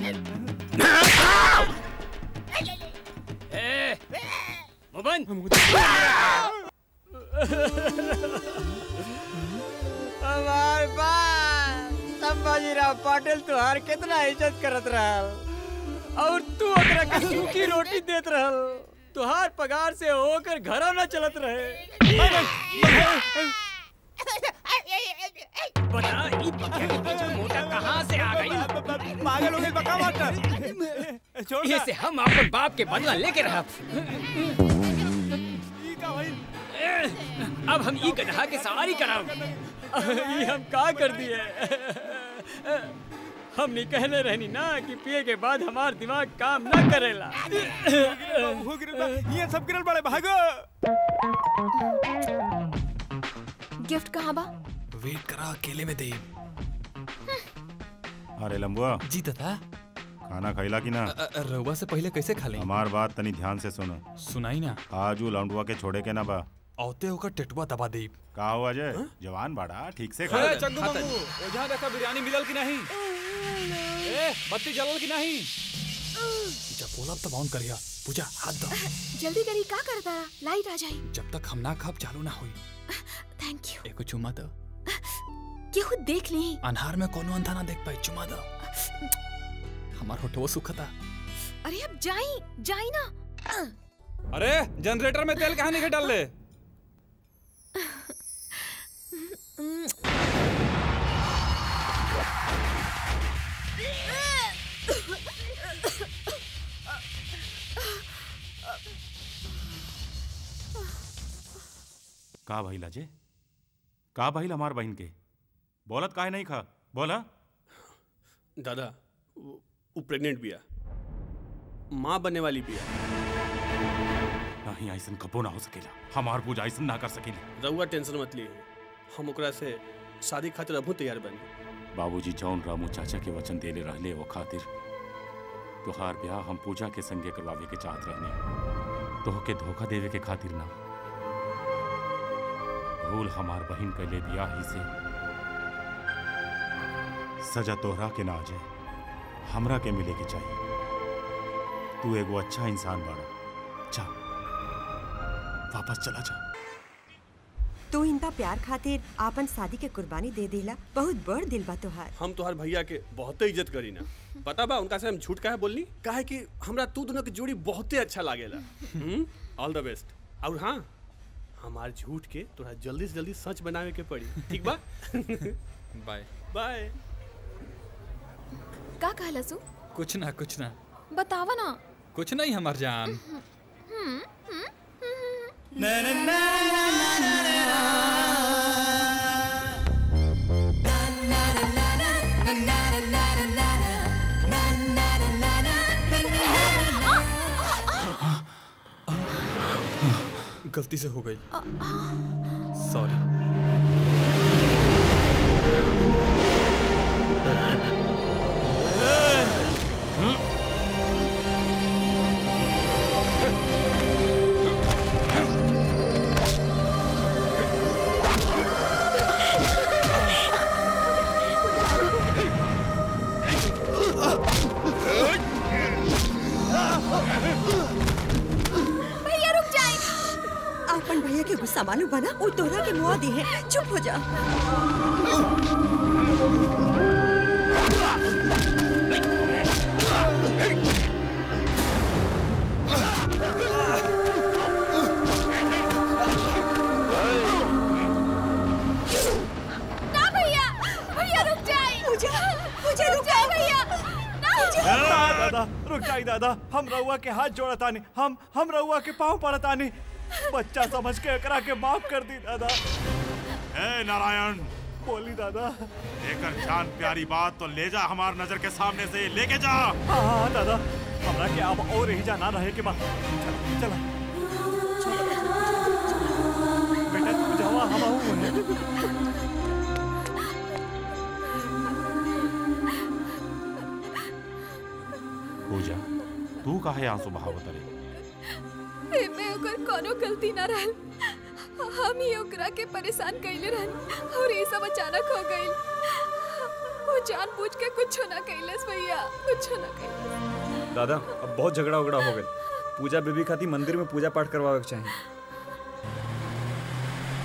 आओ ए मुबन हमार बाप संभाजीराव पाटिल तुहार कितना इज्जत करत रहल और तू ओकरा के सूखी रोटी देत रहल तुहार पगार से होकर घरों न चलत रहे बता ई बकरे के बीच में मोटा कहाँ से आ गई पागल हो गई बका मास्टर छोड़ ये से हम अपन बाप के बदला लेके रह अब हम ई गधा के सवारी कराओ ये हम का कर दिए हमने कहले रहनी ना कि पिए के बाद हमार दिमाग काम ना करेला ये सब गिरल बड़े भागो गिफ्ट कहाँ बा वेट करा अकेले में दे अरे लंबुआ जी तथा खाना खैला कि ना रउआ से पहले कैसे खा लें हमार बात तनी ध्यान से सुनो सुनाई ना आज वो लौंडुआ के छोड़े के ना बा औते होकर टेटुआ दबा दे का हुआ अजय जवान बाड़ा ठीक से खा अरे चंदू बाबू ओझा देखा बिरयानी मिलल कि नहीं ए बत्ती जलल कि नहीं जब बोला तब ऑन करिया पूजा हाथ दो जल्दी करी का करता रहा लाइट आ जाई जब तक हम ना खाब चालू ना हुई थैंक यू एको चुमा दो केहू देख ली अनहार में कोनो अंधा ना देख पाई चुमा दो हमार होठो सुखता अरे अब जाई जाई ना अरे जनरेटर में तेल कहाँ नहीं डाल ले का भइल अजय का भइल हमार बहन के बोलत काहे नहीं खा बोला दादा वो वो प्रेग्नेंट बिया माँ बनने वाली बिया नहीं ऐसन कबो ना हो सकेला हमार पूजा ऐसन ना कर सकेली रउआ टेंशन मत लिए हम ओकरा से शादी खातिर अभू तैयार बनी बाबूजी जौन रामू चाचा के वचन देले रहले वो खातिर तुहार ब्याह हम पूजा के संगे करवावे के चाहत रहने तोहके धोखा देवे के खातिर ना भूल हमार बहन कैले बियाह ही से सजा तोहरा के ना आ जाए हमरा के मिले के चाहिए तू एगो अच्छा इंसान बाड़ा जा वापस चला जा तू इनका प्यार खातिर आपन शादी के कुर्बानी दे देला बहुत बड़ दिल बा तोहार हम तोहार भैया के बहुते इज्जत करी ना पता बा उनका से हम झूठ काहे बोलनी काहे कि हमरा तू दोनों की जोड़ी बहुते अच्छा लागेला ऑल द बेस्ट और हाँ हमार झूठ के तोरा जल्दी से जल्दी सच बनावे के पड़ी ठीक बा बाय बाय का कहला सु कुछ ना कुछ ना बतावा ना कुछ नहीं हमार जान हम्म, हम्म, गलती से हो गई सॉरी भैया रुक जाए आपन भैया के गुस्सा मालूम बना वो तोरा के मुआ दी है चुप हो जा ना भैया भैया रुक जाए पूजा पूजा रुक जाए भैया ना दादा रुक जाई दादा हम रउआ के हाथ जोड़तानी हम हम रउआ के पाँव पड़तानी बच्चा समझ के एकरा के माफ कर दी दादा ए नारायण बोली दादा लेकर जान प्यारी बात तो ले जा हमार नजर के सामने से लेके जा हाँ हाँ दादा हमरा के अब और ही जाना रहे के बाद चला चला बेटा तू जावा हम आऊं पूजा तू काहे आंसू बहावत रे एमे ओकर कोनो गलती ना रहल हम ही ओकरा के परेशान कइले रहन और ये सब अचानक हो गइल वो जानबूझ के कुछ ना कइलस भैया कुछ ना कइलस दादा अब बहुत झगड़ा उगड़ा हो गया पूजा बेबी खाती मंदिर में पूजा पाठ करवावे के चाहिए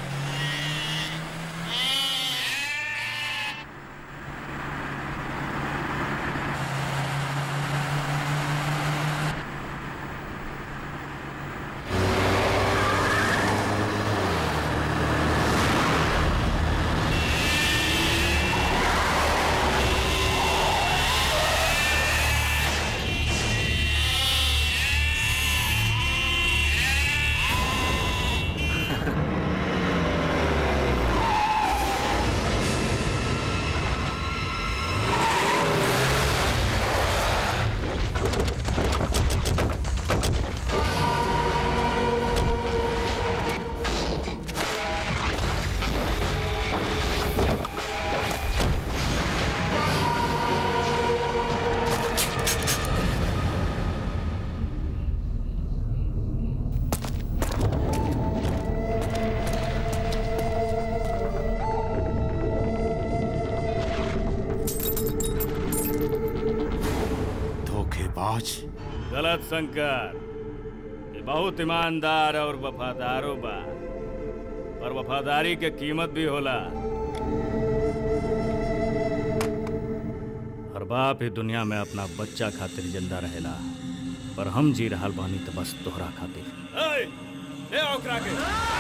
धोखेबाज गलत शंकर ये बहुत ईमानदार और वफादारो बा पर वफादारी के कीमत भी होला हर बाप ही दुनिया में अपना बच्चा खातिर जिंदा रहेला पर हम जी रहल बानी तो बस तोहरा खातिर ले आओ ओकरा के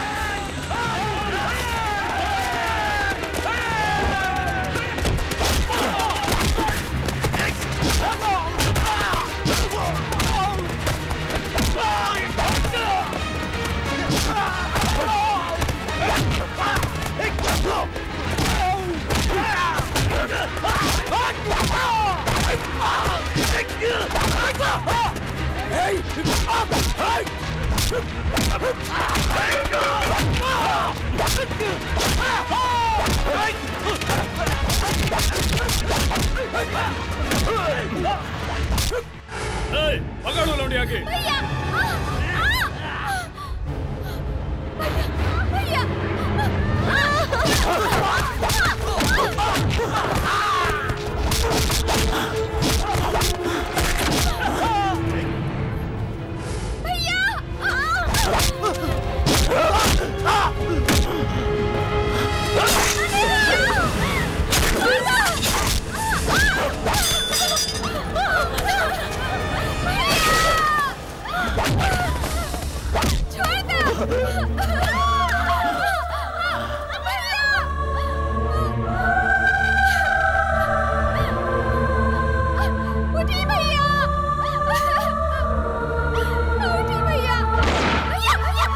ए, पकड़ो लौंडिया के उठी भैया उठी भैया भैया भैया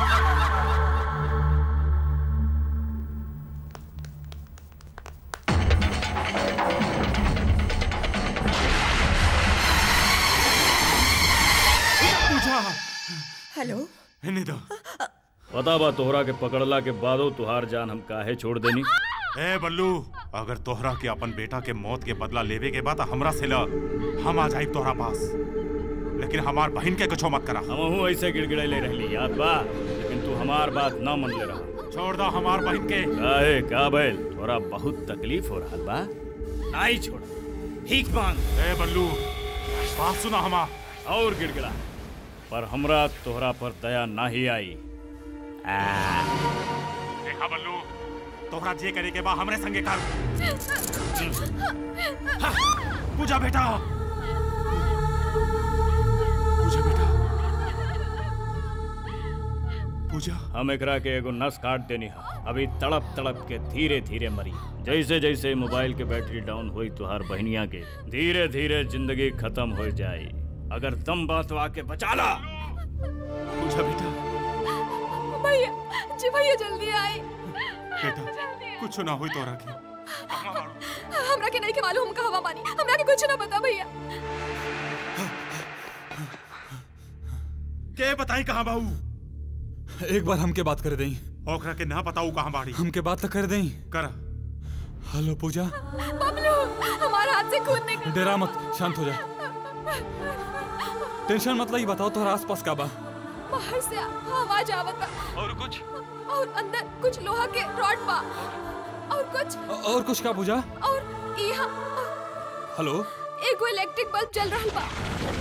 पूजा हेलो इन्हें दो पता बा तोहरा के पकड़ला के बादो तुहार जान हम काहे छोड़ देनी ए बल्लू अगर तोहरा के अपन बेटा के मौत के बदला लेवे के बाद हमरा से ला हम आ जाई तोहरा पास लेकिन हमार बहन के कुछो मत करा हमहू ऐसे गिड़गिड़ैले रहली याद बा लेकिन तू हमार बात ना मन ले रहा छोड़ दो हमार बहन के काहे का बैल थोड़ा बहुत तकलीफ हो रहा बा नहीं छोड़ भीख मांग ए बल्लू बात सुना हमार और गिड़गिड़ा पर हमरा तोहरा पर दया नहीं आई आ, देखा बल्लू तोहरा जे करे के बा हमरे संगे कर हाँ, पूजा बेटा पूजा बेटा पूजा हम एकरा के एगो नस काट देनी हा अभी तड़प तड़प के धीरे धीरे मरी जैसे जैसे मोबाइल के बैटरी डाउन हुई तुहार बहनिया के धीरे धीरे जिंदगी खत्म हो जाए अगर दम बात तो आके बचा ला पूजा बेटा भैया जी भैया जल्दी आए बेटा कुछ ना हुई तोरा के हमरा के नहीं के मालूम हम कहवा बानी हमरा के कुछ ना पता भैया के बताई कहाँ बाऊ एक बार हमके बात कर दें ओकरा के ना बताऊ कहाँ बाड़ी हमके बात तो कर दें कर हेलो पूजा बबलू हमारे हाथ से खून निकल डरा मत शांत हो जा टेंशन मत लाई बताओ तोहरा आसपास का बा बाहर से आवाज आवत बा और कुछ और अंदर कुछ लोहा के रॉड बा और कुछ और कुछ का पूजा और यहाँ हेलो एगो इलेक्ट्रिक बल्ब जल रहल बा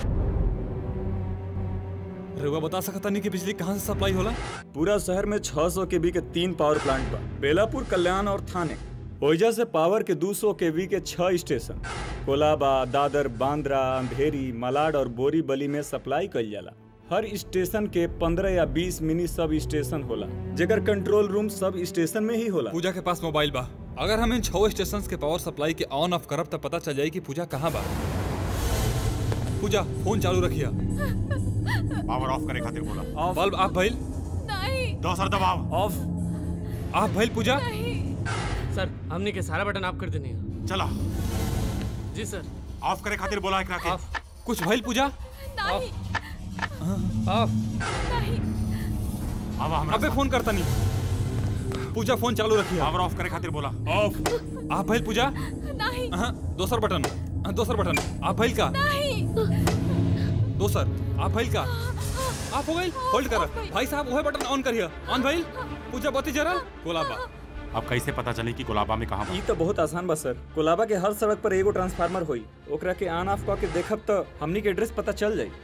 रउआ बता सकता नहीं कि बिजली कहाँ से सप्लाई होला पूरा शहर में 600 केवी के तीन पावर प्लांट बा बेलापुर कल्याण और थाने ओइजा से पावर के 200 केवी के छह स्टेशन कोलाबा दादर बांद्रा अंधेरी मलाड और बोरीबली में सप्लाई कइल जाला हर स्टेशन के 15 या 20 मिनी सब स्टेशन होला जेकर कंट्रोल रूम सब स्टेशन में ही होला पूजा के पास मोबाइल बा अगर हम इन छह स्टेशन के पावर सप्लाई के ऑन ऑफ करब तब पता चल जाई कि पूजा कहाँ बा पूजा फोन चालू रखिया पावर ऑफ करे खातिर बोला बल्ब आप भइल नहीं दोसर दबाव ऑफ आप भइल पूजा सर हमने के सारा बटन ऑफ कर देने हैं चला जी सर ऑफ करे खातिर बोला एकरा के कुछ भइल पूजा नहीं ऑफ नहीं अब हमरा अबे फोन करता नहीं पूजा फोन चालू रखिए पावर ऑफ करे खातिर बोला ऑफ आप भइल पूजा नहीं हाँ, दोसर बटन हाँ, दोसर बटन आप भइल का नहीं दोसर आप भइल का आप हो गई होल्ड कर भाई साहब वह बटन ऑन करिए ऑन भइल पूजा बत्ती जरा कोला बा अब कैसे पता चले कि कोलाबा में कहाँ ई तो बहुत आसान बा सर कोलाबा के हर सड़क पर एगो ट्रांसफार्मर होई ओकरा के ऑन ऑफ करके देखब तो हमनी के एड्रेस पता चल जाई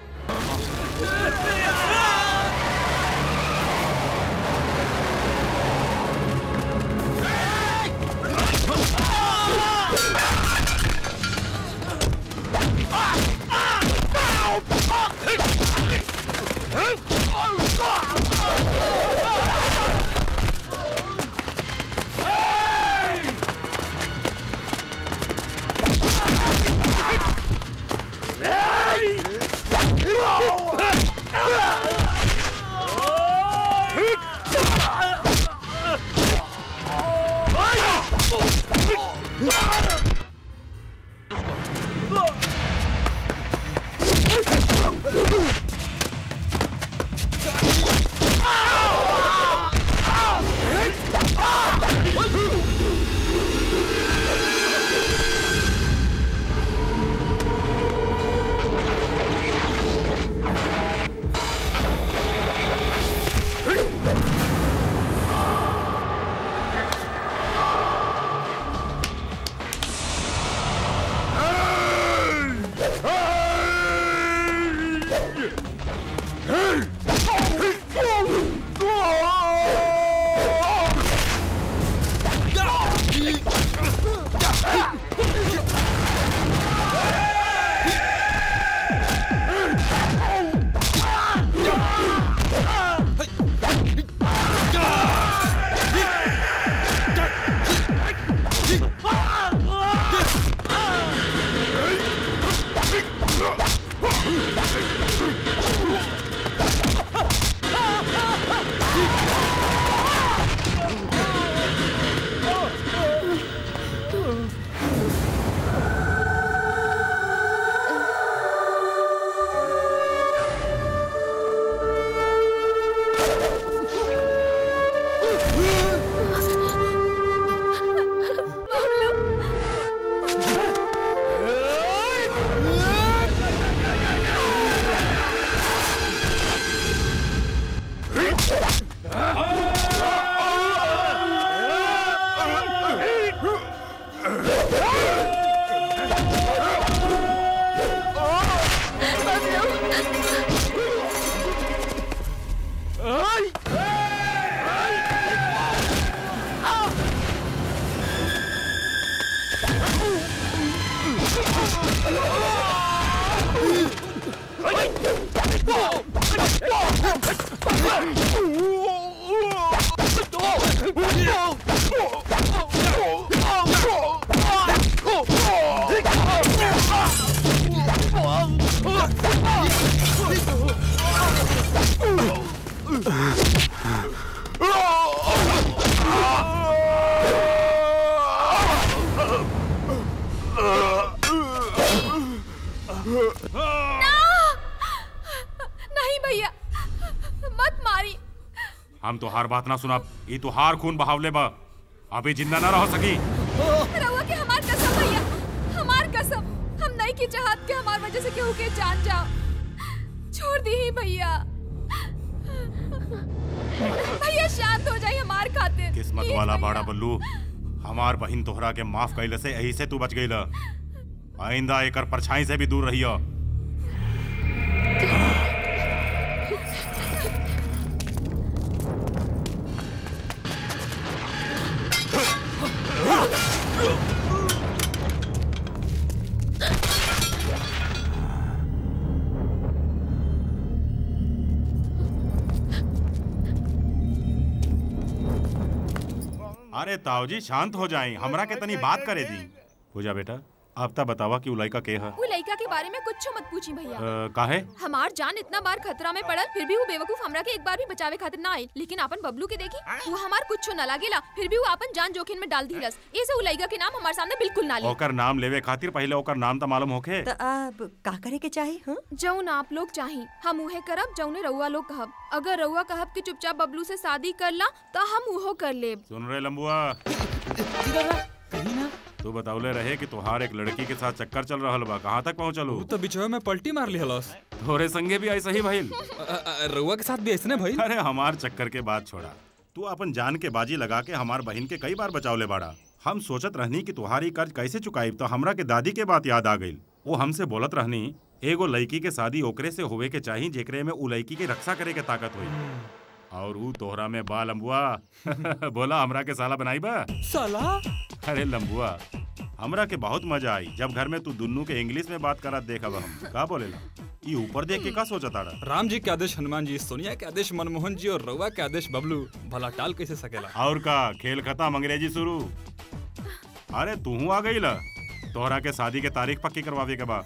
नहीं भैया मत मारी हम तो हार बात ना सुना ये तो हार खून बहावले बा अभी जिंदा ना रह सकी रउआ के हमार कसम भैया हमार कसम हम नहीं की चाहत के हमार वजह से केहू के जान जाओ छोड़ दी ही भैया भैया शांत हो जाइए हमार खातिर किस्मत प्लीज वाला भैया। बाड़ा बल्लू हमार बहिन तोहरा के माफ कैले से यही से तू बच गई आइंदा एकर परछाई से भी दूर रहियो अरे ताऊ जी शांत हो जाए हमरा के तनी बात करे दी पूजा बेटा आप ता बतावा कि उ लड़का के है वो लड़का के बारे में कुछ मत पूछी भैया अ, काहे हमार जान इतना बार खतरा में पड़ल फिर भी वो बेवकूफ हमरा के एक बार भी बचावे खातिर ना आई लेकिन अपन बबलू के देखी वो हमार कुछ न लागेला फिर भी वो अपन जान जोखिम में डाल दिलस ऐसे वो लड़का के नाम हमारे सामने बिल्कुल ना ले ओकर नाम लेवे खातिर पहले ओकर नाम तो मालूम होखे तो अब का करे के चाही हाँ जौन आप लोग चाही हम उहे करब जौने रउआ लोग कहब अगर रउआ कहब कि चुपचाप बबलू से शादी कर ला तो हम उहो कर लेब सुन रहे लंबुआ तू बतावले रहे कि तुहार एक लड़की के साथ चक्कर चल रहल बा कहाँ तक पहुँचलू तो बिचवा में पलटी मार ली हलस तोरे संगे भी ऐसा ही भइल रउआ के साथ भी ऐसने भइल अरे हमार चक्कर के बात छोड़ा तू अपन जान के बाजी लगा के हमार बहन के कई बार बचावले बाड़ा हम सोचत रहनी कि तुम्हारी कर्ज कैसे चुकाई तो हमरा के दादी के बात याद आ गई वो हमसे बोलत रहनी एगो लड़की के शादी ओकरे से होवे के चाही जेकरे में उ लड़की के रक्षा करे के ताकत होई और ऊ तोहरा में बा लंबुआ बोला हमरा के साला बनाई बा साला अरे लंबुआ हमरा के बहुत मजा आई जब घर में तू दुन्नू के इंग्लिश में बात करत देखब हम का बोलेला ई ऊपर देख के का सोचा ताड़ा राम जी के आदेश हनुमान जी सोनिया के आदेश मनमोहन जी और रउआ के आदेश बबलू भला टाल कैसे सकेला और का खेल खत्म अंग्रेजी शुरू अरे तू आ गई ला तोहरा के शादी के तारीख पक्की करवावे के बा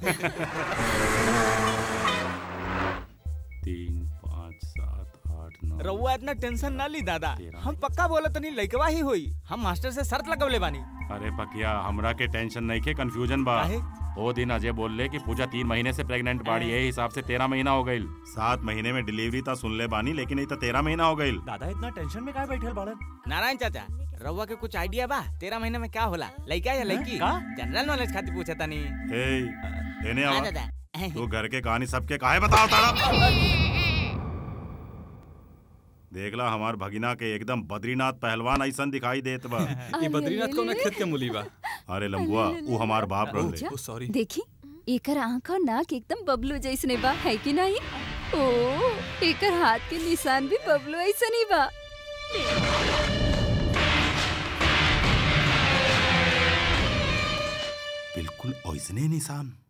तीन पाँच सात आठ नौ रउआ इतना टेंशन ना ली दादा हम पक्का बोला तनी लइकवा ही होई हम मास्टर से शर्त लगवले बानी अरे पकिया हमरा के टेंशन नहीं के कंफ्यूजन बा काहे? ओ दिन अजय बोलले कि पूजा तीन महीने से प्रेग्नेंट बाड़ी यही हिसाब से तेरह महीना हो गईल सात महीने में डिलीवरी ता सुन ले बानी लेकिन ये तो तेरह महीना हो गईल दादा इतना टेंशन में काहे बैठल बाड़न नारायण चाचा रउआ के कुछ आइडिया बा तेरह महीने में क्या होला लइका या लइकी का? जनरल नॉलेज खातिर पूछा तानी ए लेने हाँ, आवा दादा। तू घर के कहानी सबके काहे बताओ ताड़ा देखला हमार भगिना के एकदम बद्रीनाथ पहलवान ऐसन दिखाई देत बा ये बद्रीनाथ कौन खेत के मूली बा अरे लंबुआ ऊ हमार बाप रहले पूजा, सॉरी देखी एकर आँख और नाक एकदम बबलू जैसने बा है कि नहीं ओ एकर हाथ के निशान भी बबलू ऐसन ही बा बिल्कुल ऐसने निशान